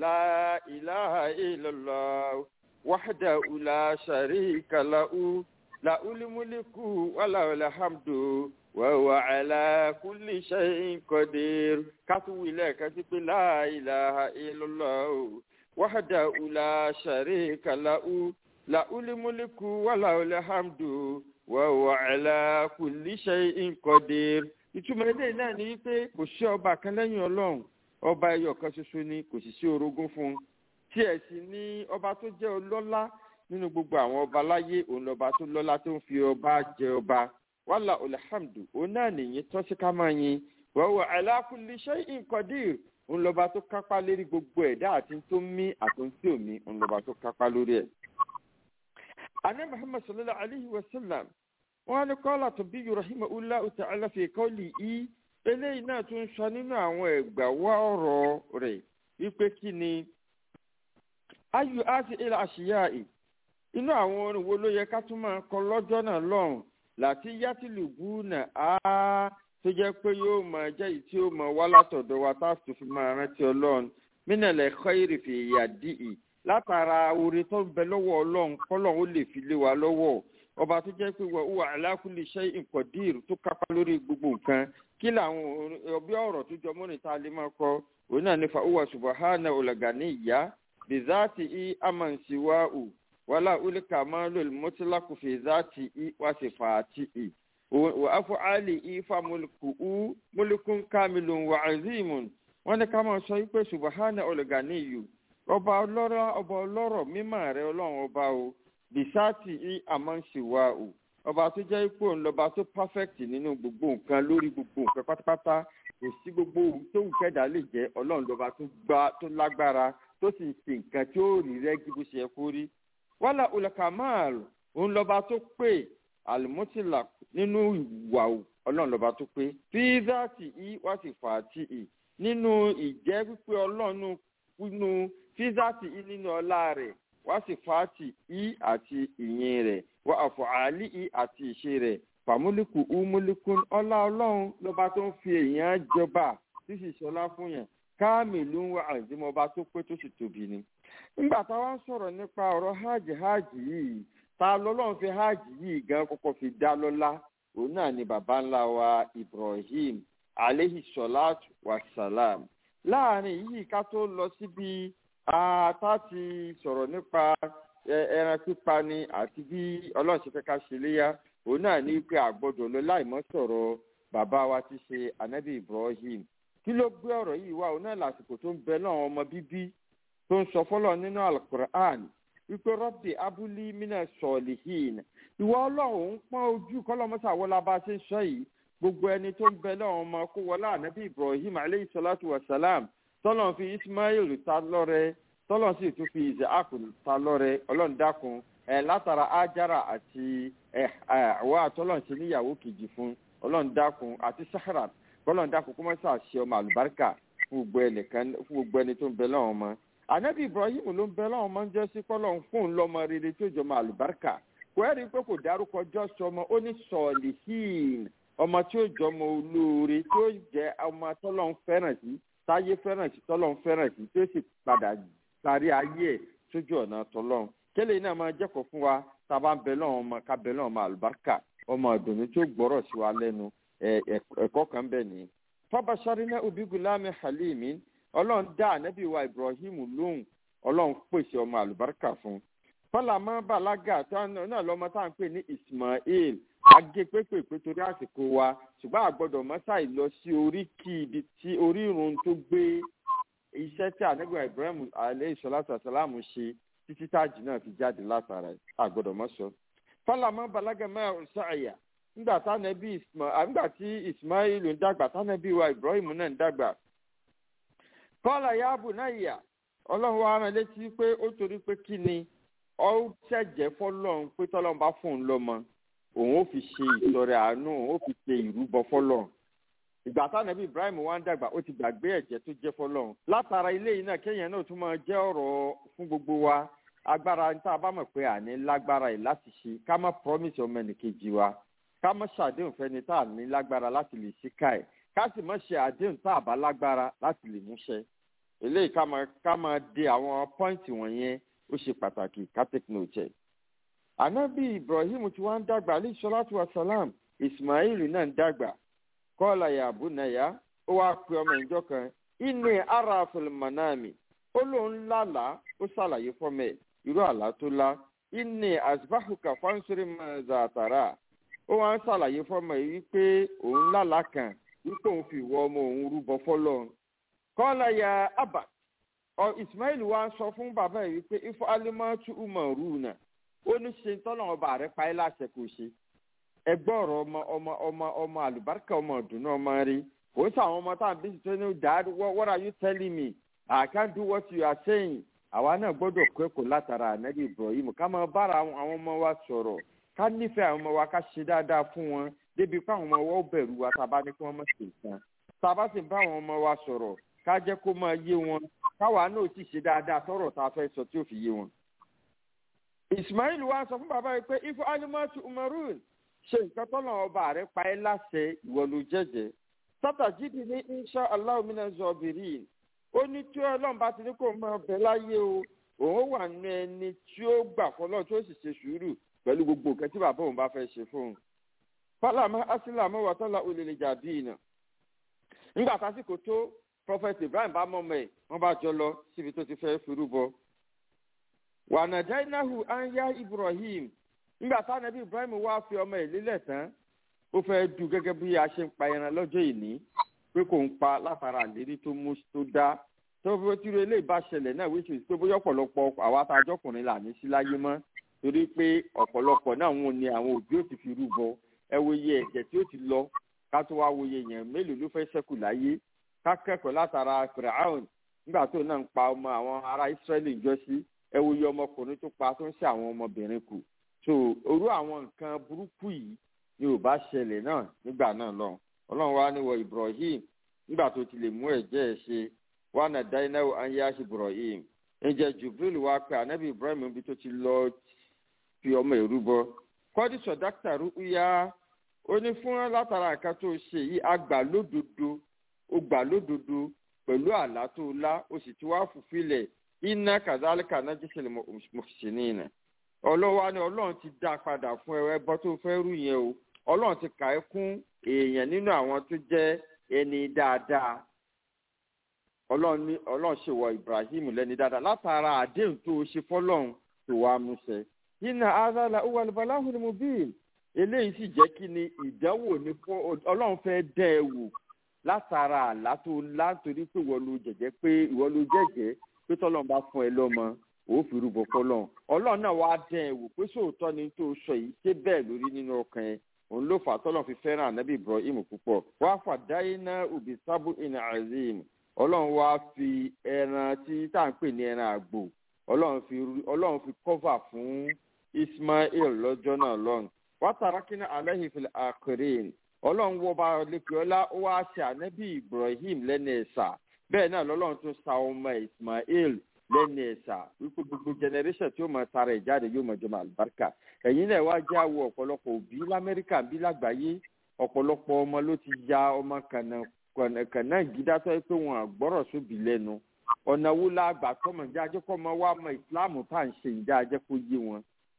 la ilaha illallah وحده لا شريك له له الملك وله الحمد وهو على كل شيء قدير كتو لك لا إله إلا الله وحده لا شريك له له الملك وله الحمد وهو على كل شيء قدير ìtumọ̀ eléyìí náà ni wípé kò sí ọba kan lẹ́yìn ọlọ́run ọba ẹyọ kan ṣoṣo ni kò sì sí orogún fún un tí ẹ sì ní ọba tó jẹ́ ọlọ́lá nínú gbogbo àwọn ọba láyé òun lọ́ba tó lọ́lá tó ń fi ọba jẹ ọba wàhálà alhamdu òun náà nìyí tọ́sí ká máa yin wàhùwà ala kulli shay'in qadir òun lọ́ba tó kápá lórí gbogbo ẹ̀dá àti tó mí àtúntí òmí òun lọ́ba tó kápá lórí ẹ̀. àní muhammad sallallahu alayhi wa sallam wọn á ní kọ́lá tó bí yorùbá ulá ta'ala fi qawlihi eléyìí náà tún sọ nínú àwọn ẹ̀gbà wá ọ̀rọ̀ rẹ̀ wípé kí ni ayu asi ila aṣíyáì inú àwọn orin wo ló yẹ ká tún máa kọ lọ́jọ́ náà lọ́hùn láti yátìlùbù náà á tó jẹ́ pé yóò máa jẹ́ èyí tí ó máa wá látọ̀dọ̀ wa tá a tó fi máa rántí ọlọ́run mínàlẹ̀ khairi fi yadi'i látara orin tó ń bẹ lọ́wọ́ ọlọ́run kọ́lọ́run ó lè fi lé wa lọ́wọ́ ọba tó jẹ́ pé wọ́n wà ala kulli shay'in qadir tó kápá lórí gbogbo nǹkan kí làwọn ọbẹ̀ ọ̀rọ̀ tó jọ mọ́rin tá a lè máa kọ òun náà nífa uwa subahana olagani ìyá bizati i amansiwa'u wala ulika malul mutlaqu fi zati i wa sifati i wa af'ali i fa mulku mulkun kamilun wa azimun wọ́n ní ká máa sọ wípé subahana olganiyu ọba ọlọ́rọ̀ ọba ọlọ́rọ̀ mímọ́ rẹ̀ ọlọ́run ọba o bisati i amansiwa'u ọba tó jẹ́ ipò ńlọba tó perfect nínú gbogbo nǹkan lórí gbogbo nǹkan pátápátá kò sí gbogbo ohun tó wù kẹ́dà lè jẹ́ ọlọ́run lọ́ba tó gbá tó lágbára tó sì ń ṣe nǹkan tí ó rí rẹ́gí bó ṣe yẹ kó rí. wàhálà olùkàmáàlù òun lọ́ba tó pè alimutilak nínú ìwà ọlọ́run lọ́ba tó pé fíìsàtì i wá sì fà á tì í nínú ìjẹ́ pípé ọlọ́run nínú fíìsàtì i nínú ọlá rẹ̀ wá sì fà á tì í àti ìyìn rẹ̀ wá àfọ̀ àálí i àti ìṣe rẹ̀ fàmúlìkù umulikun ọlá ọlọ́run lọ́ba tó ń fi èèyàn jọba tí sì ṣọlá fún yẹn káàmìlú ń wá àìsímọba tó pé tó sì tóbi ni. nígbà táwa ń sọ̀rọ̀ nípa ọ̀rọ̀ hajj hajj yìí ta lọ́lọ́run fi hajj yìí gan kọ́kọ́ fi dá lọ́lá òun náà ni baba ńlá wa ibrahim aleyhi salatu wa salam. láàrin yìí ká tó lọ síbi tá ti sọ̀rọ̀ nípa ẹran pípa ni àti bí ọlọ́run ṣe fẹ́ ká ṣe léyà òun náà ní pé àgbọ̀dọ̀ lọ láìmọ́ sọ̀rọ̀ bàbá wa ti ṣe anabi ibrahim kí ló gbé ọ̀rọ̀ yìí wá òun náà lásìkò tó ń bẹ náà ọmọ bíbí tó ń sọ fọlọ́ nínú alukur'an wípé rọ́bì abúlé mina sọ̀lìhìn ìwọ ọlọ́run ń pọ́n ojú kọ́lọ́mọ́sá wọlá bá ṣe ń sọ yìí gbogbo ẹni tó ń bẹ náà ọmọ kó wọlé anabi ibrahim aleyhi salatu wa salam tọ́lọ̀ fi ismail ta lọ́rẹ tọ́lọ̀ sì tún fi isaac ta lọ́rẹ ọlọ́run dákun ẹ̀ látara ajara àti ẹ̀ àwọn àtọ́lọ̀ ṣe níyàwó kejì fún ọlọ́run dákun àti sahara kọlọ́n dákun kó má sà ṣe ọmọ àlùbáríkà fún gbogbo ẹni tó ń bẹ lọ́wọ́ ọmọ. ànábì ibrahim ló ń bẹ lọ́wọ́ ọmọ ń jẹ́ sí kọ́lọ́n fún un lọ́mọ rere tó jọ ọmọ àlùbáríkà kò ẹ́rì pé kò dárúkọ jọ́sọ ọmọ ó ní sọ̀lìhìn ọmọ tí ó jọ ọmọ olóore tí ó jẹ́ ọmọ tọ́lọ́n fẹ́ràn sí táyé fẹ́ràn sí tọ́lọ́n fẹ́ràn sí tí ó sì padà parí ayé ẹ̀ sójú ọ̀nà tọ́lọ́n kélé náà máa jẹ́kọ̀ọ́ fún wa tá a bá ń bẹ lọ́wọ́ ọmọ ká bẹ lọ́wọ́ ọmọ àlùbáríkà ọmọ ìdùnnú tí ó gbọ́rọ̀ sí wa lẹ́nu ẹ̀kọ́ kan bẹ̀ ni. fábàṣárínà obìgúlámi halimi ọlọ́run dá ànábì wa ibrahim lóhùn ọlọ́run pèsè ọmọ àlùbáríkà fún. fọlámọ́ balaga náà lọ́mọ tá à ń pè ní ismail agé pépèpé torí àsìkò wa ṣùgbọ́n àgbọ̀dọ̀ mọ́sáì lọ sí orí kí ibi tí orírun tó gbé iṣẹ́ tí ànábì wa ibrahim aleyhi salatu wasalamu ṣe títí táàjì náà fi jáde látara àgbọ̀dọ̀ mọ́sọ. fọlámọ́ balaga máa ń sàyà nígbà tánàbí ismail nígbà tí ismail ń dàgbà tánàbí wa ibrahim náà ń dàgbà kọ́lá yaabu náà yà ọlọ́run wa rán létí pé ó torí pé kí ni ọ ṣẹ̀jẹ̀ fọlọ́run pé tọ́lọ́run bá fún un lọ́mọ òun ó fi ṣe ìtọrẹ àánú òun ó fi ṣe ìrúbọ fọlọ́run ìgbà tánàbí ibrahim wa ń dàgbà ó ti gbàgbé ẹ̀jẹ̀ tó jẹ́ fọlọ́run látara ilé yìí náà kéèyàn náà tún máa jẹ́ ọ̀rọ̀ fún gbogbo wa agbára níta bá mọ̀ pé àní lágbára yìí láti ṣe ká má promise ọmọ ẹnìkejì wa ká má ṣàdéhùn fẹni tá a ní lágbára láti lè ṣíkà ẹ ká sì má ṣe àdéhùn tá a bá lágbára láti lè múṣẹ eléyìí ká máa ká máa de àwọn pọ́ìntì wọ̀nyẹn ó ṣe pàtàkì ká take note ẹ̀. ànábì ibrahim tí wọ́n ń dàgbà alayhi salatu wa salam ismail náà ń dàgbà kọ́ọ̀lá yàbú náyà ó wáá pe ọmọ ìjọ kan inni ara filimanami ó lóun lálàá ó ṣàlàyé fọmọ ẹ irú àlá tó lá inni asbahuka fansuri mazatara ó wá ń ṣàlàyé fọmọ yìí wípé òun lálàá kan wípé òun fi ìwọ ọmọ òun rúbọ fọlọ kọ́lá ya abba ọ ismail wá ń sọ fún bàbá yìí wípé ifo alimatu umaru náà ó ní ṣe tọ́nà ọba rẹ̀ pa ẹ́ láṣẹ kò ṣe ẹgbẹ́ ọ̀rọ̀ ọmọ ọmọ ọmọ ọmọ àlùbáríkà ọmọ ọ̀dùnú ọmọ rí kò sí àwọn ọmọ tá à ń bí tó ní dad what are you telling me i can't do what you are saying àwa náà gbọ́dọ̀ kẹ́kọ̀ọ́ látara ànábì ibrahim ká máa bára àwọn ọmọ wa sọ̀rọ̀ ká nífẹ̀ẹ́ àwọn ọmọ wa ká ṣe dáadáa fún wọn débi pé àwọn ọmọ wa ó bẹ̀rù wa tá a bá ní kí wọ́n má ṣe nǹkan tá a bá sì bá àwọn ọmọ wa sọ̀rọ̀ ká jẹ́ kó máa yé wọn káwa náà sì ṣe dáadáa sọ̀rọ̀ tá a fẹ́ sọ tí ó fi yé wọn. ismail wa sọ fún bàbá yìí pé ifo alimatu umarun ṣe nǹkan tọ́nà ọba rẹ̀ pa ẹ́ láṣẹ ìwọ ló jẹ́jẹ́ sátàjídì ní insha allah mina zọbìrì ó ní tí ọlọ́run bá ti ní kó máa bẹ láyé o òun wà ní ẹni tí ó gbà fọlọ́ tí ó sì ṣe sùúrù pẹ̀lú gbogbo nǹkan tí bàbá òun bá fẹ́ ṣe fún un. fọlámà asílámù wàtọ́lá olèlè jàbí iná. nígbà tásìkò tó prophet ibrahim bá mọ́mọ́ ẹ̀ wọ́n bá jọ lọ síbi tó ti fẹ́ firú bọ. wànàjáínáhù ányá ibrahim nígbà táwọn ẹbí ibrahim wá fi ọmọ ẹ̀ lélẹ̀ tán ó fẹ́ du gẹ́gẹ́ bí a ṣe ń pa ẹran lọ́jọ́ ìní pé kò ń pa látara àlérí tó mú tó dá tó fi tí eléyìí bá ṣẹlẹ̀ náà wíṣọ pé bóyá ọ̀pọ̀lọpọ̀ àwa àtàjọkùnrin là ní sí láyé mọ́ torí pé ọ̀pọ̀lọpọ̀ náà wọn ni àwọn òbí ò ti fi rúbọ ẹ wo iye ẹ̀jẹ̀ tí ó ti lọ ká tó wá wo iye yẹn mélòó ló fẹ́ ṣẹ́kù láyé ká kẹ́kọ̀ọ́ látara firaun nígbà tó náà ń pa ọmọ àwọn ará israẹli jọ sí ẹ wo iye ọmọkùnrin tó pa tó ń ṣe àwọn ọmọbìnrin kù so orú àwọn nǹkan burúkú yìí ni ò bá ṣẹlẹ̀ náà nígbà náà lọ ọlọ́run wa ní wọ ibrahim nígbà tó ti lè mú ẹ̀jẹ̀ ẹ̀ ṣe wà náà dáináwó anyash ibrahim ǹjẹ́ jubril wá pé anabi ibrahim ibi tó ti lọ fi ọmọ ìrú bọ kọ́dí sọ̀dáktà rúkúyà ó ní fún látara nǹkan tó ṣe yìí àgbà lódodo ó gbà lódodo pẹ̀lú àlá tó lá ó sì ti wá fùfilẹ̀ iná kàdálíkà náà jíṣẹ́ mọ̀fìsìnì nà ọlọ́wà ni ọlọ́run ti dá padà fún ẹ ẹbọ tó fẹ́ rú yẹn o ọlọ́run ti kà ẹ́ kún èèyàn nínú àwọn tó jẹ́ ẹni dáadáa ọlọ́run ní ọlọ́run ṣe wọ ibrahim lẹ́ni dáadáa látara àdéhùn tó ṣe fọlọ́run tó wàá múṣẹ. iná azala uwalibalahu ni mo bí eléyìí sì jẹ́ kí ni ìdánwò ní fún ọlọ́run fẹ́ dẹ́ ẹ wò látara àlá tó lá torí pé ìwọ ló jẹ̀jẹ́ pé ìwọ ló jẹ̀jẹ́ pé tọ́lọ́run bá fún ẹ lọ́mọ ó fi rúbọ fọlọ́run ọlọ́run náà wàá dẹ́ ẹ wò pé sóòótọ́ ni tó sọ yìí ṣé bẹ́ẹ̀ lórí nínú ọkàn ẹ òun ló fà tọ́lọ́run fi fẹ́ràn ànábì ibrahim púpọ̀ wàá fà dáiná òbí sábù ìnà azim ọlọ́run wá fi ẹran tí tá à ń pè ní ẹran àgbò ọlọ́run fi ọlọ́run fi kọ́fà fún ismail lọ́jọ́ náà lọ́run wàtàràkínà aláhi fil akhirin ọlọ́run wọ bá lẹ́kọ̀ọ́ ọlá ó wá ṣe ànábì ibrahim lẹ́nu ẹ̀sà bẹ́ẹ̀ náà lọ́lọ́run tún sa ọmọ ismail lẹ́nu ẹ̀sà wípé gbogbo generation tí ó mọ tara ẹ̀ jáde yóò mọ jọmọ àlùbáríkà ẹ̀yin náà wá já wo ọ̀pọ̀lọpọ̀ òbí lamẹ́ríkà bí lágbàáyé ọ̀pọ̀lọpọ̀ ọmọ ló ti ya ọmọ kànáà kànáà gídá tó yẹ pé wọn àgbọ́rọ̀ sóbì lẹ́nu ọ̀nà wo la gbà tọmọ jẹ́ ajẹ́kọ́ ọmọ wa mọ ìsìláàmù tá à ń ṣe ìjà ajẹ́kọ́ yé wọn.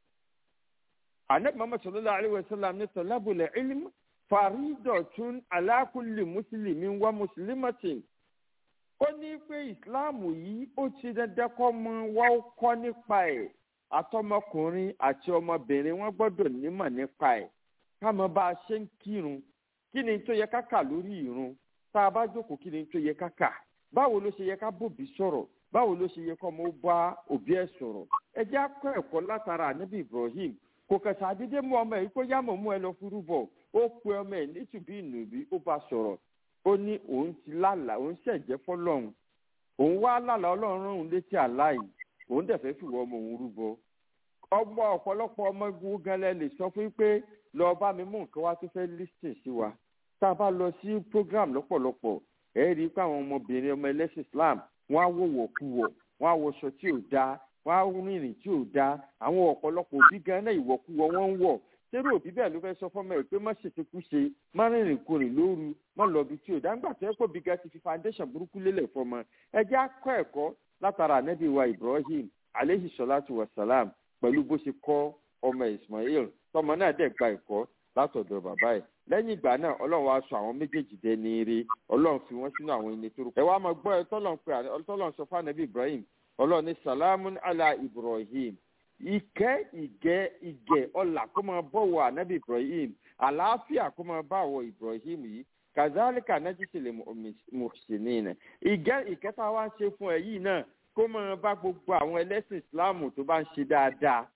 anabi muhammad sallallahu alayhi wa sallam ní tọ́lábùlẹ̀ ilm faridọ̀tún alákùlì mùsùlùmí wa mùsùlùmọ́tì. ó ní pé ìsìláàmù yìí ó ti dandan kọ́ mọ wá ó kọ́ nípa ẹ̀ àtọmọkùnrin àti ọmọbìnrin wọn gbọ́dọ̀ nímọ̀ nípa ẹ̀ káàmọ́ bá a ṣe ń kírun kí ni tó yẹ ká kà lórí ìrun tá a bá jókòó kí ni tó yẹ ká kà báwo ló ṣe yẹ ká bòbí sọ̀rọ̀ báwo ló ṣe yẹ kọ́ mo bá òbí ẹ̀ sọ̀rọ̀ ẹ jẹ́ akọ́ ẹ̀kọ́ látara ànábì ibrahim kò kẹsà àdédé mú ọmọ yìí kó yámọ̀ mú ẹ lọ fúrú bọ̀ ó pe ọmọ ẹ̀ nítùbí ìnùbí ó bá sọ̀rọ̀ ó ní òun ti lálàá òun ṣẹ̀jẹ̀ fọlọ́run òun wá lálàá ọlọ́run òun létí àláì òun dẹ̀ fẹ́ fìwọ́ ọmọ òun rúbọ ọmọ ọ̀pọ̀lọpọ̀ ọmọ igun gẹlẹ́ lè sọ fún pé lọ́ọ́ bá mi mú nǹkan wá tó fẹ́ lísìn sí wa tá a bá lọ sí program lọ́pọ̀lọpọ̀ ẹ rí i pé àwọn ọmọbìnrin ọmọ ẹlẹ́sìn islam wọ́n á wò wọ̀kuwọ̀ wọ́n á wọṣọ tí ò dáa wọ́n á rìnrìn tí ò dáa àwọn ọ̀pọ̀lọpọ̀ òbí gan náà ìwọ̀kuwọ̀ wọ́n ń wọ̀ sẹ́rù òbí bẹ́ẹ̀ ló fẹ́ sọ fọ́mọ ẹ̀ pé má ṣètìkú ṣe má rìnrìn kurìn lóru má lọ bí tí ò dáa ńgbà tó yẹ kó bí ga ti fi foundation burúkú lélẹ̀ fọmọ ẹ jẹ́ akọ́ ẹ̀kọ́ látara ànábì wa ibrahim aleyhi salatu wa salam pẹ̀lú bó ṣe kọ́ ọmọ ismail tọmọ náà dẹ̀ gba ẹ̀kọ́ látọ̀dọ̀ bàbá ẹ̀ lẹ́yìn ìgbà náà ọlọ́run wá sọ àwọn méjèèjì dé ní eré ọlọ́run fi wọ́n sínú àwọn ẹni tó rú. ẹ wá máa gbọ́ ẹ tọ́lọ́run pé tọ́lọ́run sọ fún anabi ibrahim ọlọ́run ní salamu ala ibrahim ìkẹ́ ìgẹ́ ìgẹ́ ọ̀là kó máa bọ̀wọ̀ anabi ibrahim àlàáfíà kó máa bá àwọ̀ ibrahim yìí kazalika najisile muhsinina ìgẹ́ ìkẹta wá ń ṣe fún ẹ yìí náà kó máa bá gbogbo àwọn ẹlẹ́sìn ìsìláàmù tó bá ń ṣe dáadáa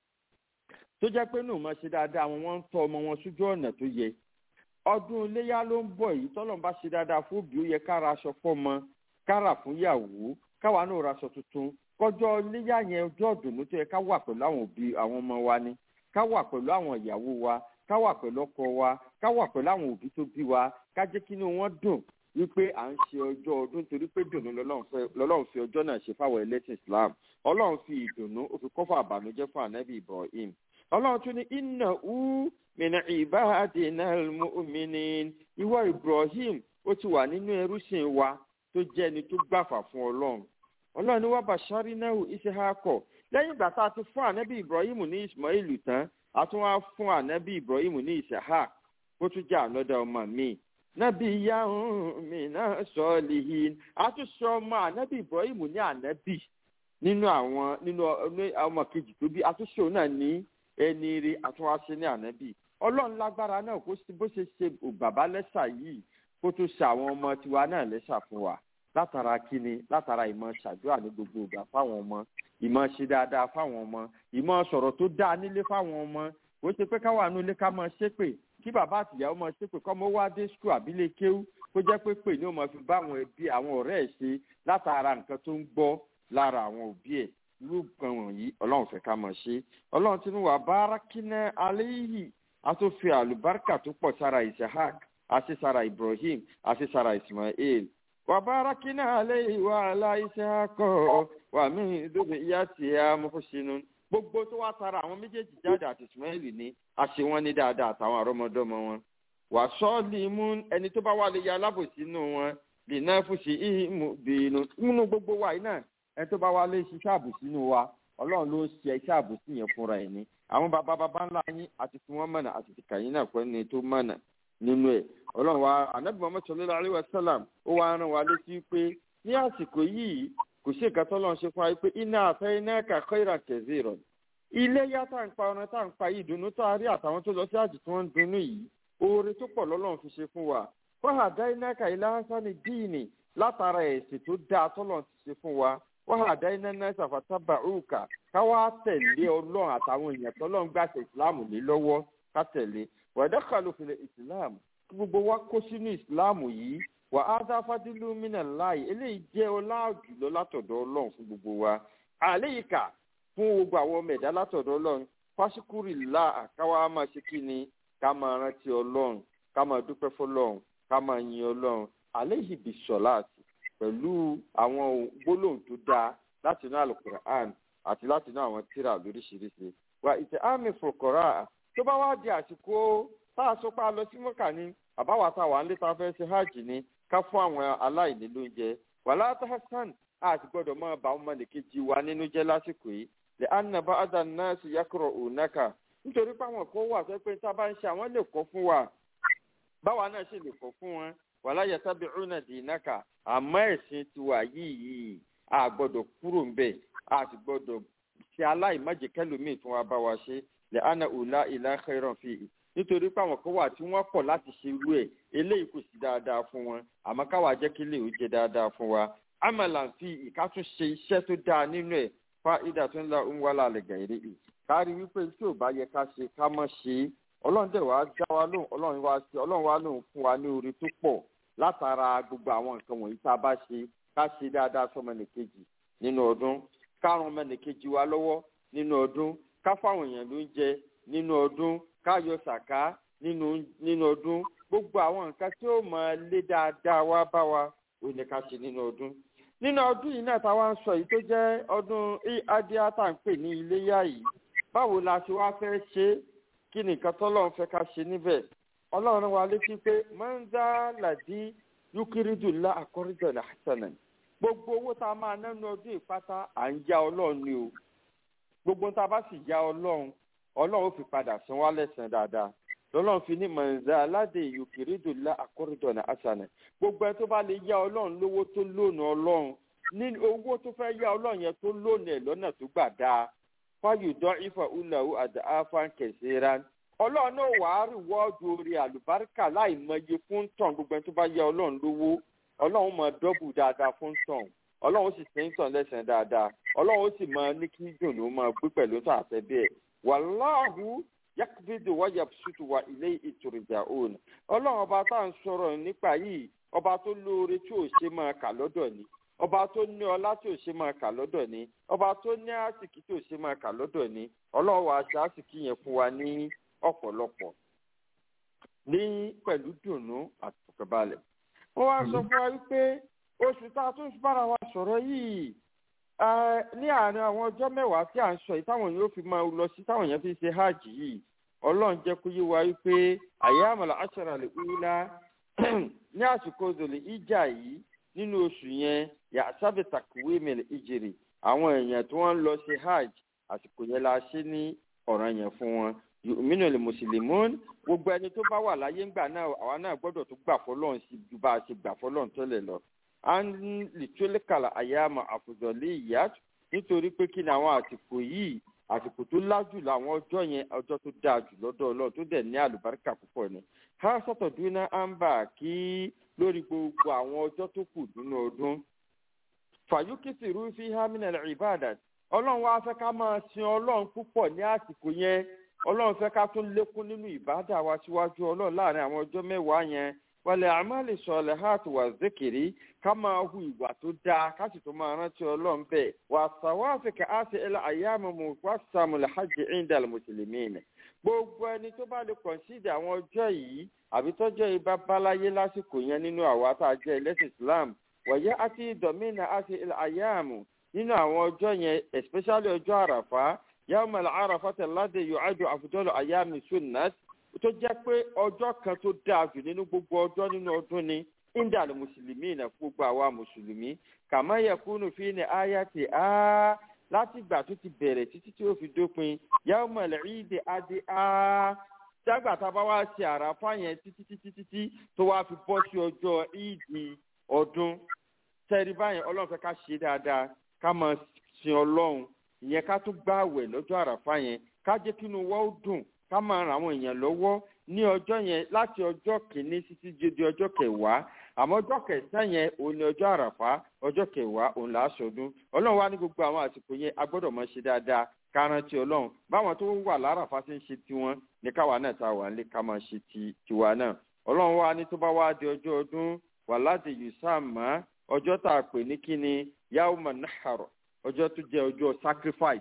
tó jẹ́ pé nù máa ṣe dáadáa àwọn wọn ń tọ́ ọmọ wọn sójú ọ̀nà tó yẹ ọdún iléyà ló ń bọ̀ yìí tọ́lọ́n bá ṣe dáadáa fún òbí ó yẹ kára aṣọ fọ́mọ kára fún yàwó káwa náà ra aṣọ tuntun kọjọ́ iléyà yẹn ọjọ́ ọ̀dùnnú tó yẹ ká wà pẹ̀lú àwọn òbí àwọn ọmọ wa ni ká wà pẹ̀lú àwọn ìyàwó wa ká wà pẹ̀lú ọkọ wa ká wà pẹ̀lú àwọn òbí tó bí wa ká jẹ́ kí inú wọn dùn wípé à ń ṣe ọjọ́ ọdún torí pé dùnú lọ́lọ́run fi ọjọ́ náà ṣe fáwọn ẹlẹ́sìn islam ọlọ́run fi ìdùnnú ó fi kọ́fà àbànújẹ́ fún ànábì ibrahim ọlọ́run tún ní iná ú mìíràn ìbáàdínà mùmíní ìwọ ibrahim ó ti wà nínú ẹrúsìn wa tó jẹ́ ẹni tó gbàfà fún ọlọ́run ọlọ́run ní wàá bàṣárí náà ìṣèhákọ̀ lẹ́yìn ìgbà tá a ti fún ànábì ibrahim ní ismail tán a tún wá fún ànábì ibrahim ní ìṣèhák ó tún jẹ́ ànọ́dà ọmọ mi nábì yahoo mi náà sọ lìhìn a tún sọ ọmọ ànábì ibrahim ní ànábì nínú àwọn nínú ọmọ kejì tó bí a tún sọ náà ní ẹni rí àtúnwáṣe ní ànábì ọlọ́run lágbára náà kó bó ṣe ṣe bàbá lẹ́sà yìí kó tó ṣe àwọn ọmọ tiwa náà lẹ́sà fún wa látara kíni látara ìmọ̀ ṣàdúrà ní gbogbo ìgbà fáwọn ọmọ ìmọ̀ ṣe dáadáa fáwọn ọmọ ìmọ̀ sọ̀rọ̀ tó dáa nílé fáwọn ọmọ kò ṣe pé káwọn àánú ilé ká máa ṣépè kí bàbá àtìyàwó máa ṣépè kọ́ mọ́ wá dé skul àbílẹ̀ kéwú kó jẹ́ pé pè ní ó máa fi bá àwọn ẹbí àwọn ọ̀rẹ́ ẹ̀ ṣe látara nǹkan tó ń gbọ́ lára àwọn òbí ẹ̀ irú nǹkan wọ̀nyí ọlọ́run fẹ́ ká mọ̀ ṣe ọlọ́run tí ń wà bárakínà aléyìí a tó fi àlùbáríkà tó pọ̀ sára isahak àti sára ibrahim àti sára ismail wà bárakínà aléyìí wà alá isahak wà mí dóbi ìyá tìyà mọ́fọ́sínú gbogbo tó wá sára àwọn méjèèjì jáde àti ismail ní àṣẹ wọn ní dáadáa àtàwọn àrọ́mọdọ́mọ wọn wà sọ́ọ̀lì mú ẹni tó bá wà lè ya alábòsí nù wọn lè náà fún sí ìhìmù bínú nínú gbogbo wa yìí náà ẹni tó bá wà lè ṣiṣẹ́ àbòsí nù wa ọlọ́run ló ṣe iṣẹ́ àbòsí yẹn fúnra ẹ̀ ní àwọn bàbá bàbá ńlá yín àti fún wọn mọ̀nà àti tìkàyín náà pẹ́ ní tó mọ̀nà nínú ẹ̀ ọlọ́run wa anabi muhammed sallallahu alayhi wa sallam ó wá rán wa létí pé ní àsìkò yìí kò sí nǹkan tó lọ́n ṣe fún wa pé iná àfẹ́ iná kàkọ́ ìrà kẹ̀sí rọ̀ ilé yá tá à ń pa ọ̀nà tá à ń pa yìí dùnú tó a rí àtàwọn tó lọ sí àjì tí wọ́n ń dunnú yìí oore tó pọ̀ lọ́lọ́run fi ṣe fún wa fọ́hàdá iná ka ilá hasani díìnì látara ẹ̀sìn tó dáa tọ́lọ́run ti ṣe fún wa fọ́hàdá iná náà ṣàfàtàbà òrùka káwá tẹ̀lé ọlọ́run àtàwọn èèyàn tọ́lọ́run gbàṣẹ ìsìláàmù lé lọ́wọ́ ká tẹ̀lé wàdàkàlù fìlẹ̀ ìsìláàmù kí gbogbo wa kó sínú ìsìláàmù yìí wà á dá fadílù mínà láì eléyìí jẹ́ ọláàjù lọ látọ̀dọ̀ ọlọ́run fún gbogbo wa àléyìíká fún gbogbo àwọn ọmọ ẹ̀dá látọ̀dọ̀ ọlọ́run fásikúrì là káwá máa ṣe kí ni ká máa rántí ọlọ́run ká máa dúpẹ́ fọlọ́run ká máa yin ọlọ́run àléyìí bí sọ̀láàtì pẹ̀lú àwọn gbólóhùn tó dáa láti inú alukur'an àti láti inú àwọn tíra lóríṣiríṣi wà ìtẹ̀ àmì fòkòrà tó bá wá di àsìkò tá a sọ pé a lọ sí mọ́kà ni àbáwá tá a wà ń lé tá a fẹ́ ṣe hajj ni ká fún àwọn aláìní lóúnjẹ wàlá tahasan àti gbọ́dọ̀ máa bá ọmọ nìkejì wa nínú jẹ́ lásìkò yìí lè anaba adan náà sì yakọrọ ònàkà nítorí pé àwọn kan wà pé tá a bá ń ṣe àwọn lè kọ́ fún wa báwa náà ṣe lè kọ́ fún wọn wàlá yàtàbí ọ̀nà dìínàkà àmọ́ ẹ̀sìn tiwa yìí yìí a gbọ́dọ̀ kúrò ń bẹ̀ a sì gbọ́dọ̀ ṣe aláìmájẹ kẹlòmíì tí wọ́n bá wa ṣe lè ana òlà ìlà xẹ́rọ̀ fi hì nítorí pé àwọn kan wà tí wọ́n pọ̀ láti ṣe irú ẹ̀ eléyìí kò sí dáadáa fún wọn àmọ́ káwa jẹ́ kí lè ó jẹ dáadáa fún wa amala fi ìkátún ṣe iṣẹ́ tó dáa nínú ẹ̀ fa ìdá tó ń la ń wá lálẹ́ gàìrí yìí kárí wípé tí ò bá yẹ ká ṣe ká mọ̀ ṣe é ọlọ́run dẹ̀ wá dá wa lóhùn ọlọ́run wá ṣe ọlọ́run wá lóhùn fún wa ní orí tó pọ̀ látara gbogbo àwọn nǹkan wọ̀nyí tá a bá ṣe ká ṣe dáadáa sọmọnìkejì nínú ọdún ká ran ọmọnìkejì wa lọ́wọ́ nínú ọdún ká fáwọn èèyàn ló ń jẹ nínú ọdún ká yọ sàká nínú nínú ọdún gbogbo àwọn nǹkan tí ó máa lé dáadáa wá bá wa ò ní ká ṣe nínú ọdún nínú ọdún yìí náà táwa ń sọ yìí tó jẹ́ ọdún adíá tá à ń pè ní iléyà yìí báwo la ṣe wá fẹ́ ṣe é kí ni nǹkan tọ́lọ́run fẹ́ ká ṣe níbẹ̀ ọlọ́run wa létí pé mọ́ńdá làdí yúkírìdùlá àkọ́rìdọ̀lá hasanan gbogbo owó tá a máa ná ní ọdún ìpátá à ń já ọlọ́run ni o gbogbo tá a bá sì já ọlọ́run ọlọ́run fi padà san wá lẹ́sàn dáadáa lọ́lọ́run fi ní mọ̀nzá aládé yúkírìdùlá àkọ́rìdọ̀lá hasanan gbogbo ẹ tó bá lè yá ọlọ́run lówó tó lónà ọlọ́run ní owó tó fẹ́ yá ọlọ́run yẹn tó lónà ẹ̀ lọ́nà tó gbà dáa fáyọ̀dọ́ ifá ulawu àdáfà kẹsìrán ọlọ́run náà wàá rí wọ́ọ̀dù orí àlùbáríkà láì mọye fún tàn gbogbo ẹni tó bá yẹ ọlọ́run lówó ọlọ́run mọ dọ́bù dáadáa fún tàn ọlọ́run sì ṣe ń tàn lẹ́sẹ̀ dáadáa ọlọ́run sì mọ ní kí dùn ló máa gbé pẹ̀lú tó àfẹ́ bẹ́ẹ̀ wàláhù yakubidu wáyà ṣùtù wà ilé ìtòrìjà òun ọlọ́run ọba tá à ń sọ̀rọ̀ nípa yìí ọba tó lóore tí ò ṣe máa kà lọ́dọ̀ ni ọba tó ní ọlá tí ò ṣe máa kà lọ́dọ̀ ni ọba tó ní àsìkí tí ò ṣe máa kà lọ́dọ̀ ni ọlọ́run wa ṣe àsìkí yẹn fún wa ní ọ̀pọ̀lọpọ̀ ní pẹ̀lú dùnú àtọ̀kọ̀balẹ̀. wọ́n wá sọ fún wa wípé oṣù tá a tún bára wa sọ̀rọ̀ yìí ní àárín àwọn ọjọ́ mẹ́wàá tí à ń sọ yìí táwọn yóò fi máa lọ sí táwọn yẹn fi ṣe hajj yìí ọlọ́run jẹ́ kó yé wa wípé àyè àmàlà àṣàrà lè wúlá ní àsìkò zòlè ìjà yìí nínú oṣù yẹn yà sábẹ takuwe mẹlẹ ìjèrè àwọn èèyàn tí wọn ń lọ ṣe hajj àsìkò yẹn la ṣe ní ọ̀ràn yẹn fún wọn yòmínú lè mùsùlùmún gbogbo ẹni tó bá wà láyé ńgbà náà àwa náà gbọ́dọ̀ tó gbà fọlọ́run sí ju bá a ṣe gbà fọlọ́run tẹ́lẹ̀ lọ. à ń lè tó lè kàlà àyàmọ̀ àfùzọ̀lé ìyá nítorí pé kí ni àwọn àsìkò yìí àsìkò tó lájú làwọn ọjọ́ yẹn ọjọ́ tó dáa jù lọ́dọ̀ ọlọ́run tó dẹ̀ ní àlùbáríkà púpọ̀ ni. ha sọ̀tọ̀ dúná àǹbà kí lórí gbogbo àwọn ọjọ́ tó kù nínú ọdún. fàyókìsì rúfin hamina ìbàdàn ọlọ́run wá fẹ́ ká máa sin ọlọ́run púpọ̀ ní àsìkò yẹn ọlọ́run fẹ́ ká tún lékún nínú ìbádà wa síwájú ọlọ́run láàrin àwọn ọjọ́ mẹ́wàá yẹn wàlẹ̀ àmàlì sọ̀lẹ̀ hàt wà zikiri ká máa hu ìwà tó dáa ká sì tó máa rántí ọlọ́run bẹ́ẹ̀ wà sàwáfì ká á sì ilẹ̀ àyàmù mu wà sàmùlẹ̀ hajj indal mùsùlùmí nì. gbogbo ẹni tó bá lè kọ̀nsídì àwọn ọjọ́ yìí àbí tọ́jọ́ yìí bá báláyé lásìkò yẹn nínú àwa tá a jẹ́ ẹlẹ́sìn islam wọ̀nyẹ́ àti ìdọ̀mínà àti ilẹ̀ àyàmù nínú àwọn ọjọ́ yẹn especially ọjọ́ àràfá yàmàlà àràfá tẹ̀ládé yóò àjọ àfùjọ́lọ̀ àyàmì sunnat tó jẹ́ pé ọjọ́ kan tó dáa jù nínú gbogbo ọjọ́ nínú ọdún ni indal mùsùlùmí náà fún gbogbo àwa mùsùlùmí kàmáyà kúnnù fi ní àyà ti á láti ìgbà tó ti bẹ̀rẹ̀ títí tí ó fi dópin yàmàlà ìdè adé á jágbà tá a bá wá ṣe àràfá yẹn títí títí títí tó wá fi bọ́ sí ọjọ́ ìdí ọdún tẹ́rí báyẹn ọlọ́run fẹ́ ká ṣe dáadáa ká máa sin ọlọ́run ìyẹn ká tún gbààwẹ̀ lọ́jọ́ àràfá yẹn ká jẹ́ kí inú wa ó dùn ká máa ran àwọn èèyàn lọ́wọ́ ní ọjọ́ yẹn láti ọjọ́ kìíní títí di ọjọ́ kẹwàá àmọ́ ọjọ́ kẹsàn-án yẹn òun ni ọjọ́ àràfá ọjọ́ kẹwàá òun là á sọdún ọlọ́run wá ní gbogbo àwọn àsìkò yẹn a gbọ́dọ̀ máa ṣe dáadáa ká rántí ọlọ́run báwọn tó wà láràfá ti ń ṣe tiwọn ní káwa náà tá a wà nílé ká máa ṣe ti tiwa náà ọlọ́run wá ní tó bá wá di ọjọ́ ọdún wà láti yùsàmá ọjọ́ tá a pè ní kíni yawma nahar ọjọ́ tó jẹ́ ọjọ́ sacrifice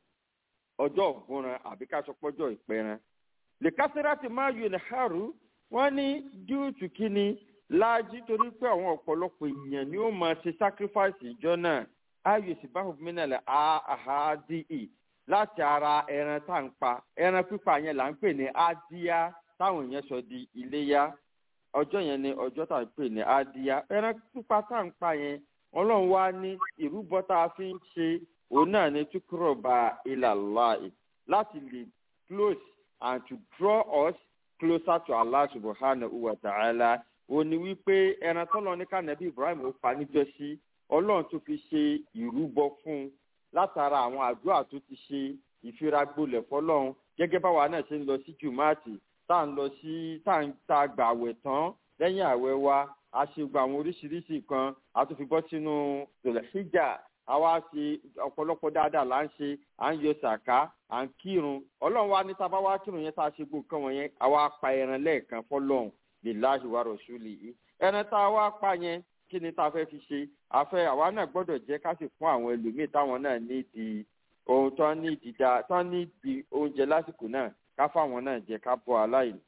ọjọ́ ògúnran àbí ká sọ pọ́jọ́ ìpẹran lè kásírà ti máa yọ ní haru wọ́n ní díùtù kíni láàjí torí pé àwọn ọ̀pọ̀lọpọ̀ èèyàn ni ó máa ṣe sacrifice ìjọ náà ayò sì bá òfin mílẹ̀ àhádìí láti ara ẹran tá à ń pa ẹran pípa yẹn là ń pè ní adíyá táwọn èèyàn sọ di iléyá ọjọ́ yẹn ni ọjọ́ tá à ń pè ní adíyá ẹran pípa tá à ń pa yẹn ọlọ́run wá ní ìrúbọ tá a fi ń ṣe òun náà ní túkúrọ̀bà ilallahi láti lè close and to draw us closer to Allah subhanahu wa ta'ala òun ni wípé ẹran tọ́lọ́ ní kànábì Ibrahim ó pa níjọ́sí ọlọ́run tó fi ṣe ìrúbọ fún un látara àwọn àdúrà tó ti ṣe ìfiragbolẹ̀ fọlọ́run gẹ́gẹ́ báwa náà ṣe ń lọ sí jùmọ́àtì tá à ń lọ sí tá à ń ta gbà àwẹ̀ tán lẹ́yìn àwẹ̀ wa a ṣe gba àwọn oríṣiríṣi kan a tún fi bọ́ sínú tòlẹ́síjà àwa ṣe ọ̀pọ̀lọpọ̀ dáadáa là ń ṣe à ń yọ sàká à ń kírun ọlọ́run wa ní tá a bá wá kírun yẹn tá a ṣe gbogbo nǹkan wọ̀nyẹn àwa pa ẹran lẹ́ẹ̀kan fọlọ́run lillahi wa rasulihi ẹran tá a wá pa yẹn kí ni tá a fẹ́ fi ṣe àfẹ́ àwa náà gbọ́dọ̀ jẹ́ ká sì fún àwọn ẹlòmíì táwọn náà nídìí ohun tó ní ìdìdá tó ní ìdí oúnjẹ lásìkò náà ká fáwọn náà jẹ ká bọ́ aláìní.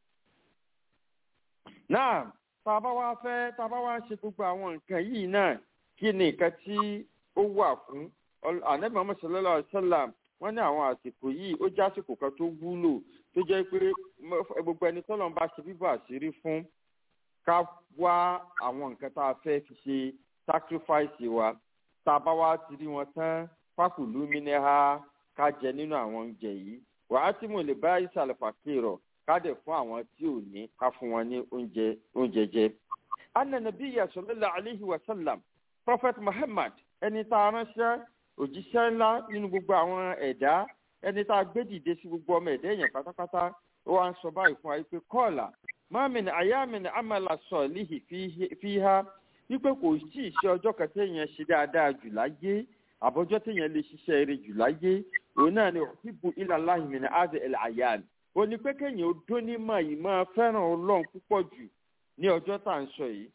náà tá a bá wá fẹ́ tá a bá wá ṣe gbogbo àwọn nǹkan yìí náà kí ni nǹkan tí ó wà fún anabi muhammad sallallahu alaihi wa sallam wọ́n ní àwọn àsìkò yìí ó jẹ́ àsìkò kan tó wúlò tó jẹ́ pé gbogbo ẹni tọ́lọ́ ń bá ṣe bíbọ̀ àṣírí fún ká wá àwọn nǹkan tá a fẹ́ fi ṣe sacrifice wa tá a bá wá ti rí wọn tán fákùlù mínẹ́hà ká jẹ nínú àwọn oúnjẹ yìí wàá tí mo lè bá ìsàlẹ̀ fàkìrọ̀ ká dẹ̀ fún àwọn tí ò ní ká fún wọn ní oúnjẹ oúnjẹ jẹ. ananabi sallallahu alaihi wa sallam prophet muhammad ẹni tá a ránṣẹ́ òjíṣẹ́ ńlá nínú gbogbo àwọn ẹ̀dá ẹni tá a gbé dìde sí gbogbo ọmọ ẹ̀dá èèyàn pátápátá ó wá ń sọ báyìí fún wa pé kọ́ọ̀là mọ́mìn àyàmìn amala sọ̀lìhì fi ha wípé kò tí ì ṣe ọjọ́ kan téèyàn ṣe dáadáa jù láyé àbọ̀jọ́ téèyàn lè ṣiṣẹ́ eré jù láyé òun náà ni òfìbù ìlàláhì mi ní àdé ẹ̀lẹ́ àyàn ó ní pé kéèyàn ó dún ní mọ̀ yìí máa fẹ́ràn ọlọ́run púpọ̀ jù ní ọjọ́ tá à ń sọ yìí.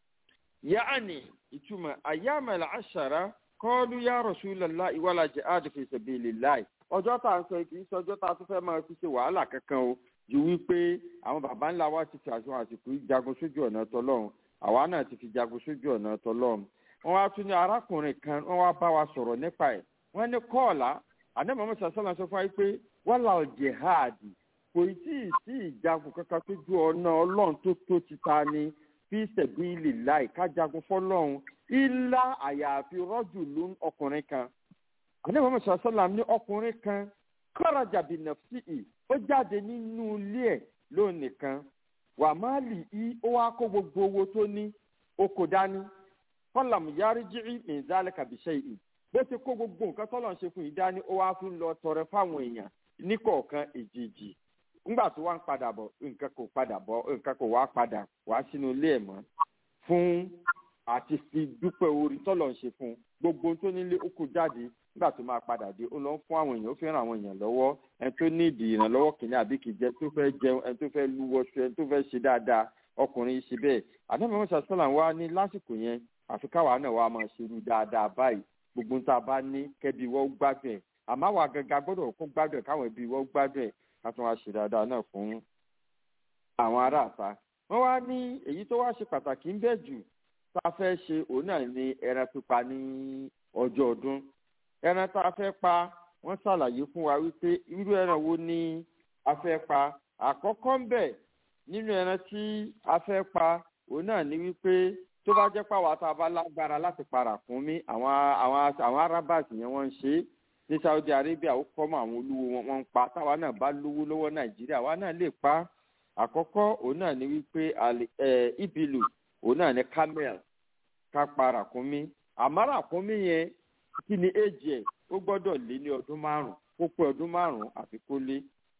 yaani ìtumọ̀ àyàmẹ̀lẹ̀ àṣàrà kọ́ọ́lù yá rọ̀ṣúlẹ̀lá ìwàlà jihad fi sabilillah ọjọ́ tá à ń sọ yìí kì í ṣe ọjọ́ tá a tún fẹ́ máa fi ṣe wàhálà kankan o ju wípé àwọn baba ńlá wa ti fi àṣọ àsìkò jagun sójú ọ̀nà tọlọ́run àwa náà ti fi jagun sójú ọ̀nà tọlọ́run wọ́n wá tún ní arákùnrin kan wọ́n wá bá wa sọ̀rọ̀ nípa ẹ̀ wọ́n ní kọ́ọ̀lá àdèmọ̀mọ́ sàṣọ́nà sọ fún wa pé wàhálà jihadi kò tí ì sí ìjagun kankan tó ju ọ̀nà ọlọ́run tó tó ti ta ni fi sabilillah ká jagun fọlọ́run ilá àyàfi rọ́jù ló ń ọkùnrin kan àdèmọ̀mọ́ sàṣọ́nà ní ọkùnrin kan kọ́rajà bí nàfsí ó jáde nínú ilé ẹ̀ lónìí kan wà má lì í ó wá kó gbogbo owó tó ní oko dání kọlàmù yarí jírí mìíràn kàbíṣẹ́ yìí bó ti kó gbogbo nǹkan tọ́lọ̀ ń ṣe fún yìí dání ó wá fún lọ tọrẹ fáwọn èèyàn níkọ̀ọ̀kan èjèèjì ńgbà tó wá ń padà bọ̀ nǹkan kò padà bọ̀ nǹkan kò wá padà wá sínú ilé ẹ̀ mọ́ fún àti fi dúpẹ́ orí tọ́lọ̀ ń ṣe fún gbogbo tó nílé ó kó jáde nígbà tó máa padà dé ó lọ ń fún àwọn èèyàn ó fẹ́ràn àwọn èèyàn lọ́wọ́ ẹni tó ní ìdí ìrànlọ́wọ́ kìnìún àbí kìí jẹ tó fẹ́ jẹun ẹni tó fẹ́ lúwọ́sọ ẹni tó fẹ́ ṣe dáadáa ọkùnrin ṣe bẹ́ẹ̀ àdàmọ́ mọ́sá sọ́là wa ní lásìkò yẹn àfi káwa náà wàá máa ṣerú dáadáa báyìí gbogbo tá a bá ní kẹ́bi wọ́n gbádùn ẹ̀ àmọ́ àwa gẹ́gẹ́ gbọ́dọ̀ kó gbádùn ẹ̀ káwọn ẹbí wọ́n gbádùn ẹ̀ ká tún wá ṣe dáadáa náà fún àwọn aráàta wọ́n wá ní èyí tó wá ṣe pàtàkì ń bẹ̀ jù tá a fẹ́ ṣe òun náà ní ẹran pípa ní ọjọ́ ọdún ẹran tá a fẹ́ pa wọ́n ṣàlàyé fún wa wípé irú ẹran wo ni a fẹ́ pa àkọ́kọ́ ń bẹ̀ nínú ẹran tí a fẹ́ pa òun náà ní wípé tó bá jẹ́ pàwọ́ tá a bá lágbára láti para fún mi àwọn àwọn àwọn arabas yẹn wọ́n ń ṣe é ní saudi arabia ó kọ́ mọ́ àwọn olówó wọn wọ́n ń pa táwa náà bá lówó lọ́wọ́ nàìjíríà wa náà lè pa àkọ́kọ́ òun náà ní wípé ibilu òun náà ní camel ká pa ràkúnmí àmọ́ ràkúnmí yẹn kí ni éjì ẹ̀ ó gbọ́dọ̀ lé ní ọdún márùn-ún kó pé ọdún márùn-ún àfi kó lé.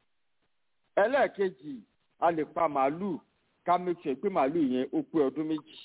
ẹlẹ́ẹ̀kejì a lè pa màálùú ká make sure pé màálùú yẹn ó pé ọdún méjì.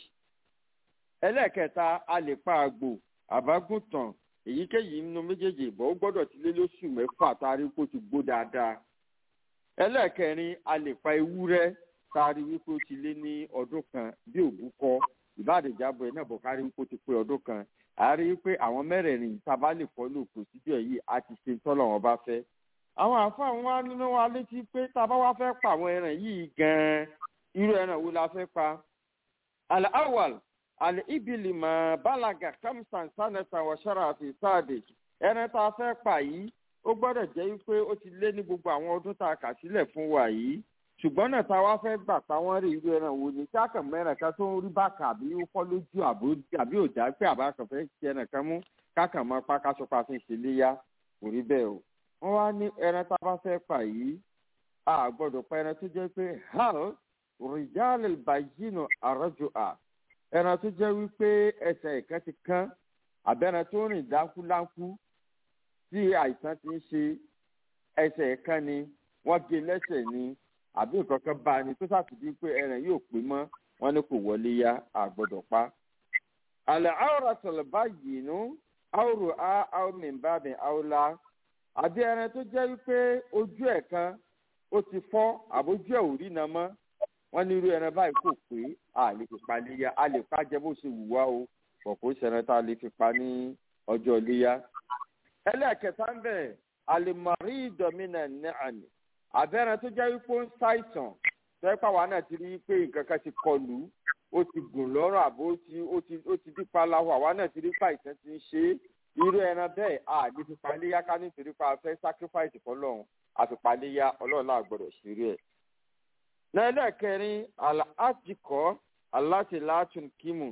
ẹlẹ́ẹ̀kẹta a lè pa àgbò àbágùntàn èyíkéyìí nínú méjèèjì ìbọn ó gbọ́dọ̀ ti lé lóṣù mẹ́fà tá a rí kó ti gbó dáadáa. ẹlẹ́ẹ̀kẹrin a lè pa ewúrẹ́ tá a rí wípé ó ti lé ní ọdún kan bí òbúkọ ìbádẹ́jábọ̀ ẹ̀ náà bọ̀ ká rí wípé ó ti pé ọdún kan a rí i pé àwọn mẹ́rẹ̀ẹ̀rin tá a bá lè fọ́lò procedure yìí a ti ṣe tọ́lọ̀ wọn bá fẹ́. àwọn àfáà wa nínú wa létí pé tá a bá wá fẹ́ pa àwọn ẹran yìí gan-an irú ẹran wo la fẹ́ pa. àlẹ́ awal àlẹ́ ibili mọ̀ balaga kamsan sanata wàṣọ́ra àti sáàdì ẹran tá a fẹ́ pa yìí ó gbọ́dọ̀ jẹ́ pé ó ti lé ní gbogbo àwọn ọdún tá a kà sílẹ̀ fún wa yìí ṣùgbọ́n náà tá a wá fẹ́ gbà táwọn rí irú ẹran wo ni káàkàn mẹ́rin kan tó ń rí bákà àbí ó fọ́ lójú àbí òjá pé àbá kan fẹ́ ṣe ẹran kan mú káàkàn mọ́ pákásọpá fi ń ṣe léyà kò rí bẹ́ẹ̀ o. wọ́n wá ní ẹran tá a bá fẹ́ pa yìí a gbọ́dọ̀ pa ẹran tó jẹ́ pé hal rìjálè bàjínù àrọ́jò à ẹran tó jẹ́ wípé ẹsẹ̀ ìkan ti kán àbẹ́ran tó rìn dákúláńkú tí àìsàn ti ń ṣe ẹsẹ̀ ìkan ni wọ́n gé lẹ́sẹ̀ ni àbí nǹkan kan bá a ní tó ṣàtúndí pé ẹran yóò pé mọ́ wọn ní kò wọlé yá àgbọ̀dọ̀ pa. àlẹ́ àwòrán sọ̀rọ̀ báyìí nù àwòrán á àwòrán mìíràn àwòrán àbí ẹran tó jẹ́ wípé ojú ẹ̀ kan ó ti fọ́ àbójú ẹ̀ ò rí iná mọ́ wọ́n ní irú ẹran báyìí kò pé a lè fi pa léyà a lè pa jẹ bó ṣe wù wá o pọ̀ kó ṣẹran tá a lè fi pa ní ọjọ́ léyà. ẹlẹ́ẹ̀kẹta ń bẹ̀ àlèmọ̀rí ìdọ̀mínà ní àná àbẹ́rẹ́ tó jẹ́ wípé ó ń ṣàìsàn tẹ́pà wa náà ti rí i pé nǹkan kan ti kọlù ó ti gùn lọ́rùn àbó ó ti ó ti ó ti dípa láwọ̀ àwa náà ti rí pa ìtàn ti ń ṣe é irú ẹran bẹ́ẹ̀ a ní fipá léyà ká nítorí pa fẹ́ sacrifice fọlọ́run àfipá léyà ọlọ́run náà gbọ́dọ̀ ṣeré ẹ̀. lẹ́lẹ́kẹrin aláàtìkọ́ aláṣẹláàtún kímù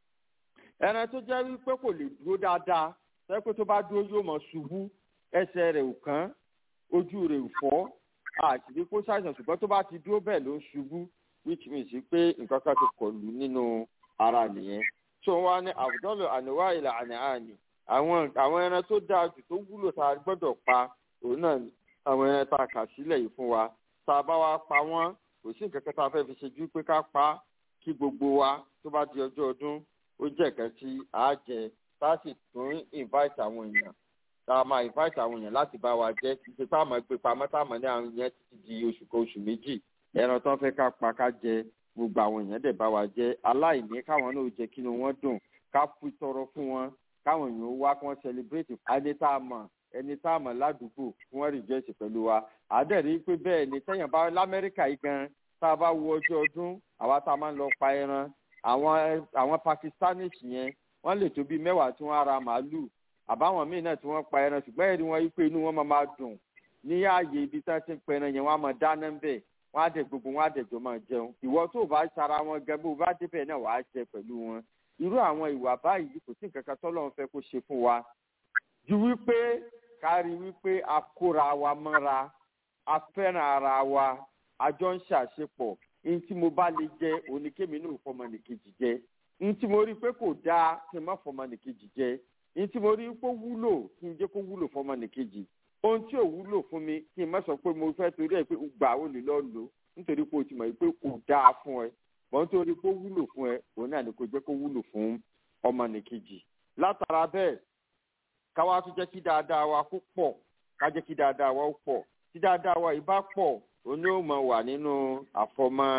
ẹran tó jẹ́ wípé kò lè dúró dáadáa tẹ́pẹ́ tó bá dúró yóò mọ̀ ṣubú ẹsẹ̀ rẹ̀ ò kán ojú rẹ̀ ò fọ́ àṣìbí kó ṣàìsàn ṣùgbọ́n tó bá ti dúró bẹ́ẹ̀ ló ń ṣubú which means pé nǹkan kan ti kọlù nínú ara nìyẹn tó wá ní àbùdọ́lù àníwá ìlà àní àní àwọn àwọn ẹran tó dáa jù tó wúlò tá a gbọ́dọ̀ pa òun náà àwọn ẹran tá a kà sílẹ̀ yìí fún wa tá a bá wá pa wọ́n kò sí nǹkan kan tá a fẹ́ fi ṣe ju pé ká pa kí gbogbo wa tó bá di ọjọ́ ọdún ó jẹ́ nǹkan tí a jẹ tá a sì tún invite àwọn èèyàn tá a máa invite àwọn èèyàn láti bá wa jẹ títí pé àmọ́ gbé pamọ́ táàmọ́ ní àwọn yẹn ti di oṣù kan oṣù méjì ẹran tó ń fẹ́ ká pa ká jẹ gbogbo àwọn èèyàn dẹ̀ bá wa jẹ aláìní káwọn náà jẹ kí ni wọ́n dùn ká fi tọrọ fún wọn káwọn èèyàn wá kí wọ́n celebrate ẹni tá a mọ̀ ẹni tá a mọ̀ ládùúgbò kí wọ́n rejoice pẹ̀lú wa àdẹ̀rí pé bẹ́ẹ̀ ni sẹ́yìn bá lamẹ́ríkà yìí gan tá a bá wo ọjọ́ ọdún àwa tá a máa ń lọ pa ẹran àwọn àwọn pakistanis yẹn wọ́n lè tó bíi mẹ́wàá tí wọ́n ara màálù àbáwọn míì náà tí wọ́n pa ẹran ṣùgbọ́n ẹ̀rí wọn yìí pé inú wọn máa máa dùn ní ààyè ibi tí wọ́n ti ń pa ẹran yẹn wọ́n á máa dáná ń bẹ̀ wọ́n á dẹ̀ gbogbo wọn á dẹ̀ jọ máa jẹun ìwọ tó o bá sara wọn gan bó o bá débẹ̀ náà wàá jẹ pẹ̀lú wọn irú àwọn ìwà báyìí kò sí nǹkan kan tọ́lọ́run fẹ́ kó ṣe fún wa ju wípé kárí wípé a kóra wa mọ́ra a fẹ́ràn ara wa a jọ ń ṣàṣepọ̀ ní tí mo bá lè jẹ oníkémi náà fọmọnìkejì jẹ ní tí mo rí pé kò dáa kí n má fọmọnìkejì jẹ ní tí mo rí pé wúlò kí n jẹ́ kó wúlò fọmọnìkejì ohun tí ò wúlò fún mi kí n má sọ pé mo fẹ́ torí ẹ̀ pé gbà ó lè lọ lò nítorí pé o ti mọ̀ pé kò dáa fún ẹ bọ́n torí pé ó wúlò fún ẹ òun náà ni kò jẹ́ kó wúlò fún ọmọnìkejì látara bẹ́ẹ̀ káwá tún jẹ́ kí dáadáa wa kó pọ̀ ká jẹ́ kí dáadáa wa ó pọ̀ tí dáadáa wa yìí bá pọ̀ òun yóò mọ̀ wà nínú àfọmọ́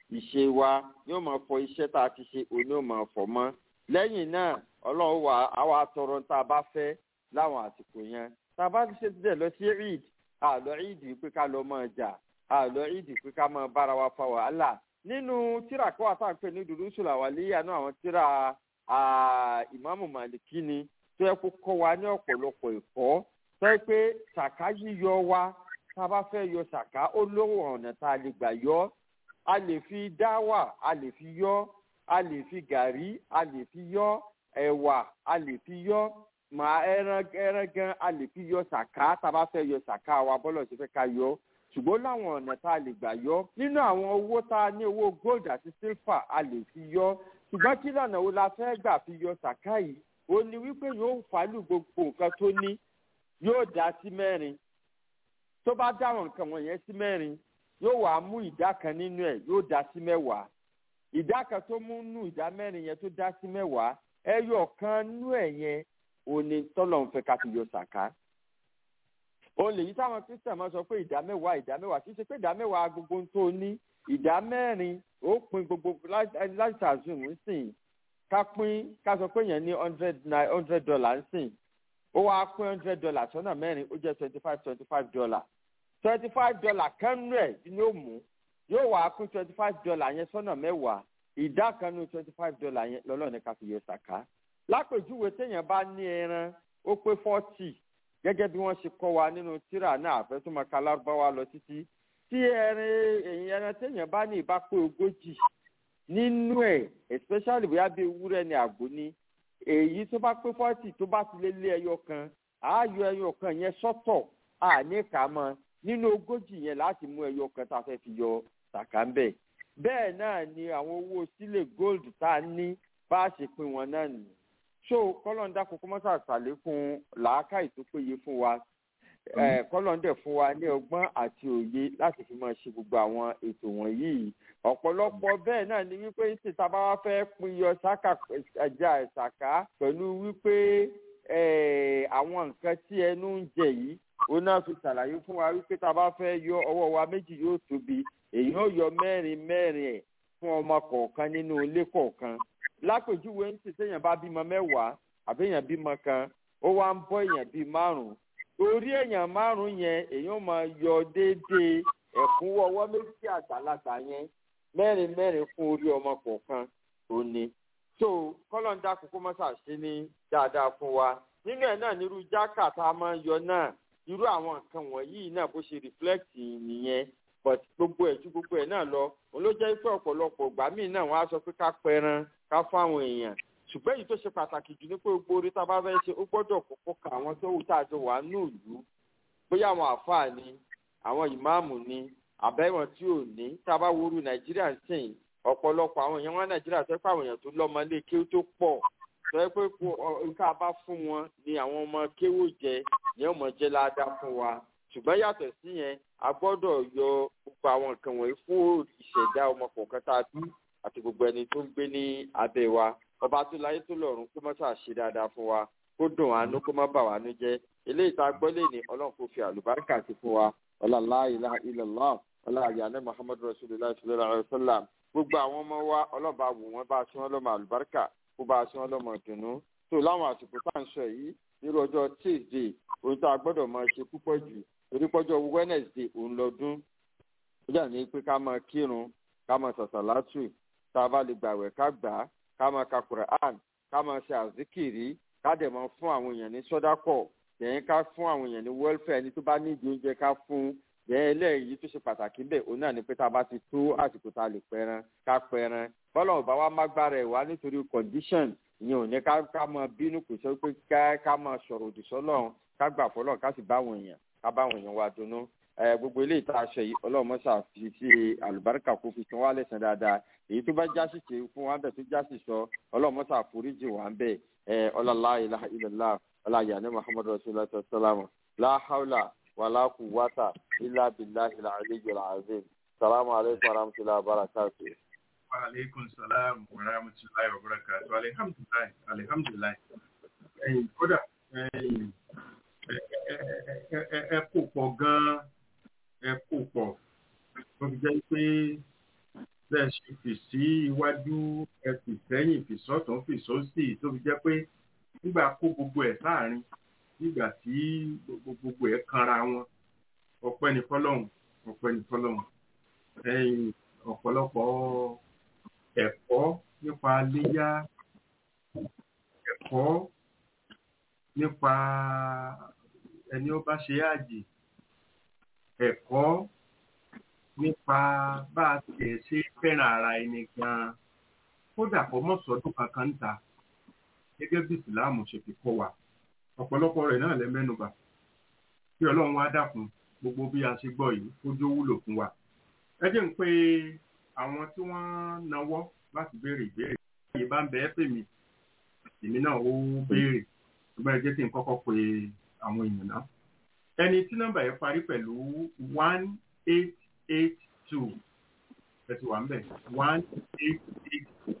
ìṣe wa yóò máa fọ iṣẹ́ tá a ti ṣe òní ò máa fọ mọ́ lẹ́yìn náà ọlọ́run wà á wà tọrọ tá a bá fẹ́ láwọn àsìkò yẹn tá a bá ti ṣe díẹ̀ lọ sí eid àlọ́ eid pé ká lọ máa jà àlọ́ eid pé ká máa bára wa fa wàhálà nínú tíra kọ́ àtàǹpẹ̀ ní dùdú sùlà wà léyà náà àwọn tíra ìmáàmù màlìkí ni tó yẹ kó kọ́ wa ní ọ̀pọ̀lọpọ̀ ẹ̀kọ́ tó yẹ pé ṣàká yíyọ wa tá a bá fẹ́ yọ ṣàká ó lówó ọ̀nà tá a lè gbà yọ a lè fi dáwà a lè fi yọ a lè fi gàrí a lè fi yọ ẹ̀wà a lè fi yọ màá ẹran ẹran gan a lè fi yọ ṣàká tá a bá fẹ́ yọ ṣàká wa bọ́lọ̀ ṣe fẹ́ ká yọ ṣùgbọ́n láwọn ọ̀nà tá a lè gbà yọ nínú àwọn owó tá a ní owó gold àti silver a lè fi yọ ṣùgbọ́n kí lọ́nà wo la fẹ́ gbà fi yọ ṣàká yìí ó ní wípé yóò fàálù gbogbo nǹkan tó ní yóò dá sí mẹ́rin tó bá dáwọn nǹkan wọ̀nyẹn sí mẹ́rin yóò wá mú ìdá kan nínú ẹ̀ yóò dá sí mẹ́wàá ìdá kan tó mú nù ìdá mẹ́rin yẹn tó dá sí mẹ́wàá ẹyọ kan nú ẹ̀ yẹn òní tọ́lọ̀ ń fẹ́ ká fi yọ ṣàká òun lèyí táwọn kristian máa sọ pé ìdá mẹ́wàá ìdá mẹ́wàá kì í ṣe pé ìdá mẹ́wàá gbogbo ń tó ní ìdá mẹ́rin ó pin gbogbo láti ṣàzùn ń sìn ká pín ká sọ pé yẹn ní hundred nine hundred dollar ń sìn ó wáá pín hundred dollar sọ́nà mẹ́rin ó jẹ́ twenty five twenty five dollar twenty five dollar kánú ẹ̀ ni ó mú yóò wáá pín twenty five dollar yẹn sọ́nà mẹ́wàá ìdá kan nínú twenty five dollar yẹn lọ́lọ́ ní ká fi yọ ṣàká lápèjúwe téèyàn bá ní ẹran ó pé forty gẹ́gẹ́ bí wọ́n ṣe kọ́ wa nínú tírà náà àfẹ́túmọ̀ kalárúbáwá lọ títí tí ẹran èyí ẹran téèyàn bá ní ìbá pé ogójì nínú ẹ̀ especially bóyá bí ewúrẹ́ ni àgbo ní èyí tó bá pé forty tó bá ti lé lé ẹyọ kan àáyọ ẹyọ kan yẹn sọ́tọ̀ àní kà mọ́ nínú ogójì yẹn láti mú ẹyọ kan tá a fẹ́ fi yọ ṣàká ń bẹ̀ bẹ́ẹ̀ náà ni àwọn owó sílẹ̀ gold tá a ní bá a ṣe pín wọn náà nìyí so kọlọ́ndà kókó mọ́sá ṣàlékún làákàyè tó péye fún wa kọlọ́ndẹ̀ fún wa ní ọgbọ́n àti òye láti fi máa ṣe gbogbo àwọn ètò wọ̀nyí ọ̀pọ̀lọpọ̀ bẹ́ẹ̀ náà ni wípé tí tá a bá wá fẹ́ pín yọ sáka ẹja ìsàká pẹ̀lú wípé àwọn nǹkan tí ẹnu ń jẹ yìí ó náà fi ṣàlàyé fún wa wípé tá a bá fẹ́ yọ ọwọ́ wa méjì yóò tóbi èyí ó yọ mẹ́rin mẹ́rin ẹ̀ fún ọmọ kọ̀ọ̀kan nínú ilé kọ̀ọ̀kan lápèjúwe ń sì téèyàn bá bímọ mẹ́wàá àbí èèyàn bímọ kan ó wá ń bọ́ èèyàn bíi márùn-ún orí èèyàn márùn-ún yẹn èèyàn máa yọ déédéé ẹ̀kúnwọ́ ọwọ́ méjì àgbàlagbà yẹn mẹ́rin mẹ́rin fún orí ọmọ kọ̀ọ̀kan tó ní. so kọ́lọ́ńdà kókó mọ́sà ṣe ní dáadáa fún wa nínú ẹ̀ náà nírú jákà tá a máa ń yọ náà irú àwọn nǹkan wọ̀nyí náà bó ṣe reflect nìyẹn but gbogbo ẹ̀ ju gbogbo ẹ̀ náà lọ òun ló jẹ́ pé ọ̀pọ̀lọpọ̀ ìgbà míì náà wọ́n á sọ pé ká pẹran ká fáwọn èèyàn ṣùgbọ́n èyí tó ṣe pàtàkì jù ní pé gbogbo orí tá a bá fẹ́ ṣe ó gbọ́dọ̀ kọ́kọ́ ka àwọn tó wù tá a jọ wà nù ìlú bóyá àwọn àfáà ni àwọn ìmáàmù ni àbẹ́wọ̀n tí ò ní tá a bá woru nàìjíríà ń sìn ọ̀pọ̀lọpọ̀ àwọn èèyàn wọn nàìjíríà tó pé àwọn èèyàn tó lọ́mọ lé kéwú tó pọ̀ tó yẹ pé nǹkan bá fún wọn ni àwọn ọmọ kéwú jẹ ni ọmọ jẹ ládàá fún wa ṣùgbọ́n yàtọ̀ sí yẹn a gbọ́dọ̀ yọ gbogbo àwọn nǹkan wọ̀nyí fún ìṣẹ̀dá ọmọ kọ̀ọ̀kan tá a bí àti gbogbo ẹni tó ń gbé ní abẹ́ wa ọba tó láyé tó lọ́run kó má ṣàṣe dáadáa fún wa kó dùn àánú kó má bà wá nú jẹ́ eléyìí tá a gbọ́ lé ní ọlọ́run kó fi àlùbáríkà sí fún wa ọlá la ilaha illallah ọlá àyànná muhammadu rasulillah sallallahu alayhi wa sallam gbogbo àwọn ọmọ wa ọlọ́run bá wù wọ́n bá a sún wọn lọ́mọ àlùbáríkà kó bá a sún wọn lọ́mọ ìdùnnú tó láwọn àsìkò tá à ń sọ yìí nírú ọjọ́ tuesday ohun tá a gbọ́dọ̀ máa ṣe púpọ̀ jù torí pọ́jọ́ wednesday òun lọ́dún ó jà ní pé ká máa kírun ká máa sàṣàlátù tá a bá lè gbàwẹ̀ ká gbà á ká máa ka quran ká máa ṣe àzíkìrí ká dẹ̀ máa fún àwọn èèyàn ní sọ́dákọ̀ yẹn ká fún àwọn èèyàn ní welfare ẹni tó bá nídìí oúnjẹ ká fún yẹn eléyìí tó ṣe pàtàkì bẹ́ẹ̀ òun náà ni pé tá a bá ti tó àsìkò tá a lè pẹran ká pẹran bọ́lá ọ̀bá wa má gbára ẹ̀ wá nítorí condition ìyẹn ò ní ká ká máa bínú kò sọ pé ká ká máa sọ̀rọ̀ òdì sọ́lọ́run ká gbà fọlọ́run ká sì bá àwọn èèyàn ká bá àwọn èèyàn wa dunnú gbogbo eléyìí tá a ṣe yìí ọlọ́run mọ́ṣá fi sí àlùbáríkà kó fi san wá lẹ́sàn dáadáa èyí tó bá jásì ṣe fún wa bẹ̀ tó jásì sọ ọlọ́run mọ́ṣá foríjì wà ń bẹ̀ ọlọ́lá ilaha illallah ọláyà ní muhammadu rasulillah sallam la hawla wala quwwata illa billahi al-aliyyil azim salamu alaykum wa rahmatullahi wa barakatuh. wa aleykum salaam wa rahmatulahi wa barakatuh alihamdulilayi alihamdulilayi ẹyin kódà ẹyin ẹ kò pọ̀ gan-an ẹ kò pọ̀ tó fi jẹ́ pé bẹ́ẹ̀ ṣe fi sí iwájú ẹ fi sẹ́yìn fi sọ́tún fi sósì tó fi jẹ́ pé nígbà kó gbogbo ẹ̀ sáàrin nígbà tí gbogbo gbogbo ẹ̀ kanra wọn ọpẹ́ ní fọlọ́hún ọpẹ́ ní fọlọ́hún ẹ̀yìn ọ̀pọ̀lọpọ̀ ẹ̀kọ́ nípa léyà ẹ̀kọ́ nípa ẹni ó bá ṣe àjì ẹ̀kọ́ nípa bá a tiẹ̀ ṣe fẹ́ràn ara ẹni gan-an kódà kó mọ̀ sọ́dún kankan ń ta gẹ́gẹ́ bí ìsìláàmù ṣe fi kọ́ wa ọ̀pọ̀lọpọ̀ rẹ̀ náà lẹ mẹ́nubà kí ọlọ́run wá dákun gbogbo bí a ṣe gbọ́ yìí kójú wúlò fún wa ẹ jẹ́ ń pé àwọn tí wọ́n nawọ́ láti béèrè ìbéèrè yìí bá ń bẹ ẹ́ pè mí èmi náà ó béèrè ṣùgbọ́n ẹ jẹ́ kí n kọ́kọ́ pe àwọn èèyàn náà ẹni tí nọ́mbà yẹn parí pẹ̀lú one eight eight two ẹ ti wà ń bẹ̀ one eight eight two.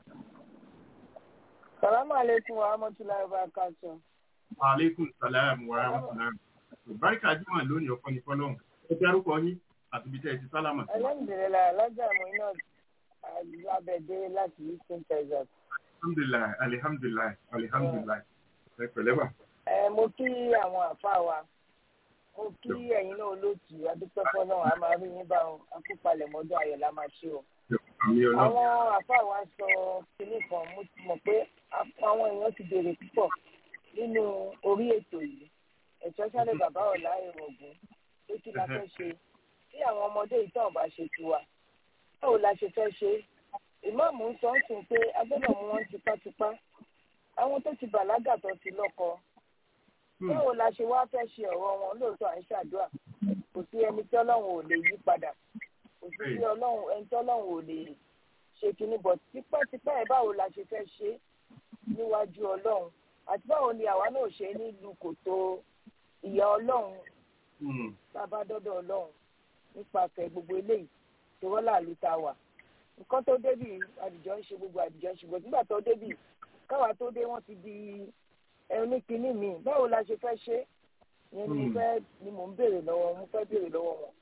Salamu alaikum wa rahmatullahi wa barakatuh. aleykum salaam wa rahmatulah. barika jimoh lónìí ọkọ ní fọlọ́hún ẹ dárúkọ yín àti ibi tẹ́ ẹ ti sálámà sí. Alhamdulillah, alájà Muinat Abẹ́dé láti Houston, Texas. alhamdulilayi alihamdulilayi alihamdulilayi ẹ pẹ̀lẹ́ bá. Ẹ mo kí àwọn àfa wa, mo kí ẹ̀yin náà olóòtú adúpẹ́ fọlọ́run, a máa rí yín bá wọn, akópalẹ̀ mọ́dún ayọ̀ la máa ṣe o. àmì ọlọ́run Àwọn àfa wa sọ kinní kan, mo ti mọ̀ pé àwọn èèyàn ti béèrè púpọ̀ nínú orí ètò yìí. Ẹ̀tọ́ sáré bàbá ọ̀la èrò ògùn pé kí la fẹ́ ṣe tí àwọn ọmọdé yìí tán bá ṣe tiwa báwo la ṣe fẹ́ ṣe ìmáàmù ń sọ ń sìn pé agbọ́dọ̀ mú wọn tipátipá àwọn tó ti bàlágà tó ti lọ́kọ báwo la ṣe wá fẹ́ ṣe ọ̀rọ̀ wọn lóòótọ́ à ń ṣàdúrà kò sí ẹni tí ọlọ́run ò lè yí padà kò sí sí ọlọ́run ẹni tí ọlọ́run ò lè ṣe kínní bọ̀ tipátipá ẹ̀ báwo la ṣe fẹ́ ṣe níwájú ọlọ́run àti báwo ni àwa náà ṣe nílùú kòtò ìyá ọlọ́run bàbá dọ́dọ̀ ọlọ́run nípasẹ̀ gbogbo eléyìí tó wọ́n láàlú tá a wà nǹkan tó débì àdìjọ ń ṣe gbogbo àdìjọ ń ṣe gbogbo nígbà tó débì káwa tó dé wọ́n ti di ẹni kínní mi báwo la ṣe fẹ́ ṣe yẹn ni mo fẹ́ ni mò ń béèrè lọ́wọ́ mo fẹ́ béèrè lọ́wọ́ wọn.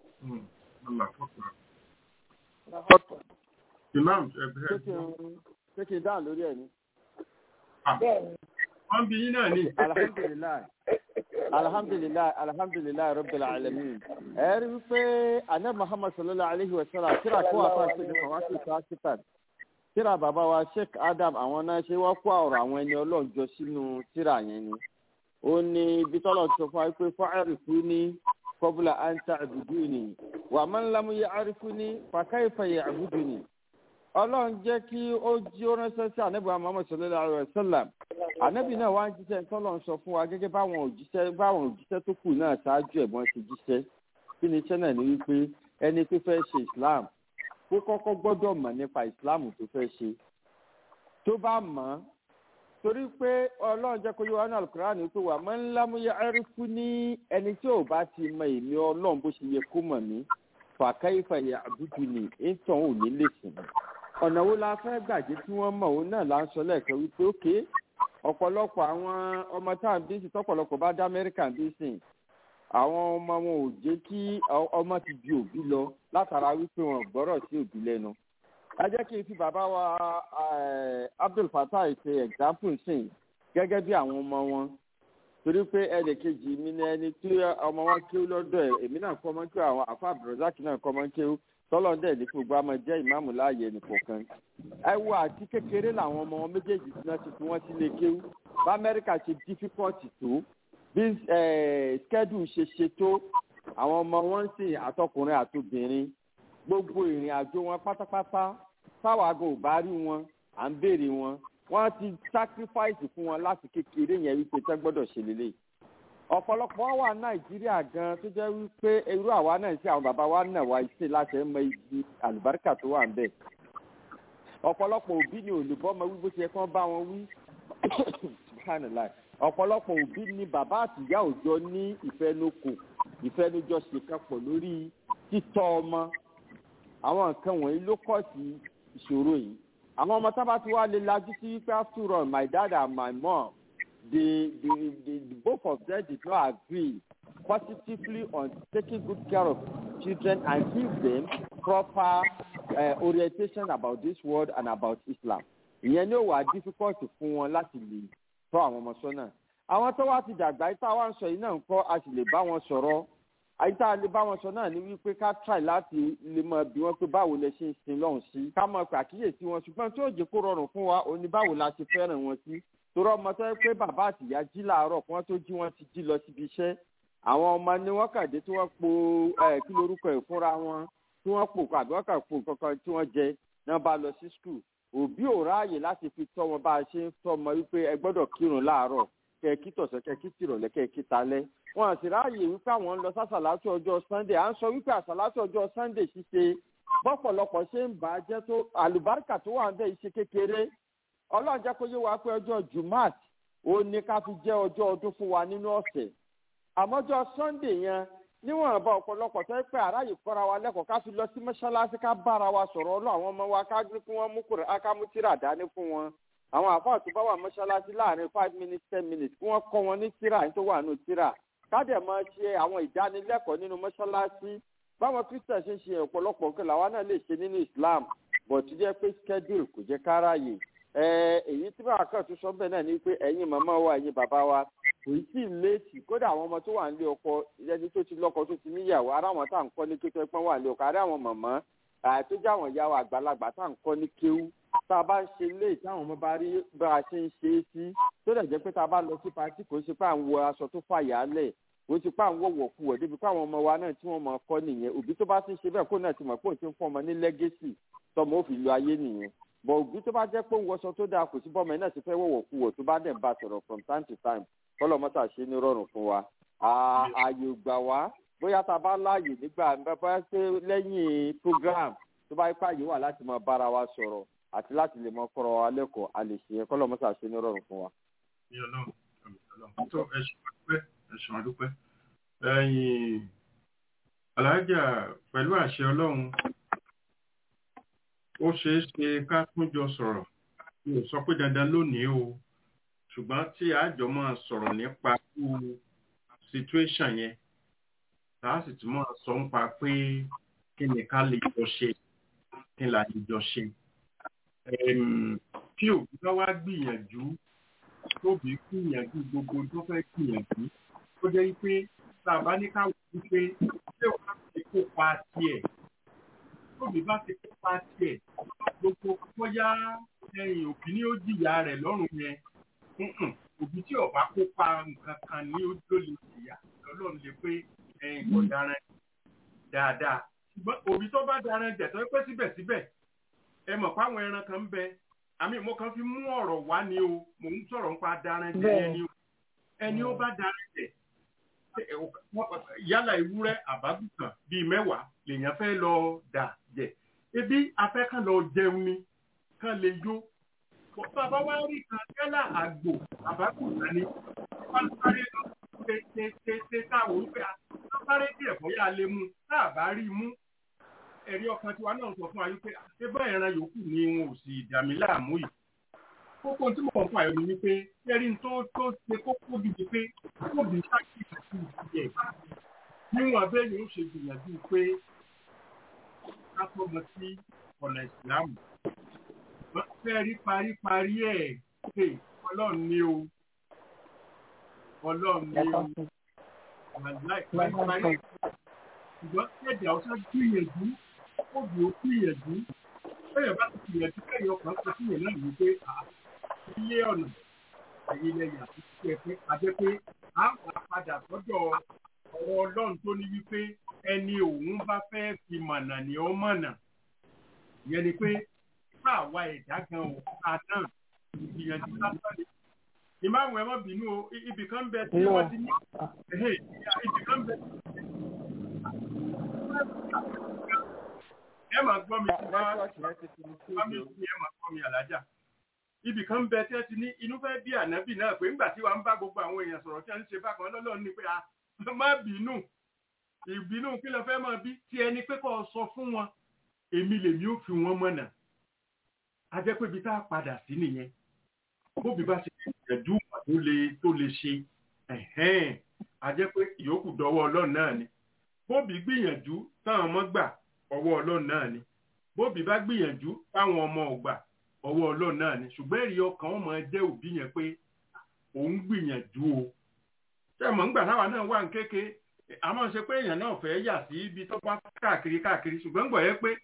imam ẹ bẹ̀rẹ̀ ṣé kí n dáhùn lórí ẹ̀ ni. bẹ́ẹ̀ni wọ́n bí yín náà ní. alhamdulilayi alhamdulilayi alhamdulilayi rabbil alamin. ẹ rí i pé anẹ́ muhammad sallallahu alayhi wa sallam kíra kó àfa ṣe ní fàwáṣí sáṣítàn kíra bàbá wa sheikh adam àwọn náà ṣe wá kó ọ̀rọ̀ àwọn ẹni ọlọ́run jọ sínú tíra yẹn ni. ó ní ibi tọ́lọ̀ sọ fún wa pé fáìrì fún ní kọ́bùlà àǹtà àbùdù ni wà máa ń lámú yẹ àrífún ní fàkàìfà yẹ àbùdù ni ọlọ́run jẹ́ kí ó jí ó ránṣẹ́ sí ànábì muhammad sallallahu alayhi wa sallam ànábì náà wá ń jíṣẹ́ tọ́lọ́run sọ fún wa gẹ́gẹ́ báwọn òjíṣẹ́ báwọn òjíṣẹ́ tó kù náà ṣáájú ẹ̀gbọ́n ti jíṣẹ́ kí ni iṣẹ́ náà ní wípé ẹni tó fẹ́ ṣe islam kó kọ́kọ́ gbọ́dọ̀ mọ̀ nípa islam tó fẹ́ ṣe tó bá mọ̀ ọ́ torí pé ọlọ́run jẹ́ kó yọ wọn alukur'an pé wà máa ń lámúyẹ ẹrúkú ní ẹni tí ò bá ti mọ èmi ọlọ́run bó ṣe yẹ kó mọ̀ mí fàkàìfàyà àbújù ni ìtàn ò ní lè sìn mí ọ̀nà wo la fẹ́ gbàgbé tí wọ́n mọ̀ òun náà là ń sọ lẹ́ẹ̀kan wípé ókè ọ̀pọ̀lọpọ̀ àwọn ọmọ tá à ń bí sí tọ́pọ̀lọpọ̀ bá dá amẹ́ríkà bí sìn àwọn ọmọ wọn ò jẹ́ kí ọmọ ti di òbí lọ látara wípé wọn gbọ́rọ̀ sí òbí lẹ́nu. ẹ jẹ́ kí n fi bàbá wa abdul fatah ṣe example sìn gẹ́gẹ́ bí àwọn ọmọ wọn torí pé ẹnì kejì mi ní ẹni tí ọmọ wọn kéwú lọ́dọ̀ ẹ̀ èmi náà kọ́ ọmọ kéwú àwọn àfa abdulrasaq náà kọ́ ọmọ kéwú tọ́lọ́dẹ̀ ní gbogbo àmọ́ jẹ́ ìmáàmù láàyè nìkọ̀ọ̀kan. ẹ wo àti kékeré làwọn ọmọ wọn méjèèjì tí wọ́n ti fi wọ́n sílé kéwú bá amẹ́ríkà ṣe dífíkọ́ọ̀tì tó bí skẹ́dù ṣe ṣe tó àwọn ọmọ wọn ń sìn àtọkùnrin àtobìnrin gbogbo ìrìn àjò wọn pátápátá táwa gan ò bá rí wọn à ń béèrè wọn wọ́n ti sacrifice fún wọn láti kékeré yẹn wípé tẹ́ gbọ́dọ̀ ṣe lélẹ́yìí ọ̀pọ̀lọpọ̀ wà nàìjíríà gan tó jẹ́ wípé irú àwa náà sí àwọn bàbá wa náà wá ṣe láti mọ ibi àlùbáríkà tó wà ń bẹ̀. ọ̀pọ̀lọpọ̀ òbí ni olùbọ́ ọmọ wí bó ṣe kán bá wọn wí. ọ̀pọ̀lọpọ̀ òbí ni bàbá àtìyá òjọ ní ìfẹnukò ìfẹnujọṣe kan pọ̀ lórí títọ́ ọmọ. àwọn nǹkan wọ̀nyí ló kọ̀ sí ìṣòro yìí. àwọn ọmọ tábà tí wàá lè lajú sí wípé after all my dad and my mom the, the, the, the both of them did not agree positively on taking good care of children and give them proper uh, orientation about this world and about Islam ìyẹn ni ó wà difficult fún wọn láti lè tọ́ àwọn ọmọ sọ́nà àwọn tó wá ti dàgbà yìí tá a wá ń sọ yìí náà ń kọ́ a sì lè bá wọn sọ̀rọ̀ àyè tá a lè bá wọn sọ náà ni wípé ká try láti lè mọ bí wọn pé báwo lẹ ṣe ń sin lọ́hùn sí ká mọ pé àkíyèsí wọn ṣùgbọ́n tí ó jẹ́ kó rọrùn fún wa òní báwo la ṣe fẹ́ràn wọn sí torí ọmọ tó yẹ pé bàbá àtìyá jí làárọ̀ kí wọ́n tó jí wọn ti jí lọ síbi iṣẹ́ àwọn ọmọ ni wọ́n kàdé tí wọ́n po ẹ̀ kí lorúkọ ẹ̀ fúnra wọn tí wọ́n pò àbí wọ́n kà po kankan tí wọ́n jẹ náà bá lọ sí skul òbí ò ráàyè láti fi tọ́ wọn bá a ṣe ń tọ́ ọmọ wípé ẹ gbọ́dọ̀ kírun láàárọ̀ kẹ kí tọ̀sán kẹ kí tìrọ̀lẹ́ kẹ kí talẹ́ wọn sì ráàyè wípé àwọn ń lọ sásàlátù ọjọ́ sunday à ń sọ wípé àsàlátù ọjọ́ sunday ṣíṣe bọ́pọ̀lọpọ̀ ṣe ń bà á jẹ́ tó àlùbáríkà tó wà ń bẹ̀ ṣe kékeré ọlọ́run jẹ́ kó yé wa pé ọjọ́ jumat ó ní ká fi jẹ́ ọjọ́ ọdún fún wa nínú ọ̀sẹ̀ àmọ́jọ́ sunday yẹn níwọ̀n bá ọ̀pọ̀lọpọ̀ tó pé àráyè kọ́ra wa lẹ́kọ̀ọ́ ká fi lọ sí mọ́ṣáláṣí ká bára wa sọ̀rọ̀ ọlọ́ àwọn ọmọ wa ká gbé kí wọ́n mú kúrò ká mú tíra dání fún wọn àwọn àfáà tó bá wà mọ́ṣáláṣí láàrin five minutes ten minutes kí wọ́n kọ́ wọn ní tíra ní tó wà nù tíra ká dẹ̀ máa ṣe àwọn ìdánilẹ́kọ̀ọ́ nínú mọ́ṣáláṣí báwọn christian ṣe ń ṣe ọ̀pọ̀lọpọ̀ nǹkan làwa náà lè ṣe nínú islam bọ̀ tó jẹ́ pé schedule kò jẹ́ káráyè èyí tí bàbá kan tún sọ bẹ́ẹ̀ náà ni pé ẹ̀yin màmá wa ẹ̀yin bàbá wa kò tí ì léètì kódà àwọn ọmọ tó wà nílé ọkọ ẹni tó ti lọ́kọ tó ti níyàwó ara àwọn tá à ń kọ́ ní kékeré pọ́n wà nílé ọkọ ara àwọn màmá tó jẹ́ àwọn ìyá wa àgbàlagbà tá à ń kọ́ ní kéwú tá a bá ń ṣe léè táwọn ọmọ bá rí bá a ṣe ń ṣe é sí tó dẹ̀ jẹ́ pé tá a bá lọ sí patí kò ṣe pé à ń wọ aṣọ tó fàyà lẹ̀ kò ṣe pé à ń wọ̀wọ̀ kú ọ̀ débi pé àwọn ọmọ wa náà tí wọ́n mọ̀ kọ́ nìyẹn òbí tó bá ti ṣe bẹ́ẹ̀ kó náà ti mọ̀ pé òun ti ń fún ọmọ ní lẹ́gẹ́sì tọmọ ó fi lo ayé nìyẹn bọ̀ òbí tó bá jẹ́ pé òun wọṣọ tó dáa kò sí bọ́mọ náà ti fẹ́ wọ̀wọ̀ kú ọ̀ tó bá dẹ̀ ń bá sọ̀rọ̀ from time to time kọ́lọ̀ mọ́tà ṣe ní rọrùn fún wa ààyè gbà wá bóyá tá a bá láàyè nígbà bá ṣe lẹ́yìn program tó bá ipá yìí wà láti máa bára wa sọ̀rọ̀ àti láti lè mọ kọ́rọ̀ wa lẹ́kọ̀ọ́ a lè ṣe yẹn kọ́lọ̀ mọ́tà ṣe ní rọrùn fún wa. ní ọlọ́run ọlọ́run tó ẹ̀sùn àdúpẹ́ ẹ̀sùn àdúpẹ́ ẹ̀yìn alájà pẹ̀lú àṣẹ ọlọ́run ó ṣeé ṣe ká tún jọ sọ̀rọ̀ mi ò sọ pé dandan lónìí o ṣùgbọ́n tí àjọ máa sọ̀rọ̀ nípa irú situation yẹn tá a sì tún máa sọ nípa pé kí ni ká lè jọ ṣe kí ni láti jọ ṣe. tí òbí bá wá gbìyànjú tóbi gbìyànjú gbogbo tó fẹ́ gbìyànjú ó jẹ́ pé tá a bá ní ká wò ó pé ṣé wàá ti kópa tiẹ̀ tóbi bá ti kópa tiẹ̀ gbogbo bóyá ẹ̀yìn òkì ni ó jìyà rẹ̀ lọ́rùn yẹn òbí tí ọba kópa nǹkan kan ní ó lè jìyà lọ́lọ́run lè pé ẹ̀yìn kò daran dáadáa ṣùgbọ́n òbí tó bá daran jẹ̀ tó pé síbẹ̀síbẹ̀ ẹ mọ̀ pé àwọn ẹran kan ń bẹ àmì mo kàn fi mú ọ̀rọ̀ wá ni o mò ń sọ̀rọ̀ nípa daran jẹ̀ ẹni o ẹni ó bá daran jẹ̀ yálà ewúrẹ́ àbábùkàn bíi mẹ́wàá lèèyàn fẹ́ lọ dà jẹ̀ ebi afẹ́ kan lọ jẹun ni kan lè yó bàbá wa rí kan yálà àgbò àbákùnrin ni wọ́n sáré lọ tètè táwọn wípé sáré díẹ̀ bóyá lè mú tá a bá rí i mú ẹ̀rí ọkàn tiwa náà sọ fún wa wípé ṣébà ìran yòókù ni wọn ò sì dàmí láàmú yìí kókó tí mo kàn fún àyọ̀ mi ni pé ẹ̀rí tó tó ṣe kókó gidi pé kóbi sáàkì àti ìdíyẹ níwọ̀n abẹ́ yóò ṣe gbìyànjú pé ká tọ́mọ sí ọ̀nà ìsìlámù wọ́n fẹ́ rí paríparí ẹ̀ pé ọlọ́run ní o ọlọ́run ní o paríparí ṣùgbọ́n ẹ̀dá ọ̀sán gbìyànjú òbí ó gbìyànjú bẹ́ẹ̀ bá ti gbìyànjú kẹ́yìn ọkàn sọ fún yẹn náà wípé ilé ọ̀nà ẹ̀yìn lẹ́yìn àti ẹ̀fẹ́ àjẹ́ pé a wà padà sọ́dọ̀ ọ̀rọ̀ ọlọ́run tó ní wípé ẹni òun bá fẹ́ fi mọ̀nà ni ó mọ̀nà ìyẹn ni pé bá àwa ẹ̀dá gan ò ká náà ìgbìyànjú lásán ni. ìmáàmù ẹ má bínú o ibì kan bẹ tí wọ́n ti ní ibì kan bẹ. ẹ máa gbọ́ mi wá wá mi sí ẹ máa gbọ́ mi àlájà. ibì kan bẹ tí ẹ ti ní inú fẹ́ bí ànábì náà pé ńgbà tí wàá ń bá gbogbo àwọn èèyàn sọ̀rọ̀ tí wọ́n ń ṣe bákan lọ́lọ́run ni pé a má bínú ìbínú kí ló fẹ́ máa bí tí ẹni pé kó sọ fún wọn èmi lèmi ò fi wọn mọ̀nà a jẹ́ pé ibi tá a padà sí nìyẹn bóbi bá ṣe ìjẹ̀dú tó lè tó lè ṣe a jẹ́ pé ìyókù dọwọ́ ọlọ́run náà ni bóbi gbìyànjú táwọn ọmọ gbà ọwọ́ ọlọ́run náà ni bóbi bá gbìyànjú fáwọn ọmọ ọgbà ọwọ́ ọlọ́run náà ni ṣùgbọ́n èrè ọkàn wọn máa jẹ́ òbí yẹn pé òun gbìyànjú o ṣé mọ̀ nígbà táwa náà wà ní kéke àmọ́ ṣe pé èèyàn náà fẹ́ yà sí ibi tó bá káàkiri káàkiri ṣùgbọ́n ń gbọ̀ yẹ pé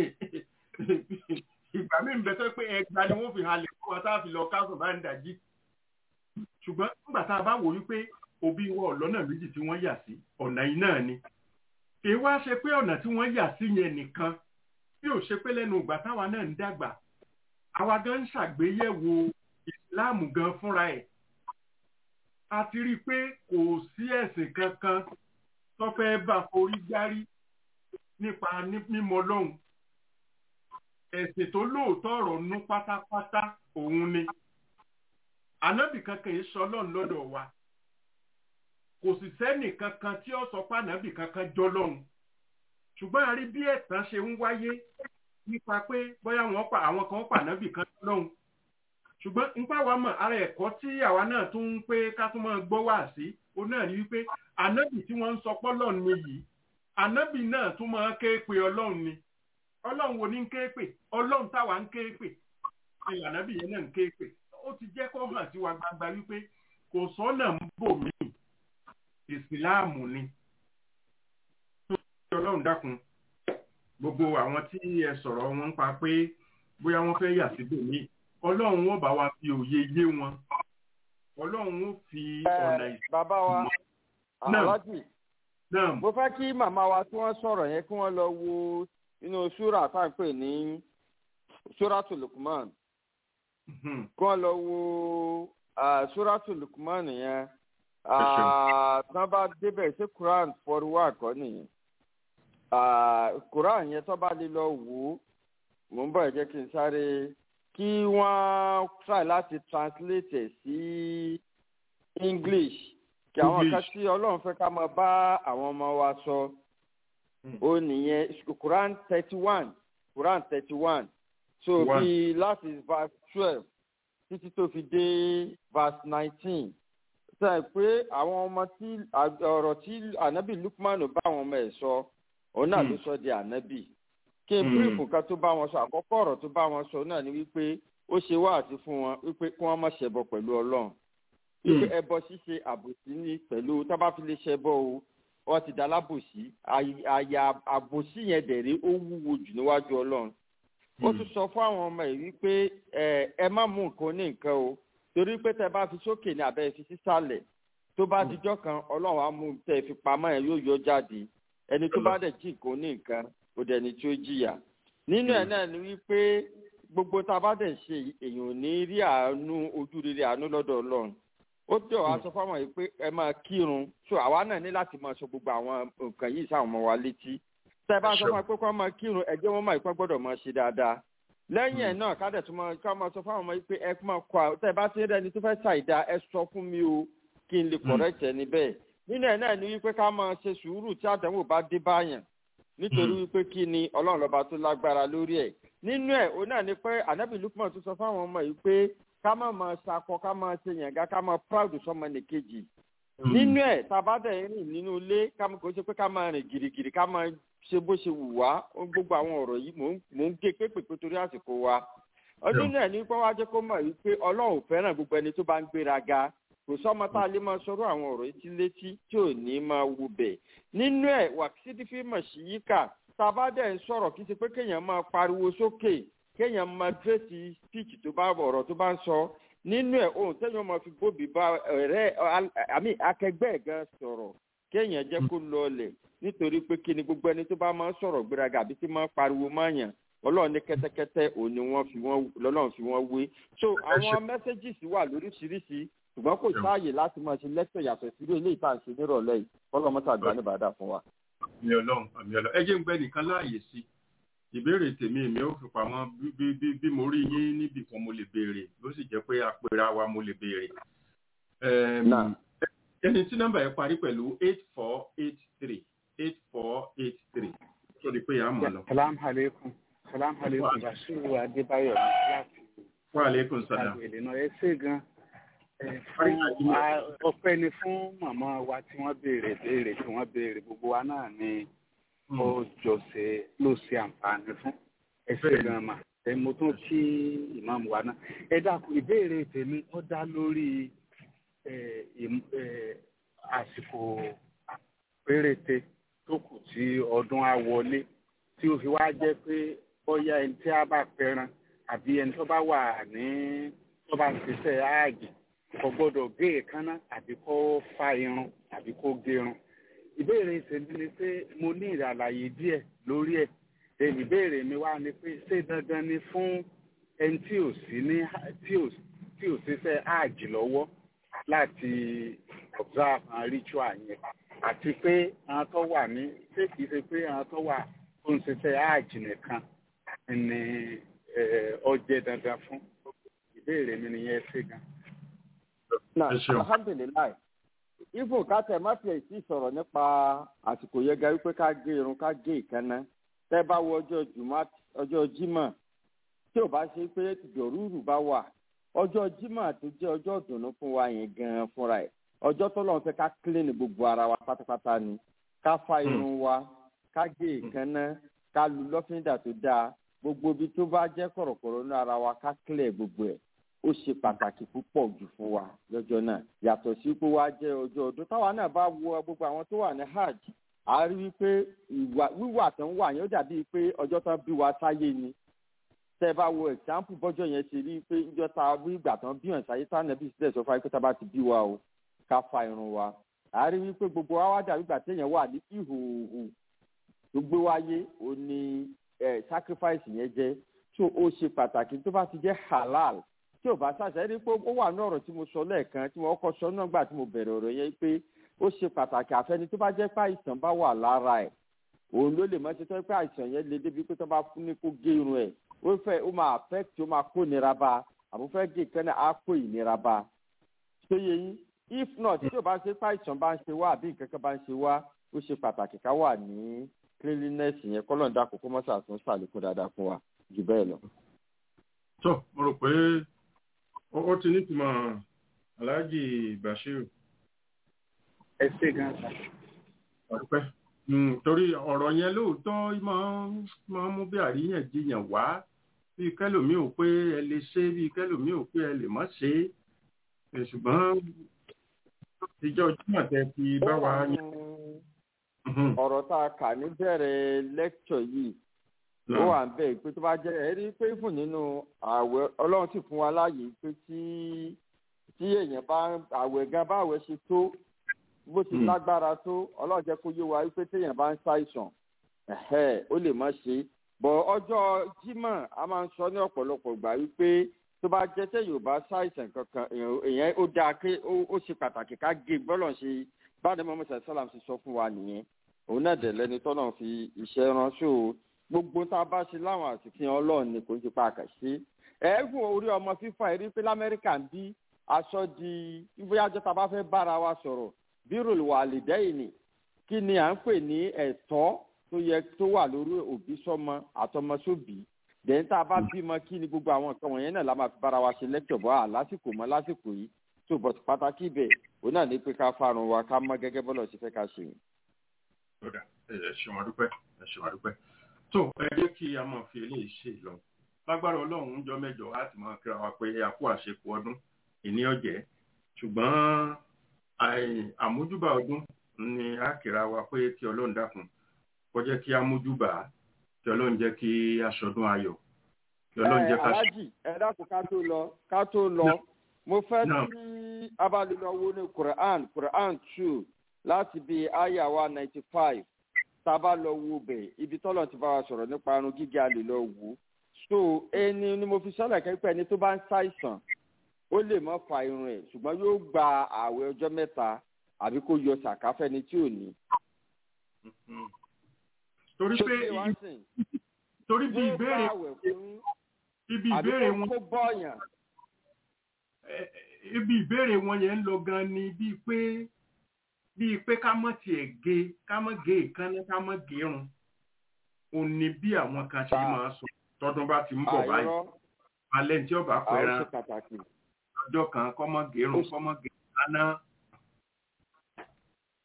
ìgbà míì ń bẹ tó pé ẹgbàá ni wọ́n fi halẹ̀ fún wa tá a fi lọ káàsọ̀ bá ń dàjí ṣùgbọ́n nígbà tá a bá wò wípé òbí wọn ọ̀lọ́nà méjì tí wọ́n yà sí ọ̀nà yìí náà ni kì í wá ṣe pé ọ̀nà tí wọ́n yà sí yẹn nìkan bí ò ṣe pé lẹ́nu ìgbà táwa náà ń dàgbà àwa gan ń ṣàgbéyẹ̀wò ìsìláàmù gan fúnra ẹ̀ a ti rí i pé kò sí ẹ̀sìn kankan tó fẹ́ bá forí gbárí nípa mímọ̀ Ọlọ́run ẹ̀sìn tó lóòótọ́ ọ̀rọ̀ nú pátápátá òun ni ànábì kankan yìí sọ Ọlọ́run lọ́dọ̀ wa kò sì sẹ́nì kankan tí ó sọ pé ànábì kankan jọ lọ́run ṣùgbọ́n a rí bí ẹ̀tàn ṣe ń wáyé nípa pé bóyá wọ́n pa àwọn kan pa ànábì kan lọ́hùn ṣùgbọ́n nípa wa mọ̀ ara ẹ̀kọ́ tí àwa náà tún ń pé ká tún máa gbọ́ wá sí òun náà ni wípé ànábì tí wọ́n ń sọ pọ́lọ́run ni yìí ànábì náà tún máa ké pe ọlọ́run ni ọlọ́run wo ni ń ké pè ọlọ́run táwa ń ké pè ni ànábì yẹn náà ń ké pè ó ti jẹ́ kó hàn sí wa gbangba wípé kò sọ́nà ń bò mí ìsìláàmù ni ọlọ́run dákun gbogbo àwọn tí ẹ sọ̀rọ̀ wọn ń pa pé bóyá wọ́n fẹ́ yà síbò mí ọlọ́run ó bá wa fi òye yé wọn ọlọ́run ó fi ọ̀nà ìsìn. bàbá wa aláàjì mo fẹ́ kí màmá wa tí wọ́n sọ̀rọ̀ yẹn kí wọ́n lọ wo inú súrà tá à ń pè ní súràtù Lukman kí wọ́n lọ wo súràtù Lukman yẹn tán bá débẹ̀ sí Quran forty one kọ́ nìyẹn Quran yẹn tó bá lè lọ wò ó mò ń bọ̀ ẹ̀ jẹ́ kí n sáré kí wọ́n try láti translate ẹ̀ sí English kí àwọn kan tí Ọlọ́run fẹ́ ká máa bá àwọn ọmọ wa sọ ó nìyẹn Quran thirty one Quran thirty one so bí láti verse twelve títí tó fi dé verse nineteen sọ pé àwọn ọmọ tí ọ̀rọ̀ tí ànábì Lukman bá àwọn ọmọ ẹ̀ sọ òun náà ló sọ di ànábì kí n bírífù kan tó bá wọn sọ àkọ́kọ́ ọ̀rọ̀ tó bá wọn sọ náà ni wípé ó ṣe wáàsí fún wọn wípé kí wọ́n má ṣẹbọ pẹ̀lú Ọlọ́run wípé ẹbọ ṣíṣe àbòsí ní pẹ̀lú tó bá fi lè ṣẹbọ o wọ́n ti dá lábòsí àyà àbòsí yẹn dẹ̀rẹ́ ó wúwo jù níwájú Ọlọ́run ó tún sọ fún àwọn ọmọ yìí wípé ẹ má mú nǹkan ní nǹkan o torí pé tẹ bá fi sókè ní abẹ́ fi sísàlẹ̀ tó bá dijọ́ kan ọlọ́run á mú tẹ fi pamọ́ ẹ̀ yóò yọ jáde ẹni tó bá dẹ̀ jí nǹkan ní nǹkan kò dẹ̀ ní tí ó jìyà nínú ẹ̀ náà ni wípé gbogbo tá a bá dẹ̀ ṣe èèyàn ò ní rí àánú ojú rere àánú lọ́dọ̀ ọlọ́run ó tẹ̀ wá sọ fáwọn yìí pé ẹ máa kírun so àwa náà ní láti máa sọ gbogbo àwọn nǹkan yìí sáwọn ọmọ wa létí tẹ bá sọ fún wa pé kí wọ́n máa kírun ẹ jẹ́ wọ́n máa ìpín gbọ́dọ̀ máa ṣe dáadáa lẹ́yìn ẹ̀ náà kádẹ̀ tó máa ká máa sọ fáwọn ọmọ yìí pé ẹ máa kọ àwọn tẹ́ ẹ bá ti rí ẹni tó fẹ́ ṣàìdá ẹ sọ fún mi o kí n lè correct ẹni bẹ́ẹ̀ nínú ẹ̀ náà ni wípé ká máa ṣe sùúrù tí àdánwò bá dé báyàn nítorí wípé kí ni ọlọ́run lọ́ba tó lágbára lórí ẹ̀ nínú ẹ̀ òun náà ni pé ànábì Lukman tó sọ fáwọn ọmọ yìí pé ká má máa ṣakọ ká máa ṣe yànga ká máa proud sọmọ nìkejì nínú ẹ̀ tàbádẹ́ rìn nínú ilé ká kò ṣe pé ká máa rìn gìrìgìrì ká máa ṣe bó ṣe wù wá gbogbo àwọn ọ̀rọ̀ yìí mò ń gé pépèpé torí àsìkò wa ọdún náà ní pé wá jẹ́ kó mọ̀ wípé ọlọ́run fẹ́ràn gbogbo ẹni tó bá ń gbéraga kò sọ́mọ tá a lè máa sọ̀rọ̀ àwọn ọ̀rọ̀ etí létí tí ò ní máa wù bẹ̀ nínú ẹ̀ wàkísídìí fíìmọ̀ sí yíkà tàbádẹ́ ń sọ̀rọ̀ kí ti pé kéèyàn máa pariwo sókè kéèyàn máa dírẹ́sì speech tó bá ọ̀rọ̀ tó bá ń sọ nínú ẹ̀ ohun téèyàn máa fi gbóbi bá ọ̀rẹ́ àmì akẹgbẹ́ ẹ̀ gan sọ̀rọ̀ kéèyàn jẹ́ kó lọlẹ̀ nítorí pé kí ni gbogbo ẹni tó bá máa ń sọ̀rọ̀ gbéraga àbí tí máa ń pariwo máyàn ọlọ́run ní kẹ́tẹ́kẹ́tẹ́ òun ni wọ́n fi wọ́n lọ́lọ́run fi wọ́n wé so àwọn messages wà lóríṣiríṣi ṣùgbọ́n kò sáàyè láti máa ṣe lẹ́tọ̀ yàtọ̀ sílé ilé ìta ṣe nírọ̀lẹ́ yìí ọlọ́mọta àgbà ní bàdà fún wa. àmì ọlọ́run àmì ọlọ́run ẹ jẹ́ ń gbẹ́ nìkan láàyè sí ìbéèrè tèmi èmi ò fi pamọ́ bí mo rí yín níbì kan mo lè béèrè ló sì jẹ́ pé àpèrà wa mo lè béèrè. ẹni tí nọ́mbà yẹn parí pẹ̀lú eight four eight three eight four eight three tó di pé àmọ́ lọ. salam aleikum salam aleikum basiru adébáyọ̀ láti. wa aleykum salam. àgbèlè náà ẹ ṣe gan ọpẹ́ ni fún màmá wa tí wọ́n béèrè béèrè tí wọ́n béèrè gbogbo wa náà ni ó jọ ṣe ló ṣe àǹfààní fún ẹ ṣe gan ma ẹ mo tún kí ìmáàmù wa náà ẹ dákun ìbéèrè tèmi ó dá lórí ẹ, ìm- ẹ, àsìkò péréte tó kù tí ọdún á wọlé tí ó fi wá jẹ́ pé bóyá ẹni tí a bá pẹran àbí ẹni tó bá wà ní tó bá ń ṣiṣẹ́ áàgì kò gbọ́dọ̀ gé èékánná àbí kó fa irun àbí kó gérun ìbéèrè tèmi ni pé mo ní ìràlàyé díẹ̀ lórí ẹ̀ èmi ìbéèrè mi wá ni pé ṣé dandan ni fún ẹni tí ò sí ní tí ò tí ò ṣiṣẹ́ áàgì lọ́wọ́ láti observe and ritual yẹn àti pé àwọn tó wà ní ṣé kìí ṣe pé àwọn tó wà tó ń ṣiṣẹ́ áàjì nìkan ni eh, ó jẹ́ dandan fún ìbéèrè mi nìyẹn ṣe gan. na Ẹ ṣeun. alhamdulilayi ibo kátẹ má fi èsì sọ̀rọ̀ nípa àsìkò yẹn ga wípé ká gé irun ká gé ìkànnà tẹ́ bá wo ọjọ́ jùmọ̀ ọjọ́ jímọ̀ tí ò bá ṣe pé dòrúurù bá wà ọjọ́ jímọ̀ tó jẹ́ ọjọ́ ìdùnnú fún wa yẹn gan fúnra ẹ̀ ọjọ́ tó lọ́n fẹ́ ká clean gbogbo ara wa pátápátá ni ká fa irun wa ká gé ìkànnà ká lu lọ́fíńdà tó dáa gbogbo ibi tó bá jẹ́ kọ̀rọ̀kọ̀rọ̀ ní ara wa ká clear gbogbo ẹ̀ ó ṣe pàtàkì púpọ̀ jù fún wa lọ́jọ́ náà yàtọ̀ sí pé wá jẹ́ ọjọ́ ọdún táwa náà bá wo gbogbo àwọn tó wà ní hajj a rí i pé ìwà wíwà tó ń wà yẹn ó dàbí pé ọjọ́ tán bí wa sáyé ni tẹ́ ẹ bá wo example bọ́jọ́ yẹn ṣe rí i pé ìjọ ta wí ìgbà tán bí hàn sáyé tánà bí sílẹ̀ sọ fún wa pé tá a bá ti bí wa o ká fa irun wa a rí i pé gbogbo wa wá dàbí ìgbà téèyàn wà ní ìhòòhò tó gbé wáyé ó ní ẹ sacrifice yẹn jẹ́ tó ó ṣe pàtàkì tó bá ti jẹ́ halal tí ò bá ṣàṣẹ rí pé ó wà ní ọ̀rọ̀ tí mo sọ lẹ́ẹ̀kan tí mo kọ́ sọ náà gbà tí mo bẹ̀rẹ̀ ọ̀rọ̀ yẹn pé ó ṣe pàtàkì àfẹni tó bá jẹ́ pé àìsàn bá wà lára ẹ̀ òun ló lè mọ̀ ṣe tó pé àìsàn yẹn le débi pé tó bá fún ní kó gé irun ẹ̀ ó fẹ́ ó máa affect ó máa kó nira bá àbò fẹ́ gé kẹ́nà á kó ìnira bá ṣé yẹ yín if not tí ò bá ṣe pé àìsàn bá ń ṣe wá àbí nǹkan kan bá ń ṣe wá ó ṣe pàtàkì ká wà ní cleanliness yẹn kọ́lọ́ọ̀dà kókó mọ́sàtún ṣàlékún dáadáa fún wa jù bẹ́ẹ̀ lọ. tó mo rò pé ó ó ti nítumọ̀ aláàjì bashiru ẹ ṣe gan sa. ọpẹ́ Mm, torí ọ̀rọ̀ yẹn lóòótọ́ máa ń máa ń mú bí àríyànjiyàn wá bí kẹlòmíì ò pé ẹ lè ṣe bí kẹlòmíì ò pé ẹ lè má ṣe é ṣùgbọ́n ìjọ jùmọ̀ tẹ fi bá wa yàn. Mhm. ọ̀rọ̀ tá a kà níbẹ̀rẹ̀ lẹ́kṣọ̀ yìí ó wà ń bẹ̀ pé tó bá jẹ́ ẹ rí pé fún nínú ààwẹ̀ ọlọ́run sì fún wa láàyè pé tí tí èèyàn bá ààwẹ̀ gan bá ààwẹ̀ ṣe tó bó ti Hmm. lágbára tó ọlọ́run jẹ́ kó yé wa wípé téèyàn bá ń ṣàìsàn ẹ̀hẹ́, ó lè má ṣe bọ̀ ọjọ́ jímọ̀ a máa ń sọ ní ọ̀pọ̀lọpọ̀ gbà wípé tó bá jẹ́ téèyàn ò bá ṣàìsàn kankan èèyàn- èèyàn ó dáa pé ó ó ṣe pàtàkì ká gé bọ́lọ̀ ṣe báyìí mọ́mọ́ sàlám ti sọ fún wa nìyẹn òun náà dẹ̀ lẹ́ni tọ́nà fi iṣẹ́ ránṣẹ́ o gbogbo tá a bá ṣe láwọn àsìkò ọlọ́run ni kò ń ṣe pa àkàṣe ẹ̀ẹ́gùn orí ọmọ fífa ẹ̀rí pé lamẹ́ríkà ń bí aṣọ di bóyá jọ́ ta bá fẹ́ bára wa sọ̀rọ̀ bírò wà lè dẹ́yìn ni kí ni à ń pè ní ẹ̀tọ́ tó yẹ tó wà lórí òbí sọmọ àtọmọsóbì dẹ̀yìn tá a bá bímọ kí ni gbogbo àwọn nǹkan wọ̀nyẹn náà la máa fi bára wa ṣe lẹ́kítọ̀ bọ́ à lásìkò mọ́ lásìkò yìí tó bọ̀ pàtàkì ibẹ̀ òun náà ní pé ká farun wa ká mọ́ gẹ́gẹ́ bọ́lọ̀ ṣe fẹ́ ká ṣe. Ọ̀dà, ẹ ẹ ṣeun adúpẹ́ ẹ ṣeun adúpẹ́ tó ẹ jẹ́ kí a máa fi eléyìí ṣe lọ lágbára ọlọ́run ń jọ mẹ́jọ láti máa kíra wa pé a kú àṣekù ọdún ìní ọ̀jẹ́ ṣùgbọ́n àì- àmójúbà ọdún ni a kíra wa pé kí ọlọ́run dákun kó jẹ́ kí a mójúbà á, kí ọlọ́run jẹ́ kí aṣọdún ayọ̀ kí ọlọ́run jẹ́ ká ṣe. alájì ẹ dákun ká tó lọ ká tó lọ Náà. mo fẹ́ Náà. tí abalilọ́wọ́ ní quran quran two láti bí aya wa ninety five tá a bá lọ wo bẹ̀ ibi tọ́lọ̀ ti bá wa sọ̀rọ̀ nípa arun gíga lè lọ wò ó so ẹni ni mo fi sọ́lẹ̀ kẹ́pẹ́ ẹni tó bá ń ṣàìsàn ó lè má fa irun ẹ̀ ṣùgbọ́n yóò gba ààwẹ̀ ọjọ́ mẹ́ta àbí kó yọ sàkáfẹ́ni tí ò ní. Mhm. torí Ṣé pé kí wá sìn? torí bí Yóò ìbéèrè gbààwẹ̀ fún ibi àbí ìbéèrè kó- wọn kó bọ́ọ̀yàn. ẹ- ẹ- ibi ìbéèrè wọn yẹn ń lọ gan ni bíi pé bíi pé ká mọ̀ tiẹ̀ gé ká mọ̀ gé ìkànnì ká mọ̀ gérun òun ni bí àwọn kan ṣe Bá- máa sọ tọdún bá ti ń bọ̀ báyìí àìrọ́ alẹ́ tí ọba àwọn pẹ̀ràn ṣe pàtàkì. ọjọ́ kan kọ́ mọ̀ gérun Ó- kọ́ mọ̀ gérun lánàá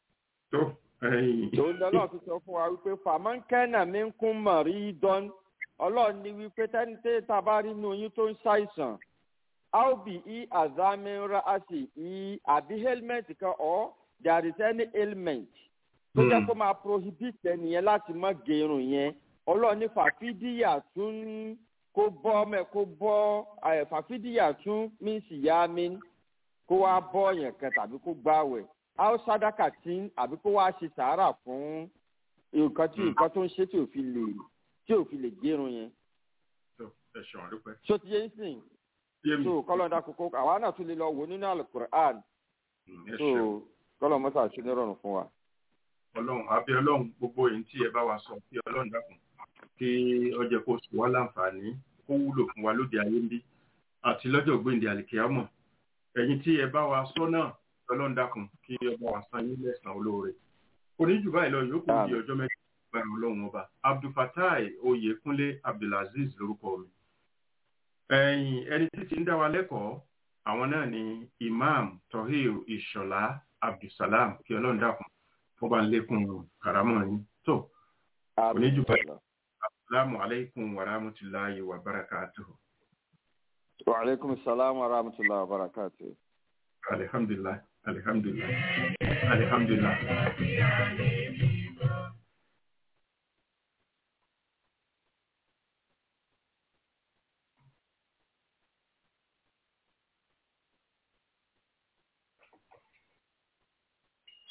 tó ẹ̀yìn tòun lọ́nà ti sọ fún wa wípé fàmọ́nkẹ́nà mi ń kún mọ̀rí dán ọlọ́run ní wípé tẹ́nitẹ́ tá a bá rí inú oyún tó ń ṣàìsàn áòbí i àzámẹ́ra àti i àbí helmet kan ọ́ there is any ailment tó jẹ́ kó máa prohibit ẹnìyẹn láti má gerun yẹn ọlọ́run ní fàfídíyà tún kó bọ́ mẹ́ kó bọ́ ẹ̀ fàfídíyà tún mínsì yá mi kó wá bọ́ yẹn kan tàbí kó gbáwẹ̀ áó sádàkà tí àbí kó wá ṣe sàárà fún nǹkan tí nǹkan tó ń ṣe tí ò fi lè tí ò fi lè gerun yẹn. ẹ ṣeun àdúpẹ́. so ti yé sìn yé mi so kọ́lọ́dà kókó àwa náà tún lè lọ wò nínú alukur'an ẹ so ṣeun kọ́lọ́ mọ́tà ṣe ní rọrùn fún wa. ọlọ́run àbí ọlọ́run gbogbo èyí tí ẹ bá wa sọ kí ọlọ́run dákun kí ọjọ́ kó sùn wá láǹfààní kó wúlò fún wa lóde ayé ń bí àti lọ́jọ́ gbèǹde àlìkíyàmọ̀ ẹ̀yin tí ẹ bá wa sọ náà ọlọ́run dákun kí ọba wa san yín lẹ́sàn-án olóore oníjù báyìí lọ yòókù di ọjọ́ mẹ́ta gbára ọlọ́run ọba abdulfatai oyèkúnlé abdulaziz lórúkọ mi ẹ̀yin ẹni tí ti ń dá wa lẹ́kọ̀ọ́ àwọn náà ni imam tohir ìṣọ̀lá abdulsalam kí ọlọ́run dákun wọ́n bá ń lékún karamọ́ yín tó oníjù báyìí asalaamu alaykum wa rahmatulahi wa barakatuhu. wa aleykum salaam wa rahmatulah wa barakatu. alhamdulilah alhamdulilah alhamdulilah.